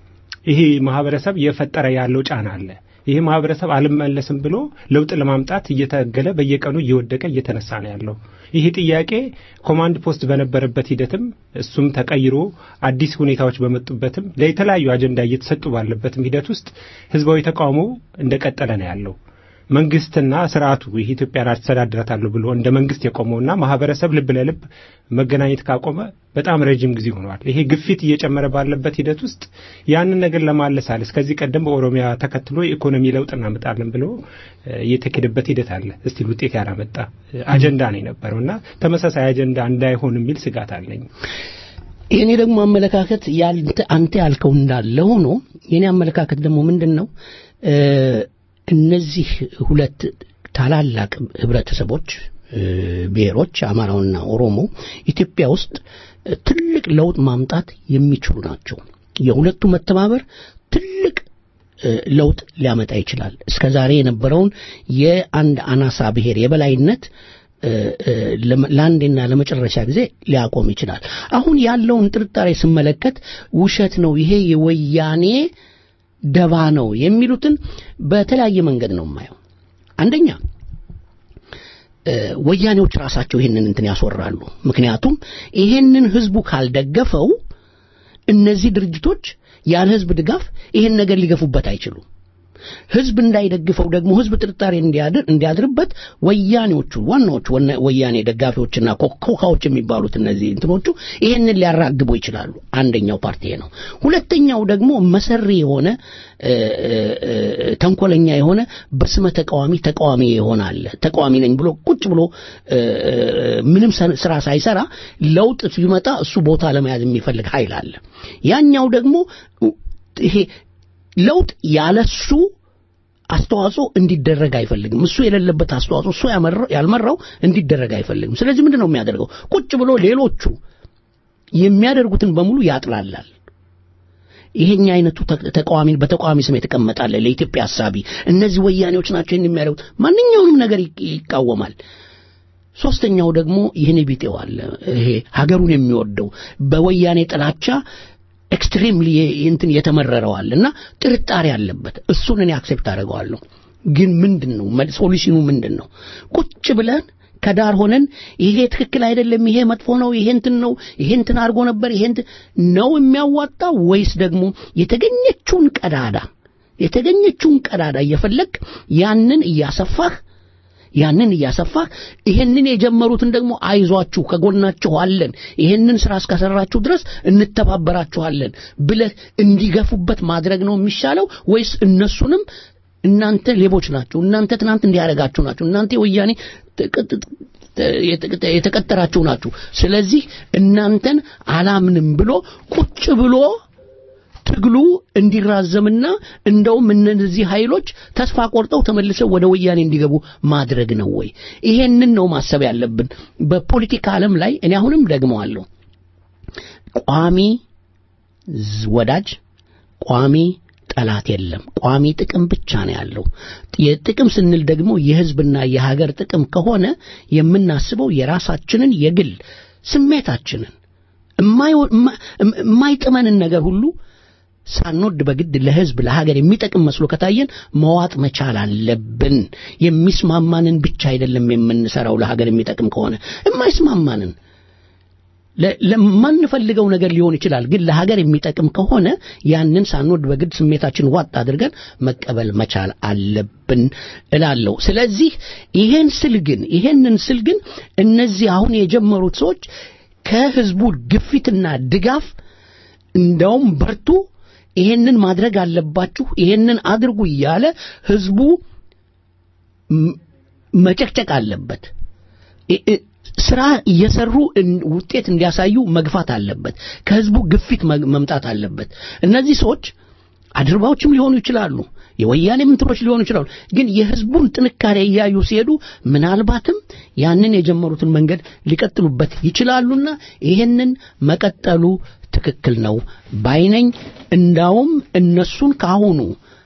ይሄ ማህበረሰብ እየፈጠረ ያለው ጫና አለ። ይህ ማህበረሰብ አልመለስም ብሎ ለውጥ ለማምጣት እየታገለ በየቀኑ እየወደቀ እየተነሳ ነው ያለው። ይህ ጥያቄ ኮማንድ ፖስት በነበረበት ሂደትም እሱም ተቀይሮ አዲስ ሁኔታዎች በመጡበትም ለተለያዩ አጀንዳ እየተሰጡ ባለበትም ሂደት ውስጥ ህዝባዊ ተቃውሞ እንደቀጠለ ነው ያለው። መንግስትና ስርዓቱ ይህ ኢትዮጵያን አስተዳድራታለሁ ብሎ እንደ መንግስት የቆመውና ማህበረሰብ ልብ ለልብ መገናኘት ካቆመ በጣም ረጅም ጊዜ ሆኗል። ይሄ ግፊት እየጨመረ ባለበት ሂደት ውስጥ ያንን ነገር ለማለሳለስ ከዚህ ቀደም በኦሮሚያ ተከትሎ የኢኮኖሚ ለውጥ እናመጣለን ብሎ እየተኬደበት ሂደት አለ። እስቲል ውጤት ያላመጣ አጀንዳ ነው የነበረው እና ተመሳሳይ አጀንዳ እንዳይሆን የሚል ስጋት አለኝ። የኔ ደግሞ አመለካከት አንተ ያልከው እንዳለ ሆኖ የኔ አመለካከት ደግሞ ምንድን ነው እነዚህ ሁለት ታላላቅ ህብረተሰቦች ብሔሮች አማራውና ኦሮሞ ኢትዮጵያ ውስጥ ትልቅ ለውጥ ማምጣት የሚችሉ ናቸው። የሁለቱ መተባበር ትልቅ ለውጥ ሊያመጣ ይችላል። እስከ ዛሬ የነበረውን የአንድ አናሳ ብሔር የበላይነት ለአንዴና ለመጨረሻ ጊዜ ሊያቆም ይችላል። አሁን ያለውን ጥርጣሬ ስመለከት ውሸት ነው፣ ይሄ የወያኔ ደባ ነው የሚሉትን በተለያየ መንገድ ነው የማየው። አንደኛ ወያኔዎች ራሳቸው ይሄንን እንትን ያስወራሉ። ምክንያቱም ይሄንን ህዝቡ ካልደገፈው እነዚህ ድርጅቶች ያለ ህዝብ ድጋፍ ይሄን ነገር ሊገፉበት አይችሉም። ህዝብ እንዳይደግፈው ደግሞ ህዝብ ጥርጣሬ እንዲያድርበት ወያኔዎቹ ዋናዎቹ ወያኔ ደጋፊዎችና ኮካዎች የሚባሉት እነዚህ እንትኖቹ ይሄንን ሊያራግቡ ይችላሉ። አንደኛው ፓርቲ ነው። ሁለተኛው ደግሞ መሰሪ የሆነ ተንኮለኛ የሆነ በስመ ተቃዋሚ ተቃዋሚ የሆነ አለ። ተቃዋሚ ነኝ ብሎ ቁጭ ብሎ ምንም ስራ ሳይሰራ ለውጥ ሲመጣ እሱ ቦታ ለመያዝ የሚፈልግ ኃይል አለ። ያኛው ደግሞ ይሄ ለውጥ ያለሱ አስተዋጽኦ እንዲደረግ አይፈልግም። እሱ የሌለበት አስተዋጽኦ እሱ ያልመራው እንዲደረግ አይፈልግም። ስለዚህ ምንድን ነው የሚያደርገው? ቁጭ ብሎ ሌሎቹ የሚያደርጉትን በሙሉ ያጥላላል። ይሄኛ አይነቱ ተቃዋሚ በተቃዋሚ ስም የተቀመጣለ ለኢትዮጵያ ሀሳቢ እነዚህ ወያኔዎች ናቸው ይህን የሚያደርጉት ማንኛውንም ነገር ይቃወማል። ሶስተኛው ደግሞ ይህን ቢጤው አለ። ይሄ ሀገሩን የሚወደው በወያኔ ጥላቻ ኤክስትሪምሊ እንትን የተመረረዋል እና ጥርጣሬ አለበት። እሱን እኔ አክሴፕት አደርገዋለሁ። ግን ምንድን ነው ሶሉሽኑ ምንድን ነው? ቁጭ ብለን ከዳር ሆነን ይሄ ትክክል አይደለም፣ ይሄ መጥፎ ነው፣ ይሄ እንትን ነው፣ ይሄ እንትን አድርጎ ነበር፣ ይሄ እንትን ነው የሚያዋጣው ወይስ ደግሞ የተገኘችውን ቀዳዳ የተገኘችውን ቀዳዳ እየፈለግ ያንን እያሰፋህ ያንን እያሰፋህ ይሄንን የጀመሩትን ደግሞ አይዟችሁ ከጎናችሁ አለን ይሄንን ስራ እስከሰራችሁ ድረስ እንተባበራችኋለን ብለህ እንዲገፉበት ማድረግ ነው የሚሻለው ወይስ እነሱንም እናንተ ሌቦች ናቸው እናንተ ትናንት እንዲያደርጋችሁ ናቸው እናንተ የወያኔ የተቀጠራችሁ ናችሁ ስለዚህ እናንተን አላምንም ብሎ ቁጭ ብሎ ትግሉ እንዲራዘምና እንደውም እነዚህ ኃይሎች ተስፋ ቆርጠው ተመልሰው ወደ ወያኔ እንዲገቡ ማድረግ ነው ወይ? ይሄንን ነው ማሰብ ያለብን። በፖለቲካ ዓለም ላይ እኔ አሁንም ደግመዋለሁ፣ ቋሚ ወዳጅ፣ ቋሚ ጠላት የለም። ቋሚ ጥቅም ብቻ ነው ያለው። የጥቅም ስንል ደግሞ የህዝብና የሀገር ጥቅም ከሆነ የምናስበው የራሳችንን የግል ስሜታችንን የማይጥመንን ነገር ሁሉ ሳንወድ በግድ ለህዝብ ለሀገር የሚጠቅም መስሎ ከታየን መዋጥ መቻል አለብን። የሚስማማንን ብቻ አይደለም የምንሰራው። ለሀገር የሚጠቅም ከሆነ የማይስማማንን ለማንፈልገው ነገር ሊሆን ይችላል፣ ግን ለሀገር የሚጠቅም ከሆነ ያንን ሳንወድ በግድ ስሜታችን ዋጥ አድርገን መቀበል መቻል አለብን እላለሁ። ስለዚህ ይሄን ስል ግን ይሄንን ስል ግን እነዚህ አሁን የጀመሩት ሰዎች ከህዝቡ ግፊትና ድጋፍ እንደውም በርቱ ይሄንን ማድረግ አለባችሁ፣ ይሄንን አድርጉ እያለ ህዝቡ መጨቅጨቅ አለበት። ስራ እየሰሩ ውጤት እንዲያሳዩ መግፋት አለበት። ከህዝቡ ግፊት መምጣት አለበት። እነዚህ ሰዎች አድርባዎችም ሊሆኑ ይችላሉ፣ የወያኔ ምንትሮች ሊሆኑ ይችላሉ። ግን የህዝቡን ጥንካሬ እያዩ ሲሄዱ ምናልባትም ያንን የጀመሩትን መንገድ ሊቀጥሉበት ይችላሉና ይሄንን መቀጠሉ ትክክል ነው ባይነኝ። እንዳውም እነሱን ካሁኑ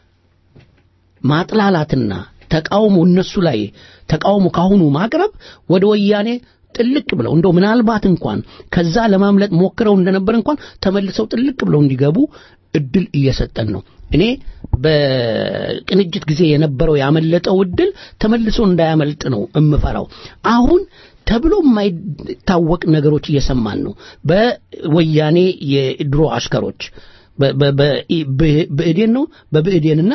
ማጥላላትና ተቃውሞ እነሱ ላይ ተቃውሞ ካሁኑ ማቅረብ ወደ ወያኔ ጥልቅ ብለው እንደው ምናልባት እንኳን ከዛ ለማምለጥ ሞክረው እንደነበር እንኳን ተመልሰው ጥልቅ ብለው እንዲገቡ እድል እየሰጠን ነው። እኔ በቅንጅት ጊዜ የነበረው ያመለጠው እድል ተመልሶ እንዳያመልጥ ነው እምፈራው። አሁን ተብሎ የማይታወቅ ነገሮች እየሰማን ነው። በወያኔ የድሮ አሽከሮች በ- በ- በ- በ- ብእዴን ነው በብእዴንና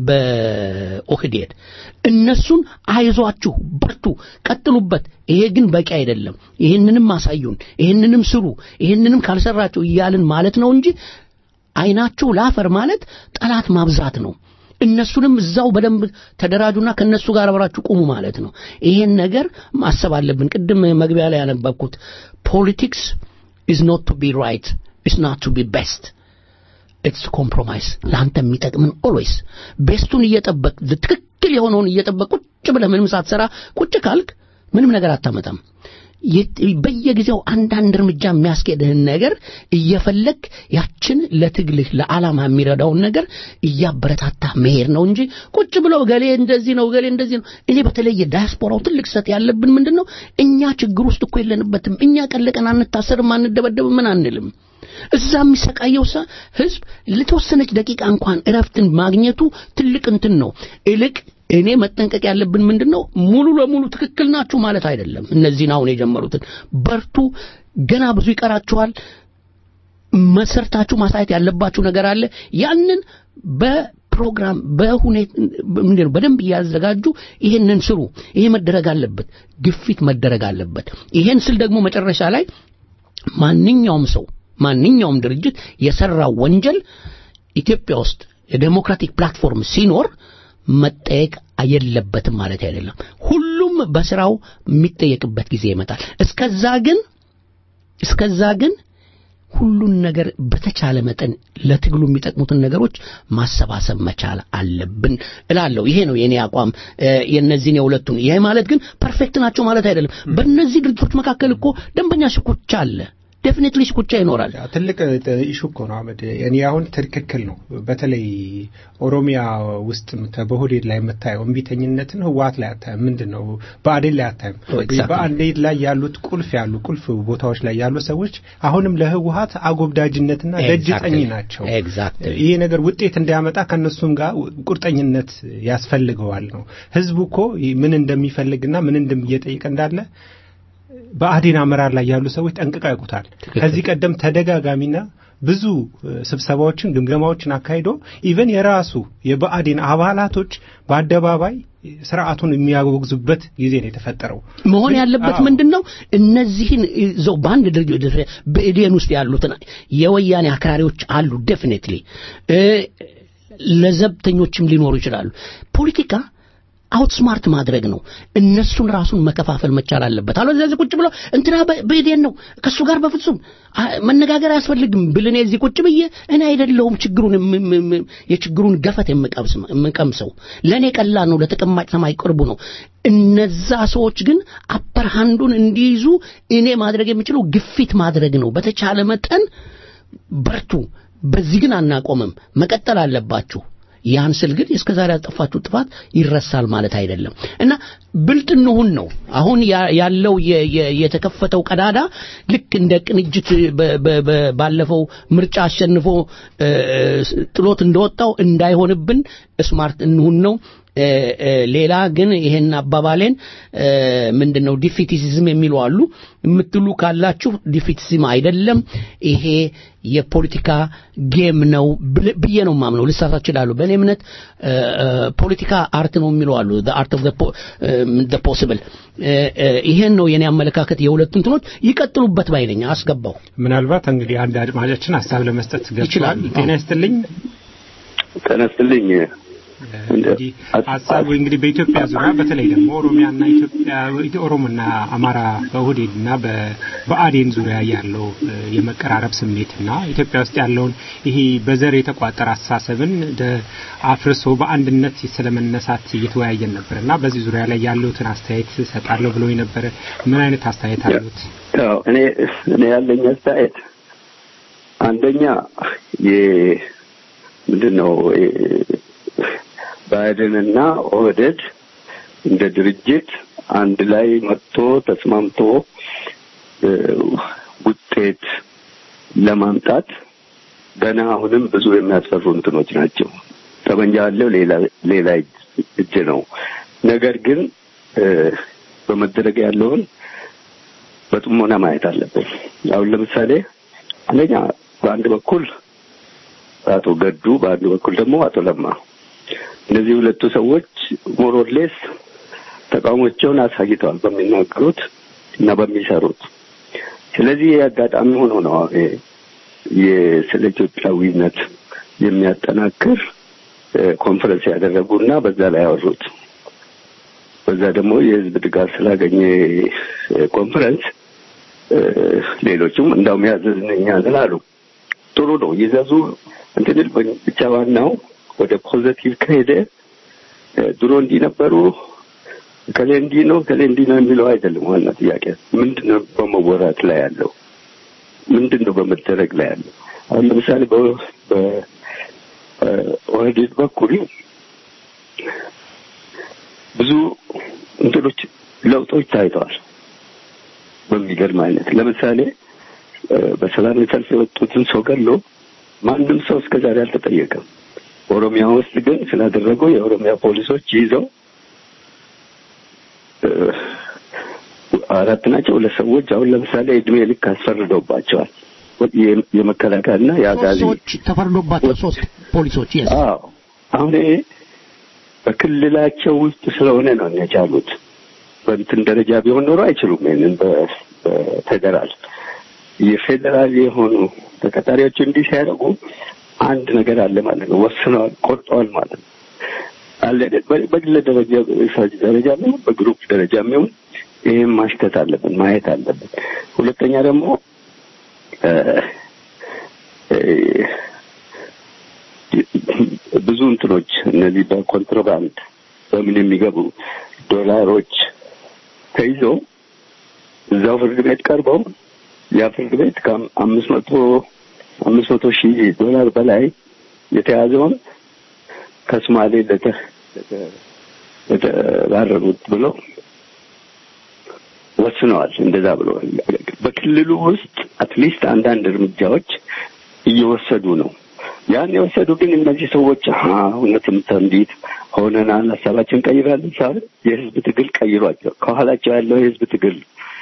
በኦህዴድ እነሱን አይዟችሁ በርቱ ቀጥሉበት ይሄ ግን በቂ አይደለም ይህንንም አሳዩን ይህንንም ስሩ ይህንንም ካልሰራችሁ እያልን ማለት ነው እንጂ አይናችሁ ላፈር ማለት ጠላት ማብዛት ነው እነሱንም እዛው በደንብ ተደራጁና ከነሱ ጋር አብራችሁ ቁሙ ማለት ነው ይሄን ነገር ማሰብ አለብን ቅድም መግቢያ ላይ ያነበብኩት ፖለቲክስ is not to be right is not to be best ኢትስ ኮምፕሮማይስ ለአንተ የሚጠቅምን ኦልዌይስ ቤስቱን እየጠበቅ ትክክል የሆነውን እየጠበቅ ቁጭ ብለህ ምንም ሳትሰራ ቁጭ ካልክ ምንም ነገር አታመጣም የት- በየጊዜው አንዳንድ እርምጃ የሚያስኬድህን ነገር እየፈለግ ያችን ለትግልህ ለዓላማ የሚረዳውን ነገር እያበረታታ መሄድ ነው እንጂ ቁጭ ብለው ገሌ እንደዚህ ነው ገሌ እንደዚህ ነው እኔ በተለየ ዳያስፖራው ትልቅ ሰት ያለብን ምንድን ነው እኛ ችግር ውስጥ እኮ የለንበትም እኛ ቀለቀን አንታሰርም አንደበደብም ምን አንልም እዛ የሚሰቃየው ሰ ህዝብ ለተወሰነች ደቂቃ እንኳን እረፍትን ማግኘቱ ትልቅ እንትን ነው ይልቅ እኔ መጠንቀቅ ያለብን ምንድን ነው ሙሉ ለሙሉ ትክክል ናችሁ ማለት አይደለም እነዚህን አሁን የጀመሩትን በርቱ ገና ብዙ ይቀራችኋል መሰርታችሁ ማሳየት ያለባችሁ ነገር አለ ያንን በፕሮግራም በሁኔታ ምንድን ነው በደንብ እያዘጋጁ ይሄንን ስሩ ይሄ መደረግ አለበት ግፊት መደረግ አለበት ይሄን ስል ደግሞ መጨረሻ ላይ ማንኛውም ሰው ማንኛውም ድርጅት የሰራው ወንጀል ኢትዮጵያ ውስጥ የዴሞክራቲክ ፕላትፎርም ሲኖር መጠየቅ የለበትም ማለት አይደለም ሁሉም በስራው የሚጠየቅበት ጊዜ ይመጣል እስከዛ ግን እስከዛ ግን ሁሉን ነገር በተቻለ መጠን ለትግሉ የሚጠቅሙትን ነገሮች ማሰባሰብ መቻል አለብን እላለሁ ይሄ ነው የኔ አቋም እ፣ የእነዚህን የሁለቱን ይሄ ማለት ግን ፐርፌክት ናቸው ማለት አይደለም በእነዚህ ድርጅቶች መካከል እኮ ደንበኛ ሽኩቻ አለ ዴፊኒትሊ ሽኩቻ ይኖራል ያ ትልቅ ኢሹ እኮ ነው አመድ እኔ አሁን ትክክል ነው በተለይ ኦሮሚያ ውስጥ የምታ- በሆዴድ ላይ የምታየው እምቢተኝነትን ህወሀት ላይ አታይም ምንድን ነው በአዴን ላይ አታይም Oh, exactly. በአዴን ላይ ያሉት ቁልፍ ያሉ ቁልፍ ቦታዎች ላይ ያሉ ሰዎች አሁንም ለህወሀት አጎብዳጅነትና ደጅ ጠኝ Exactly. ናቸው Exactly. ይሄ ነገር ውጤት እንዲያመጣ ከነሱም ጋር ቁርጠኝነት ያስፈልገዋል ነው ህዝቡ እኮ ምን እንደሚፈልግና ምን እንደም- እየጠየቀ እንዳለ በአዴን አመራር ላይ ያሉ ሰዎች ጠንቅቀው ያውቁታል ከዚህ ቀደም ተደጋጋሚና ብዙ እ፣ ስብሰባዎችን ግምገማዎችን አካሂዶ ኢቨን የራሱ የብአዴን አባላቶች በአደባባይ ስርዓቱን የሚያወግዙበት ጊዜ ነው የተፈጠረው መሆን ያለበት አዎ። ምንድን ነው እነዚህን ይዘው በአንድ ድርጅት በኢዴን ውስጥ ያሉትን የወያኔ አክራሪዎች አሉ ዴፊኔትሊ ለዘብተኞችም ሊኖሩ ይችላሉ ፖለቲካ አውትስማርት ማድረግ ነው እነሱን ራሱን መከፋፈል መቻል አለበት አለዚያ እዚህ ቁጭ ብለው እንትና በ- በኢዴን ነው ከእሱ ጋር በፍጹም አ- መነጋገር አያስፈልግም ብል እኔ እዚህ ቁጭ ብዬ እኔ አይደለሁም ችግሩን የም- የም- የም- የችግሩን ገፈት የምቀምስ- የምቀምሰው ለእኔ ቀላል ነው ለተቀማጭ ሰማይ ቅርቡ ነው እነዛ ሰዎች ግን አፐር ሃንዱን እንዲይዙ እኔ ማድረግ የምችለው ግፊት ማድረግ ነው በተቻለ መጠን በርቱ በዚህ ግን አናቆምም መቀጠል አለባችሁ ያን ስል ግን እስከ ዛሬ ያጠፋችሁ ጥፋት ይረሳል ማለት አይደለም እና ብልጥ እንሁን ነው አሁን ያ- ያለው የ- የ- የተከፈተው ቀዳዳ ልክ እንደ ቅንጅት በ- በ- በ- ባለፈው ምርጫ አሸንፎ እ፣ ጥሎት እንደወጣው እንዳይሆንብን ስማርት እንሁን ነው እ፣ እ፣ ሌላ ግን ይሄን አባባሌን እ፣ ምንድን ነው ዲፊቲሲዝም የሚሉ አሉ የምትሉ ካላችሁ ዲፊቲሲዝም አይደለም ይሄ የፖለቲካ ጌም ነው ብል- ብዬ ነው ማምነው ልሳሳት እችላለሁ በእኔ እምነት እ፣ እ፣ ፖለቲካ አርት ነው የሚለው አሉ አርት ኦፍ ፖሲብል ይሄን ነው የኔ አመለካከት የሁለቱ እንትኖች ይቀጥሉበት ባይነኝ አስገባው ምናልባት እንግዲህ አንድ አድማጫችን ሀሳብ ለመስጠት ገብቷል ይችላል። ጤና ይስጥልኝ ተነስትልኝ እንግዲህ ሀሳቡ እንግዲህ በኢትዮጵያ ዙሪያ በተለይ ደግሞ ኦሮሚያና ኢትዮጵያ ኦሮሞና አማራ በኦህዴድና በብአዴን ዙሪያ ያለው እ፣ የመቀራረብ ስሜትና ኢትዮጵያ ውስጥ ያለውን ይሄ በዘር የተቋጠረ አስተሳሰብን ደ አፍርሶ በአንድነት ስለመነሳት እየተወያየን ነበር እና በዚህ ዙሪያ ላይ ያለውትን አስተያየት ሰጣለሁ ብሎ የነበረ ምን አይነት አስተያየት አሉት? ያው እኔ እኔ ያለኝ አስተያየት አንደኛ የ ምንድን ነው ባይደንና ኦህዴድ እንደ ድርጅት አንድ ላይ መጥቶ ተስማምቶ እ፣ ውጤት ለማምጣት ገና አሁንም ብዙ የሚያስፈሩ እንትኖች ናቸው። ጠመንጃ ያለው ሌላ ሌላ እጅ- እጅ ነው። ነገር ግን እ፣ በመደረግ ያለውን በጥሞና ማየት አለብን። አሁን ለምሳሌ አንደኛ በአንድ በኩል አቶ ገዱ፣ በአንድ በኩል ደግሞ አቶ ለማ። እነዚህ ሁለቱ ሰዎች ሞሮሌስ ተቃውሞቸውን አሳይተዋል በሚናገሩት እና በሚሰሩት። ስለዚህ አጋጣሚ ሆኖ ነው ስለ ኢትዮጵያዊነት የሚያጠናክር ኮንፈረንስ ያደረጉና በዛ ላይ ያወሩት። በዛ ደግሞ የህዝብ ድጋፍ ስላገኘ ኮንፈረንስ ሌሎቹም እንዳውም ያዘዝን እኛ ነን አሉ። ጥሩ ነው ይዘዙ እንትንል ብቻ ዋናው ወደ ፖዘቲቭ ከሄደ ድሮ እንዲህ ነበሩ ከሌ እንዲህ ነው ከሌ እንዲህ ነው የሚለው አይደለም። ዋና ጥያቄ ምንድን ነው በመወራት ላይ ያለው ምንድን ነው በመደረግ ላይ ያለው? አሁን ለምሳሌ በኦህዴድ በኩል ብዙ እንትኖች ለውጦች ታይተዋል። በሚገርም አይነት ለምሳሌ በሰላማዊ ሰልፍ የወጡትን ሰው ገሎ ማንም ሰው እስከዛሬ አልተጠየቀም። ኦሮሚያ ውስጥ ግን ስላደረገው የኦሮሚያ ፖሊሶች ይዘው አራት ናቸው ሁለት ሰዎች አሁን ለምሳሌ እድሜ ልክ አስፈርደውባቸዋል። የመከላከያና የአጋዚ ሰዎች ተፈርዶባቸው ሶስት ፖሊሶች የስ አዎ አሁን ይሄ በክልላቸው ውስጥ ስለሆነ ነው የቻሉት። በእንትን ደረጃ ቢሆን ኖሮ አይችሉም። ይሄንን በፌዴራል የፌዴራል የሆኑ ተቀጣሪዎች እንዲህ ሲያደርጉ አንድ ነገር አለ ማለት ነው። ወስነዋል፣ ቆርጠዋል ማለት ነው። አለ በግለ ደረጃ ደረጃ የሚሆን በግሩፕ ደረጃ የሚሆን ይህም ማሽተት አለብን፣ ማየት አለብን። ሁለተኛ ደግሞ ብዙ እንትኖች እነዚህ በኮንትሮባንድ በምን የሚገቡ ዶላሮች ተይዘው እዛው ፍርድ ቤት ቀርበው ያ ፍርድ ቤት ከአምስት መቶ አምስት መቶ ሺህ ዶላር በላይ የተያዘውን ከሶማሌ ለተባረሩት ብለው ወስነዋል። እንደዛ ብሎ በክልሉ ውስጥ አትሊስት አንዳንድ እርምጃዎች እየወሰዱ ነው። ያን የወሰዱ ግን እነዚህ ሰዎች እውነትም እንዴት ሆነናል፣ ሀሳባችን ቀይራለን ሳይሆን የህዝብ ትግል ቀይሯቸው ከኋላቸው ያለው የህዝብ ትግል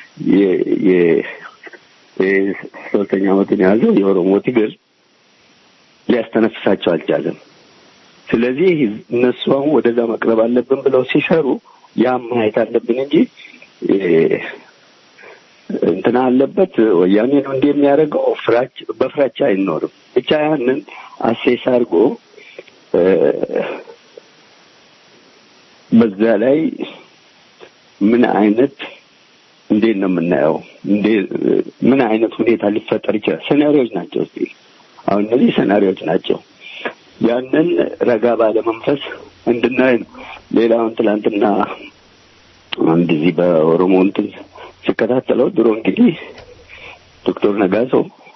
ሶስተኛ ዓመቱን የያዘው የኦሮሞ ትግል ሊያስተነፍሳቸው አልቻለም። ስለዚህ እነሱ አሁን ወደዛ መቅረብ አለብን ብለው ሲሰሩ ያም ማየት አለብን እንጂ እንትና አለበት ወያኔ ነው እንዲህ የሚያደርገው ፍራች በፍራቻ አይኖርም። ብቻ ያንን አሴስ አድርጎ በዛ ላይ ምን አይነት እንዴት ነው የምናየው? እንዴ ምን አይነት ሁኔታ ሊፈጠር ይችላል? ሴናሪዎች ናቸው። እስቲ አሁን እነዚህ ሴናሪዎች ናቸው። ያንን ረጋ ባለ መንፈስ እንድናይ ነው። ሌላውን ትላንትና አንድ እዚህ በኦሮሞ እንትን ሲከታተለው ድሮ እንግዲህ ዶክተር ነጋሶ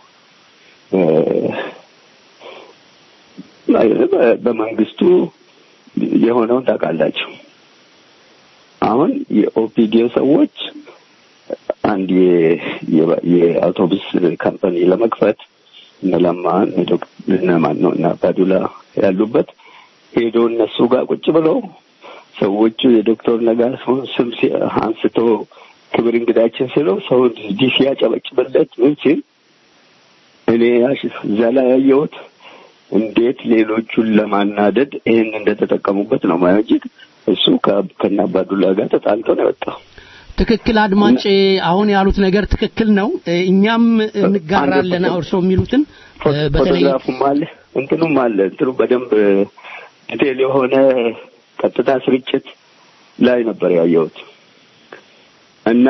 በመንግስቱ የሆነውን ታውቃላችሁ። አሁን የኦፒዲዮ ሰዎች አንድ የአውቶቡስ ካምፓኒ ለመክፈት እነ ለማ እነ ማን ነው እና አባዱላ ያሉበት ሄዶ እነሱ ጋር ቁጭ ብለው ሰዎቹ የዶክተር ነጋሶን ስም አንስቶ ክብር እንግዳችን ስለው ሰው እንዲህ ሲያጨበጭብለት ምን ሲል እኔ እዛ ላይ ያየሁት እንዴት ሌሎቹን ለማናደድ ይህን እንደተጠቀሙበት ነው ማየው እንጂ እሱ ከነ አባዱላ ጋር ተጣልቶ ነው የወጣው። ትክክል አድማጭ፣ አሁን ያሉት ነገር ትክክል ነው። እኛም እንጋራለን እርስዎ የሚሉትን በተለይ ፎቶግራፉም አለ እንትኑም አለ እንትኑ በደንብ ዲቴል የሆነ ቀጥታ ስርጭት ላይ ነበር ያየሁት እና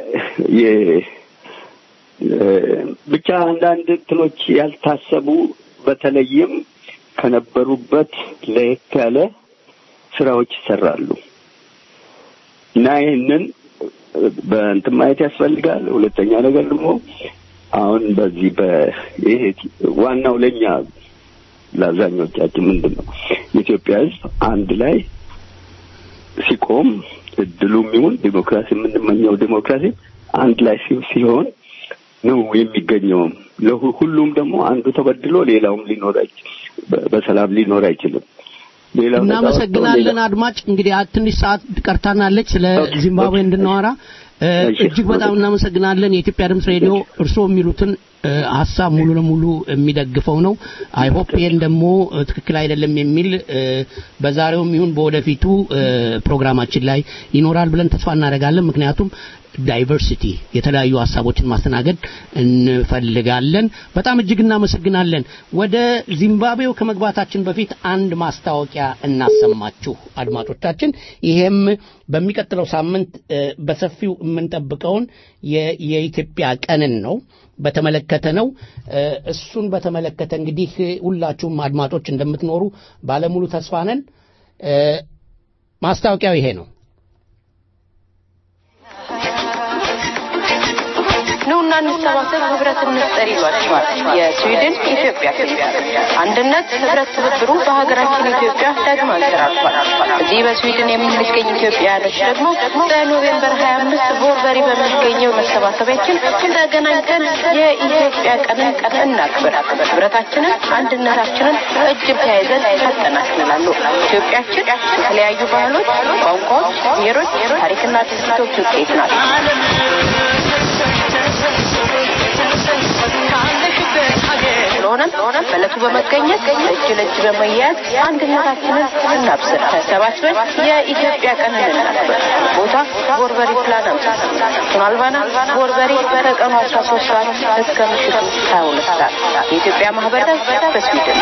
ብቻ አንዳንድ እንትኖች ያልታሰቡ በተለይም ከነበሩበት ለየት ያለ ስራዎች ይሰራሉ እና ይህንን በእንትን ማየት ያስፈልጋል። ሁለተኛ ነገር ደግሞ አሁን በዚህ በይሄ ዋናው ለኛ ለአብዛኞቻችን ምንድን ነው የኢትዮጵያ ሕዝብ አንድ ላይ ሲቆም እድሉም ይሁን ዲሞክራሲ የምንመኘው ዲሞክራሲ አንድ ላይ ሲሆን ነው የሚገኘውም። ለሁሉም ደግሞ አንዱ ተበድሎ ሌላውም ሊኖር በሰላም ሊኖር አይችልም። እናመሰግናለን አድማጭ። እንግዲህ ትንሽ ሰዓት ቀርታናለች ስለ ዚምባብዌ እንድናወራ እ፣ እሺ። እጅግ በጣም እናመሰግናለን። የኢትዮጵያ ድምፅ ሬዲዮ እርስዎ የሚሉትን እ፣ ሀሳብ ሙሉ ለሙሉ የሚደግፈው ነው። አይሆፕ ይሄን ደግሞ እ፣ ትክክል አይደለም የሚል እ፣ በዛሬውም ይሁን በወደፊቱ እ፣ ፕሮግራማችን ላይ ይኖራል ብለን ተስፋ እናደርጋለን። ምክንያቱም ዳይቨርሲቲ የተለያዩ ሀሳቦችን ማስተናገድ እንፈልጋለን። በጣም እጅግ እናመሰግናለን። ወደ ዚምባብዌው ከመግባታችን በፊት አንድ ማስታወቂያ እናሰማችሁ አድማጮቻችን። ይሄም በሚቀጥለው ሳምንት እ፣ በሰፊው የምንጠብቀውን የ- የኢትዮጵያ ቀንን ነው በተመለከተ ነው። እ፣ እሱን በተመለከተ እንግዲህ ሁላችሁም አድማጮች እንደምትኖሩ ባለሙሉ ተስፋ ነን። እ፣ ማስታወቂያው ይሄ ነው። ኑና እንሰባሰብ ህብረት እንፍጠር ይሏቸዋል የስዊድን ኢትዮጵያ ክፍል። አንድነት ህብረት ትብብሩ በሀገራችን ኢትዮጵያ ዳግም አንሰራርቷል። እዚህ በስዊድን የምንገኝ ኢትዮጵያውያኖች ደግሞ በኖቬምበር 25 ቦርበሪ በሚገኘው መሰባሰቢያችን ተገናኝተን የኢትዮጵያ ቀንን ቀን እናክብር። ህብረታችንን፣ አንድነታችንን እጅ ተያይዘን ያጠናክራሉ። ኢትዮጵያችን የተለያዩ ባህሎች፣ ቋንቋዎች፣ ብሔሮች፣ ታሪክና ትውፊቶች ውጤት ናት። ስለሆነም በዕለቱ በመገኘት እጅ ለእጅ በመያያዝ አንድነታችንን እናብስር። ተሰባስበን የኢትዮጵያ ቀን እናክብር። ቦታ ቦርበሪ ፕላን አምስት ቶናልባና ቦርበሪ ከቀኑ 13 ሰዓት እስከ ምሽቱ 22 ሰዓት የኢትዮጵያ ማህበረሰብ በስዊድን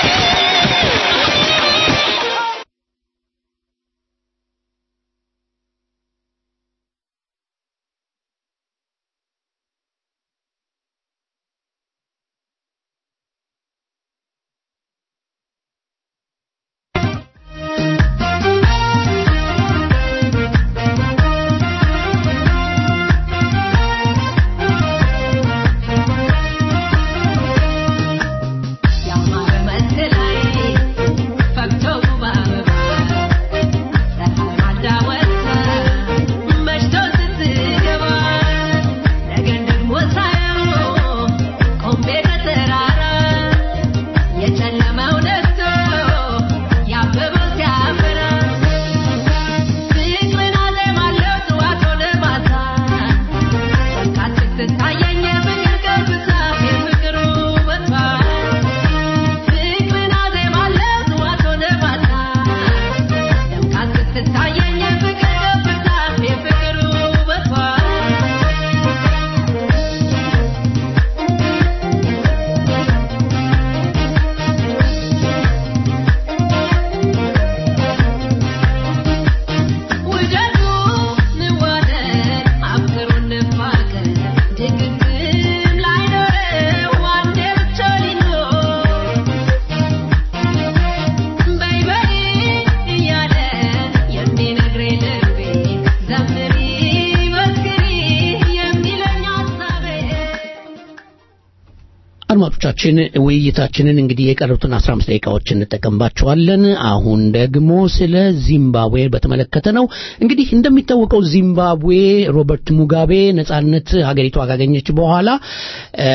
አድማጮቻችን ውይይታችንን እንግዲህ የቀሩትን 15 ደቂቃዎች እንጠቀምባቸዋለን። አሁን ደግሞ ስለ ዚምባብዌ በተመለከተ ነው። እንግዲህ እንደሚታወቀው ዚምባብዌ ሮበርት ሙጋቤ ነጻነት ሀገሪቷ ካገኘች በኋላ እ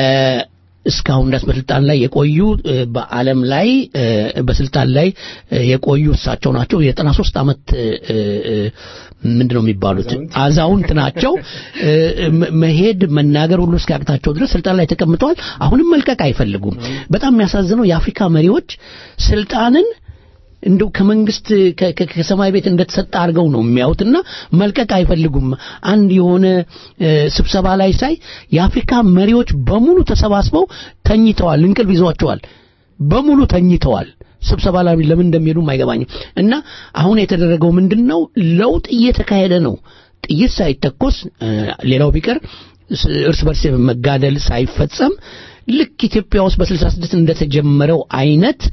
እስካሁን ድረስ በስልጣን ላይ የቆዩ እ በዓለም ላይ እ በስልጣን ላይ እ የቆዩ እሳቸው ናቸው። የዘጠና ሶስት ዓመት እ እ ምንድን ነው የሚባሉት አዛውንት ናቸው። እ መ- መሄድ መናገር ሁሉ እስኪያቅታቸው ድረስ ስልጣን ላይ ተቀምጠዋል። አሁንም መልቀቅ አይፈልጉም። በጣም የሚያሳዝነው የአፍሪካ መሪዎች ስልጣንን እንደው ከመንግስት ከ- ከ- ከሰማይ ቤት እንደተሰጠ አድርገው ነው የሚያዩትና መልቀቅ አይፈልጉም። አንድ የሆነ እ፣ ስብሰባ ላይ ሳይ የአፍሪካ መሪዎች በሙሉ ተሰባስበው ተኝተዋል፣ እንቅልፍ ይዟቸዋል፣ በሙሉ ተኝተዋል። ስብሰባ ላይ ለምን እንደሚሄዱም አይገባኝም። እና አሁን የተደረገው ምንድን ነው? ለውጥ እየተካሄደ ነው። ጥይት ሳይተኮስ እ፣ ሌላው ቢቀር ስ- እርስ በርስ መጋደል ሳይፈጸም ልክ ኢትዮጵያ ውስጥ በ66 እንደተጀመረው አይነት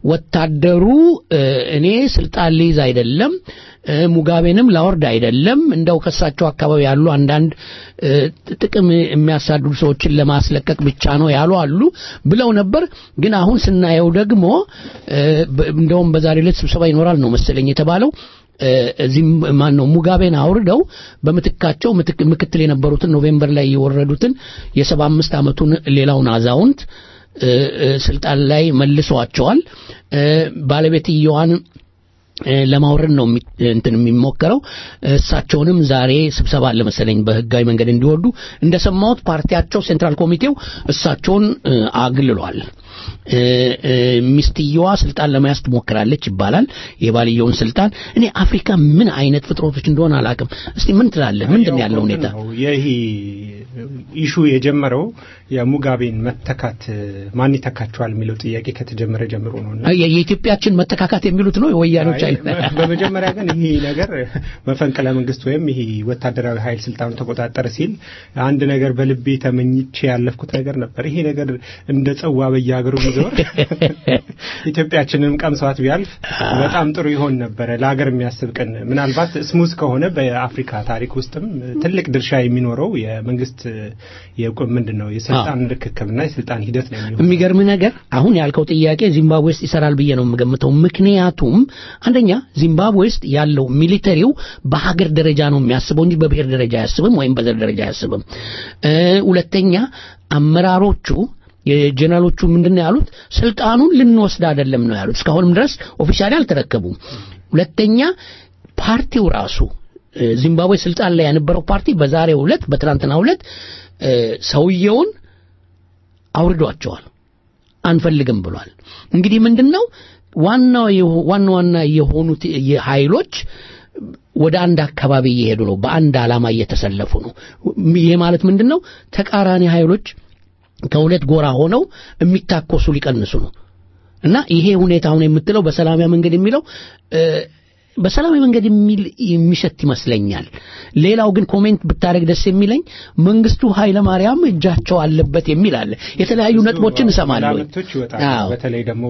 ወታደሩ እ፣ እኔ ስልጣን ሊይዝ አይደለም እ፣ ሙጋቤንም ላወርድ አይደለም እንደው ከሳቸው አካባቢ ያሉ አንዳንድ እ፣ ጥቅም የሚያሳድዱ ሰዎችን ለማስለቀቅ ብቻ ነው ያሉ አሉ ብለው ነበር። ግን አሁን ስናየው ደግሞ እ፣ በ- እንደውም በዛሬ ዕለት ስብሰባ ይኖራል ነው መሰለኝ የተባለው እ፣ እዚህም ማን ነው ሙጋቤን አውርደው በምትካቸው ምትክ- ምክትል የነበሩትን ኖቬምበር ላይ የወረዱትን የሰባ አምስት ዓመቱን ሌላውን አዛውንት እ፣ እ፣ ስልጣን ላይ መልሰዋቸዋል። እ፣ ባለቤትየዋን እ፣ ለማውረድ ነው የሚ- እንትን የሚሞከረው። እሳቸውንም ዛሬ ስብሰባ አለ መሰለኝ በህጋዊ መንገድ እንዲወርዱ እንደሰማሁት ፓርቲያቸው ሴንትራል ኮሚቴው እሳቸውን እ፣ አግልሏል። እ፣ እ፣ ሚስትየዋ ስልጣን ለመያዝ ትሞክራለች ይባላል፣ የባልየውን ስልጣን። እኔ አፍሪካ ምን አይነት ፍጥረቶች እንደሆነ አላውቅም። እስቲ ምን ትላለህ? ምንድን ነው ያለው ሁኔታ? ነው ይህ ኢሹ የጀመረው የሙጋቤን መተካት ማን ይተካቸዋል የሚለው ጥያቄ ከተጀመረ ጀምሮ ነው እና የ- የኢትዮጵያችን መተካካት የሚሉት ነው የወያኔዎች አይ፣ አይነት በ- በመጀመሪያ ግን ይህ ነገር መፈንቅለ መንግስት ወይም ይህ ወታደራዊ ኃይል ስልጣኑ ተቆጣጠረ ሲል አንድ ነገር በልቤ ተመኝቼ ያለፍኩት ነገር ነበር። ይሄ ነገር እንደ ጽዋ በየሀገሩ ቢዞር ኢትዮጵያችንም ቀምሷት ቢያልፍ በጣም ጥሩ ይሆን ነበረ። ለሀገር የሚያስብ ቀን ምናልባት ስሙዝ ከሆነ በአፍሪካ ታሪክ ውስጥም ትልቅ ድርሻ የሚኖረው የመንግስት የቁ- ምንድን ነው የስልጣን ርክክብና የስልጣን ሂደት ነው የሚሆነው። የሚገርምህ ነገር አሁን ያልከው ጥያቄ ዚምባብዌ ውስጥ ይሰራል ብዬ ነው የምገምተው። ምክንያቱም አንደኛ ዚምባብዌ ውስጥ ያለው ሚሊተሪው በሀገር ደረጃ ነው የሚያስበው እንጂ በብሔር ደረጃ አያስብም ወይም በዘር ደረጃ አያስብም። እ፣ ሁለተኛ አመራሮቹ የጀነራሎቹ ምንድን ነው ያሉት? ስልጣኑን ልንወስድ አይደለም ነው ያሉት። እስካሁንም ድረስ ኦፊሻሊ አልተረከቡም። ሁለተኛ ፓርቲው ራሱ እ፣ ዚምባብዌ ስልጣን ላይ የነበረው ፓርቲ በዛሬው ዕለት በትናንትናው ዕለት እ፣ ሰውየውን አውርዷቸዋል። አንፈልግም ብሏል። እንግዲህ ምንድነው ዋናው የሆ- ዋና ዋና የሆኑት የኃይሎች ወደ አንድ አካባቢ እየሄዱ ነው። በአንድ ዓላማ እየተሰለፉ ነው። ይሄ ማለት ምንድነው ተቃራኒ ኃይሎች ከሁለት ጎራ ሆነው የሚታኮሱ ሊቀንሱ ነው። እና ይሄ ሁኔታ አሁን የምትለው በሰላማዊ መንገድ የሚለው እ፣ በሰላማዊ መንገድ የሚል የሚሸት ይመስለኛል። ሌላው ግን ኮሜንት ብታደርግ ደስ የሚለኝ መንግስቱ ኃይለ ማርያም እጃቸው አለበት የሚል አለ። የተለያዩ ነጥቦችን እሰማለሁ። መላምቶች ይወጣሉ። አዎ። በተለይ ደግሞ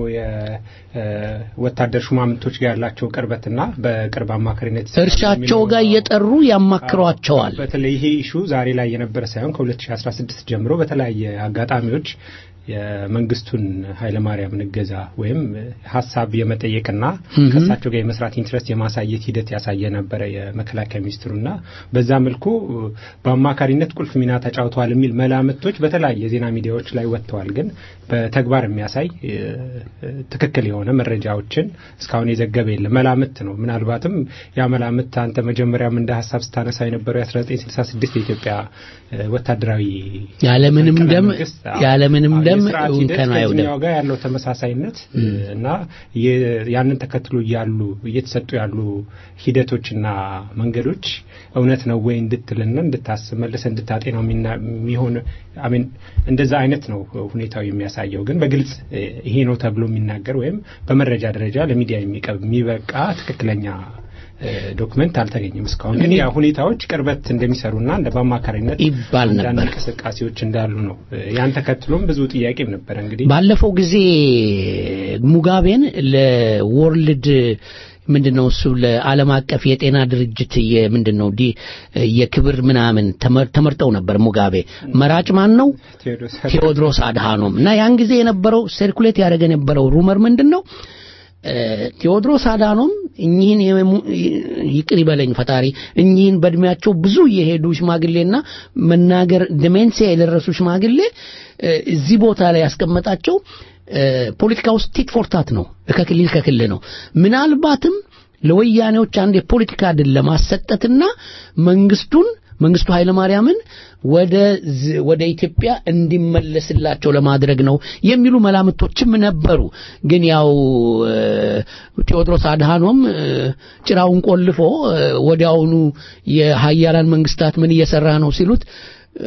የወታደር ሹማምንቶች ጋር ያላቸው ቅርበትና በቅርብ አማካሪነት ይሰራሉ እርሻቸው የሚለው ጋር ነው። እየጠሩ ያማክሯቸዋል። በተለይ ይሄ ኢሹ ዛሬ ላይ የነበረ ሳይሆን ከ2016 ጀምሮ በተለያየ አጋጣሚዎች የመንግስቱን ኃይለማርያምን እገዛ ወይም ሀሳብ የመጠየቅና Mhm. ከእሳቸው ጋር የመስራት ኢንትረስት የማሳየት ሂደት ያሳየ ነበረ የመከላከያ ሚኒስትሩና በዛ መልኩ በአማካሪነት ቁልፍ ሚና ተጫውተዋል የሚል መላምቶች በተለያየ የዜና ሚዲያዎች ላይ ወጥተዋል። ግን በተግባር የሚያሳይ እ፣ ትክክል የሆነ መረጃዎችን እስካሁን የዘገበ የለም። መላምት ነው። ምናልባትም ያ መላምት አንተ መጀመሪያም እንደ ሀሳብ ስታነሳ የነበረው የ1966 የኢትዮጵያ እ፣ ወታደራዊ ያለምንም መፈንቅለ ደም መንግስት፣ አዎ፣ ያለምንም አዎ፣ ደም የስርዓት ሂደት እንከን አይውደም። ከዚህኛው ጋር ያለው ተመሳሳይነት እ፣ እና የ- ያንን ተከትሎ ያሉ እየተሰጡ ያሉ ሂደቶችና መንገዶች እውነት ነው ወይ እንድትልና እንድታስብ መልሰ እንድታጤነው የሚና- የሚሆን አሜን እንደዛ አይነት ነው ሁኔታው የሚያሳየው። ግን በግልጽ እ፣ ይሄ ነው ተብሎ የሚናገር ወይም በመረጃ ደረጃ ለሚዲያ የሚቀርብ የሚበቃ ትክክለኛ እ፣ ዶክመንት አልተገኘም እስካሁን። ግን ያ ሁኔታዎች ቅርበት እንደሚሰሩና እንደ በአማካሪነት ይባል አንዳንድ ነበር። እንቅስቃሴዎች እንዳሉ ነው። እ፣ ያን ተከትሎም ብዙ ጥያቄም ነበረ እንግዲህ ባለፈው ጊዜ ሙጋቤን ለወርልድ ምንድነው እሱ ለዓለም አቀፍ የጤና ድርጅት የምንድነው ዲ የክብር ምናምን ተመር- ተመርጠው ነበር። ሙጋቤ መራጭ ማን ነው? ቴዎድሮስ ቴዎድሮስ አድሃኖም እና ያን ጊዜ የነበረው ሰርኩሌት ያደረገ የነበረው ሩመር ምንድን ነው? እ፣ ቴዎድሮስ አድሃኖም እኚህን የሙ- ይቅር ይበለኝ ፈጣሪ እኚህን በእድሜያቸው ብዙ የሄዱ ሽማግሌና መናገር ደሜንሲያ የደረሱ ሽማግሌ እ፣ እዚህ ቦታ ላይ ያስቀመጣቸው እ፣ ፖለቲካ ውስጥ ቲት ፎርታት ነው፣ ከክልል ከክልል ነው። ምናልባትም ለወያኔዎች አንድ የፖለቲካ ድል ለማሰጠትና መንግስቱን መንግስቱ ኃይለማርያምን ወደ ዝ- ወደ ኢትዮጵያ እንዲመለስላቸው ለማድረግ ነው የሚሉ መላምቶችም ነበሩ። ግን ያው እ፣ ቴዎድሮስ አድሃኖም እ፣ ጭራውን ቆልፎ እ፣ ወዲያውኑ የሀያላን መንግስታት ምን እየሰራ ነው ሲሉት እ፣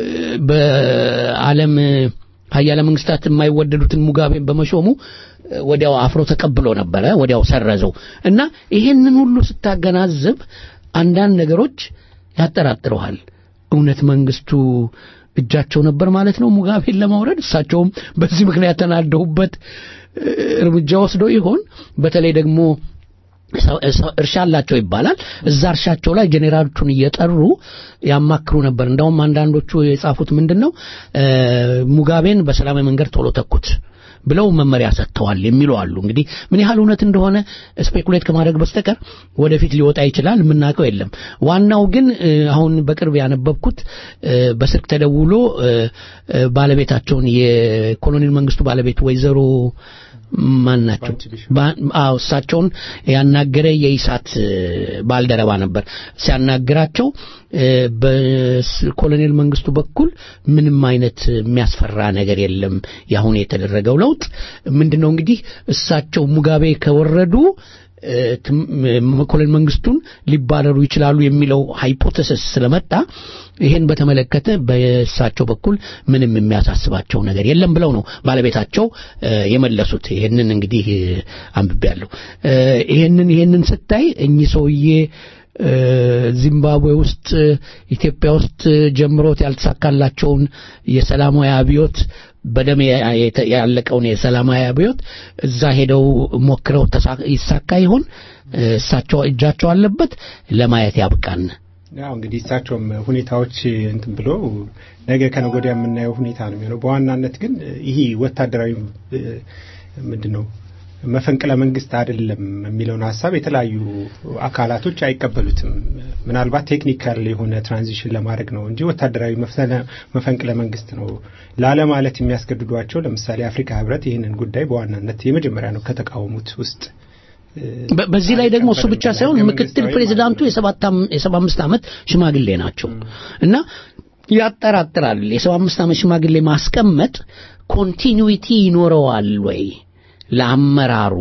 በዓለም ሀያላን መንግስታት የማይወደዱትን ሙጋቤን በመሾሙ እ፣ ወዲያው አፍሮ ተቀብሎ ነበረ፣ ወዲያው ሰረዘው እና ይሄንን ሁሉ ስታገናዝብ አንዳንድ ነገሮች ያጠራጥረዋል። እውነት መንግስቱ እጃቸው ነበር ማለት ነው ሙጋቤን ለማውረድ? እሳቸውም በዚህ ምክንያት ተናደውበት እ፣ እርምጃ ወስደው ይሆን? በተለይ ደግሞ ሰው- ሰው- እርሻ አላቸው ይባላል። እዛ እርሻቸው ላይ ጄኔራሎቹን እየጠሩ ያማክሩ ነበር። እንዳውም አንዳንዶቹ የጻፉት ምንድን ነው እ፣ ሙጋቤን በሰላማዊ መንገድ ቶሎ ተኩት ብለው መመሪያ ሰጥተዋል የሚሉ አሉ። እንግዲህ ምን ያህል እውነት እንደሆነ ስፔኩሌት ከማድረግ በስተቀር ወደፊት ሊወጣ ይችላል፣ የምናውቀው የለም። ዋናው ግን እ፣ አሁን በቅርብ ያነበብኩት እ፣ በስልክ ተደውሎ እ፣ እ፣ ባለቤታቸውን የኮሎኔል መንግስቱ ባለቤት ወይዘሮ ማን ናቸው? ባ- አዎ እሳቸውን ያናገረ የኢሳት እ፣ ባልደረባ ነበር። ሲያናግራቸው እ፣ በኮሎኔል መንግስቱ በኩል ምንም አይነት የሚያስፈራ ነገር የለም። ያሁን የተደረገው ለውጥ ምንድነው እንግዲህ እሳቸው ሙጋቤ ከወረዱ እ፣ ትም- ም- ኮሎኔል መንግስቱን ሊባረሩ ይችላሉ የሚለው ሃይፖቴሲስ ስለመጣ ይህን በተመለከተ በእሳቸው በኩል ምንም የሚያሳስባቸው ነገር የለም ብለው ነው ባለቤታቸው እ፣ የመለሱት። ይህንን እንግዲህ እ፣ አንብቤያለሁ። እ፣ ይህንን ይህንን ስታይ እኚህ ሰውዬ እ፣ ዚምባብዌ ውስጥ እ፣ ኢትዮጵያ ውስጥ እ፣ ጀምሮት ያልተሳካላቸውን የሰላማዊ አብዮት በደም ያ- የተ- ያለቀውን የሰላማዊ አብዮት እዛ ሄደው ሞክረው ተሳ- ይሳካ ይሆን? እ፣ እሳቸው እጃቸው አለበት። ለማየት ያብቃን። ያው እንግዲህ እሳቸውም ሁኔታዎች እንትን ብሎ ነገ ከነገ ወዲያ የምናየው ሁኔታ ነው የሚሆነው። በዋናነት ግን ይህ ወታደራዊ እ፣ ምንድን ነው መፈንቅለ መንግስት አይደለም የሚለውን ሀሳብ የተለያዩ አካላቶች አይቀበሉትም። ምናልባት ቴክኒካል የሆነ ትራንዚሽን ለማድረግ ነው እንጂ ወታደራዊ መፍተነ- መፈንቅለ መንግስት ነው ላለማለት የሚያስገድዷቸው ለምሳሌ አፍሪካ ህብረት ይህንን ጉዳይ በዋናነት የመጀመሪያ ነው ከተቃወሙት ውስጥ በ- በዚህ ላይ ደግሞ እሱ ብቻ ሳይሆን ምክትል ፕሬዚዳንቱ የሰባት አም- የሰባ አምስት ዓመት ሽማግሌ ናቸው እና ያጠራጥራል። የሰባ አምስት ዓመት ሽማግሌ ማስቀመጥ ኮንቲኒዊቲ ይኖረዋል ወይ ለአመራሩ?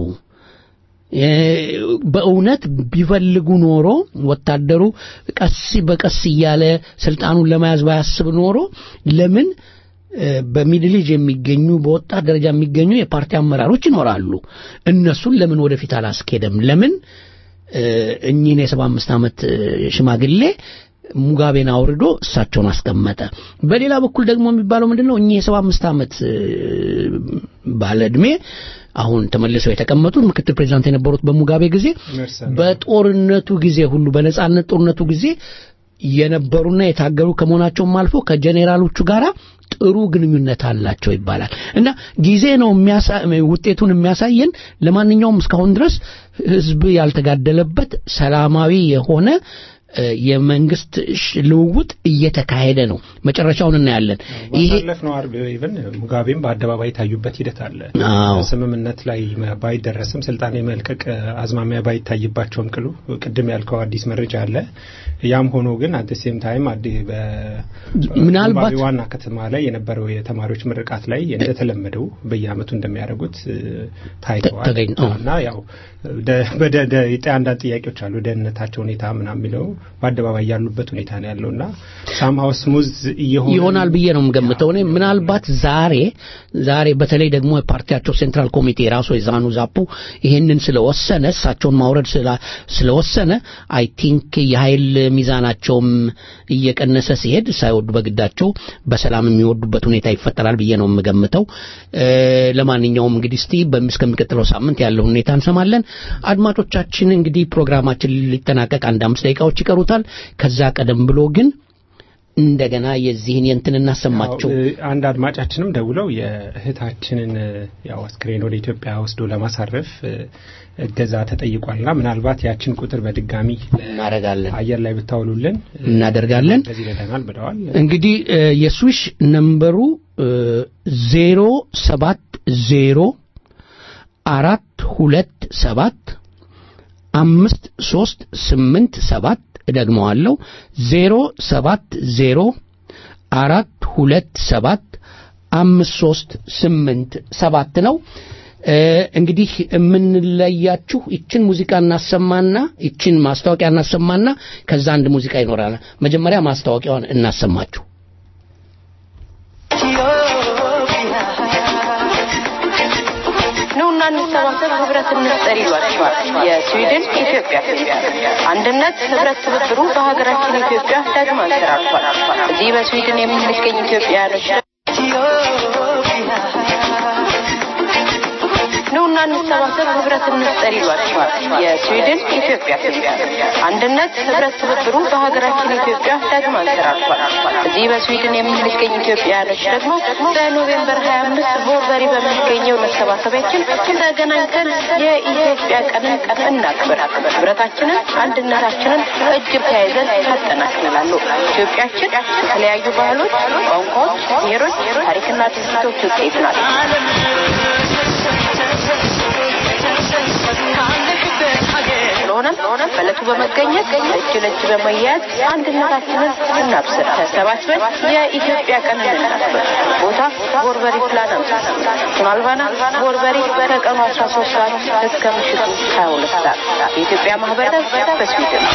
እ፣ በእውነት ቢፈልጉ ኖሮ ወታደሩ ቀስ በቀስ እያለ ስልጣኑን ለመያዝ ባያስብ ኖሮ ለምን እ፣ በሚድል ኤጅ የሚገኙ በወጣት ደረጃ የሚገኙ የፓርቲ አመራሮች ይኖራሉ። እነሱን ለምን ወደፊት አላስኬደም? ለምን እ፣ እኚህን የሰባ አምስት ዓመት እ፣ ሽማግሌ ሙጋቤን አውርዶ እሳቸውን አስቀመጠ? በሌላ በኩል ደግሞ የሚባለው ምንድን ነው? እኚህ የሰባ አምስት ዓመት እ፣ ባለ ዕድሜ አሁን ተመልሰው የተቀመጡት ምክትል ፕሬዚዳንት የነበሩት በሙጋቤ ጊዜ በጦርነቱ ጊዜ ሁሉ በነጻነት ጦርነቱ ጊዜ የነበሩና የታገሉ ከመሆናቸውም አልፎ ከጄኔራሎቹ ጋራ ጥሩ ግንኙነት አላቸው ይባላል እና ጊዜ ነው የሚያሳ- ውጤቱን የሚያሳየን። ለማንኛውም እስካሁን ድረስ ህዝብ ያልተጋደለበት ሰላማዊ የሆነ እ፣ የመንግስት ሽ- ልውውጥ እየተካሄደ ነው። መጨረሻውን እናያለን። ይሄ ባሳለፍነው አርብ ኢቨን ሙጋቤም በአደባባይ የታዩበት ሂደት አለ። አዎ። ስምምነት ላይ ባይደረስም ስልጣን የመልቀቅ አዝማሚያ ባይታይባቸውም ቅሉ ቅድም ያልከው አዲስ መረጃ አለ። ያም ሆኖ ግን አት ሴም ታይም ምናልባት- ዋና ከተማ ላይ የነበረው የተማሪዎች ምርቃት ላይ እንደተለመደው በየአመቱ እንደሚያደርጉት እ፣ ታይተዋል ተገኝ- አዎ። እና ያው ደ- በደ- ደ- የጠ- አንዳንድ ጥያቄዎች አሉ። ደህንነታቸው ሁኔታ ምናምን የሚለው በአደባባይ ያሉበት ሁኔታ ነው ያለው እና ሳምሃው ስሙዝ እየሆነ ይሆናል ብዬ ነው የምገምተው። እኔ ምናልባት ዛሬ ዛሬ በተለይ ደግሞ የፓርቲያቸው ሴንትራል ኮሚቴ ራሱ የዛኑ ዛፑ ይሄንን ስለወሰነ እሳቸውን ማውረድ ስላ- ስለወሰነ አይ ቲንክ የኃይል ሚዛናቸውም እየቀነሰ ሲሄድ ሳይወዱ በግዳቸው በሰላም የሚወዱበት ሁኔታ ይፈጠራል ብዬ ነው የምገምተው። እ፣ ለማንኛውም እንግዲህ እስቲ በም- እስከሚቀጥለው ሳምንት ያለው ሁኔታ እንሰማለን። አድማጮቻችን እንግዲህ ፕሮግራማችን ሊጠናቀቅ አንድ አምስት ደቂቃዎች ይቀሩታል። ከዛ ቀደም ብሎ ግን እንደገና የዚህን የንትን እናሰማቸው። ያው፣ እ፣ አንድ አድማጫችንም ደውለው የእህታችንን እ፣ ያው አስክሬን ወደ ኢትዮጵያ ወስዶ ለማሳረፍ እ፣ እገዛ ተጠይቋልና ምናልባት ያችን ቁጥር በድጋሚ እናደርጋለን አየር ላይ ብታውሉልን እ፣ እናደርጋለን። በዚህ ይረዳናል ብለዋል። እንግዲህ እ፣ የስዊሽ ነምበሩ ዜሮ ሰባት ዜሮ አራት ሁለት ሰባት አምስት ሶስት ስምንት ሰባት እደግመዋለሁ ዜሮ ሰባት ዜሮ አራት ሁለት ሰባት አምስት ሶስት ስምንት ሰባት ነው። እ፣ እንግዲህ የምንለያችሁ ይችን ሙዚቃ እናሰማና ይችን ማስታወቂያ እናሰማና ከዛ አንድ ሙዚቃ ይኖራል። መጀመሪያ ማስታወቂያውን እናሰማችሁ። ኑና እንሰባሰብ ህብረት እንፍጠር ይሏቸዋል የስዊድን ኢትዮጵያ አንድነት ህብረት ትብብሩ በሀገራችን ኢትዮጵያ ዳግም አንሰራርቷል። እዚህ በስዊድን የምንገኝ ኢትዮጵያውያኖች ኑና ኑና እንሰባሰብ ህብረት እንፍጠር ይሏቸዋል የስዊድን ኢትዮጵያ ኢትዮጵያ አንድነት ህብረት ትብብሩ በሀገራችን ኢትዮጵያ ዳግም አንሰራርቷል። እዚህ በስዊድን የምንገኝ ኢትዮጵያውያኖች ደግሞ በኖቬምበር 25 ቦርበሪ በሚገኘው መሰባሰቢያችን ተገናኝተን የኢትዮጵያ ቀንን እናክብር። ህብረታችንን፣ አንድነታችንን እጅ ተያይዘን ታጠናክላሉ። ኢትዮጵያችን የተለያዩ ባህሎች፣ ቋንቋዎች፣ ብሔሮች፣ ታሪክና ድርጊቶች ውጤት ናት። ስለሆነም በዕለቱ በመገኘት እጅ ለእጅ በመያያዝ አንድነታችንን እናብስር። ተሰባስበን የኢትዮጵያ ቀንን እናክብር። ቦታ ቦርበሪ ፕላን አምስት ሱናልባና ቦርበሪ ከቀኑ 13 ሰዓት እስከ ምሽቱ 22 ሰዓት የኢትዮጵያ ማህበረሰብ በስዊድን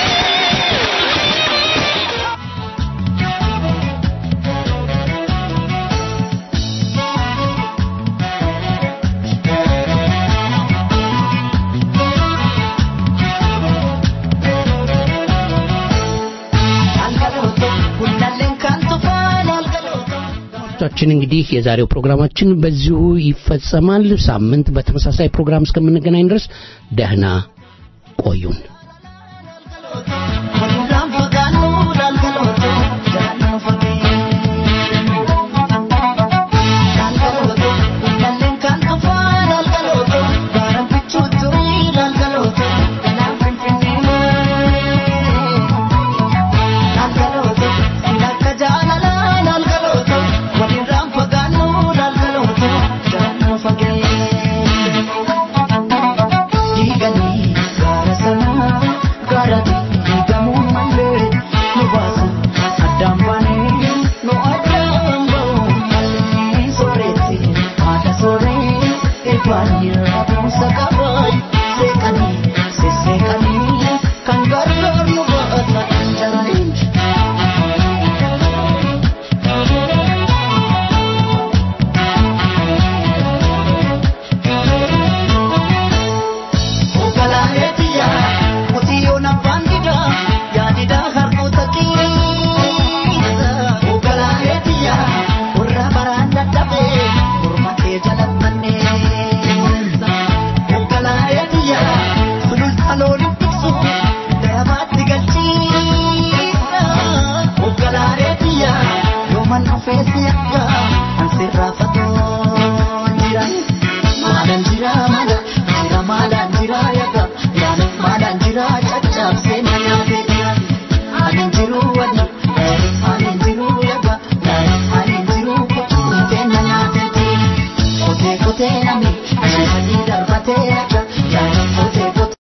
አድማጮቻችን እንግዲህ የዛሬው ፕሮግራማችን በዚሁ ይፈጸማል። ሳምንት በተመሳሳይ ፕሮግራም እስከምንገናኝ ድረስ ደህና ቆዩን። Kote nami, ashimani darbate,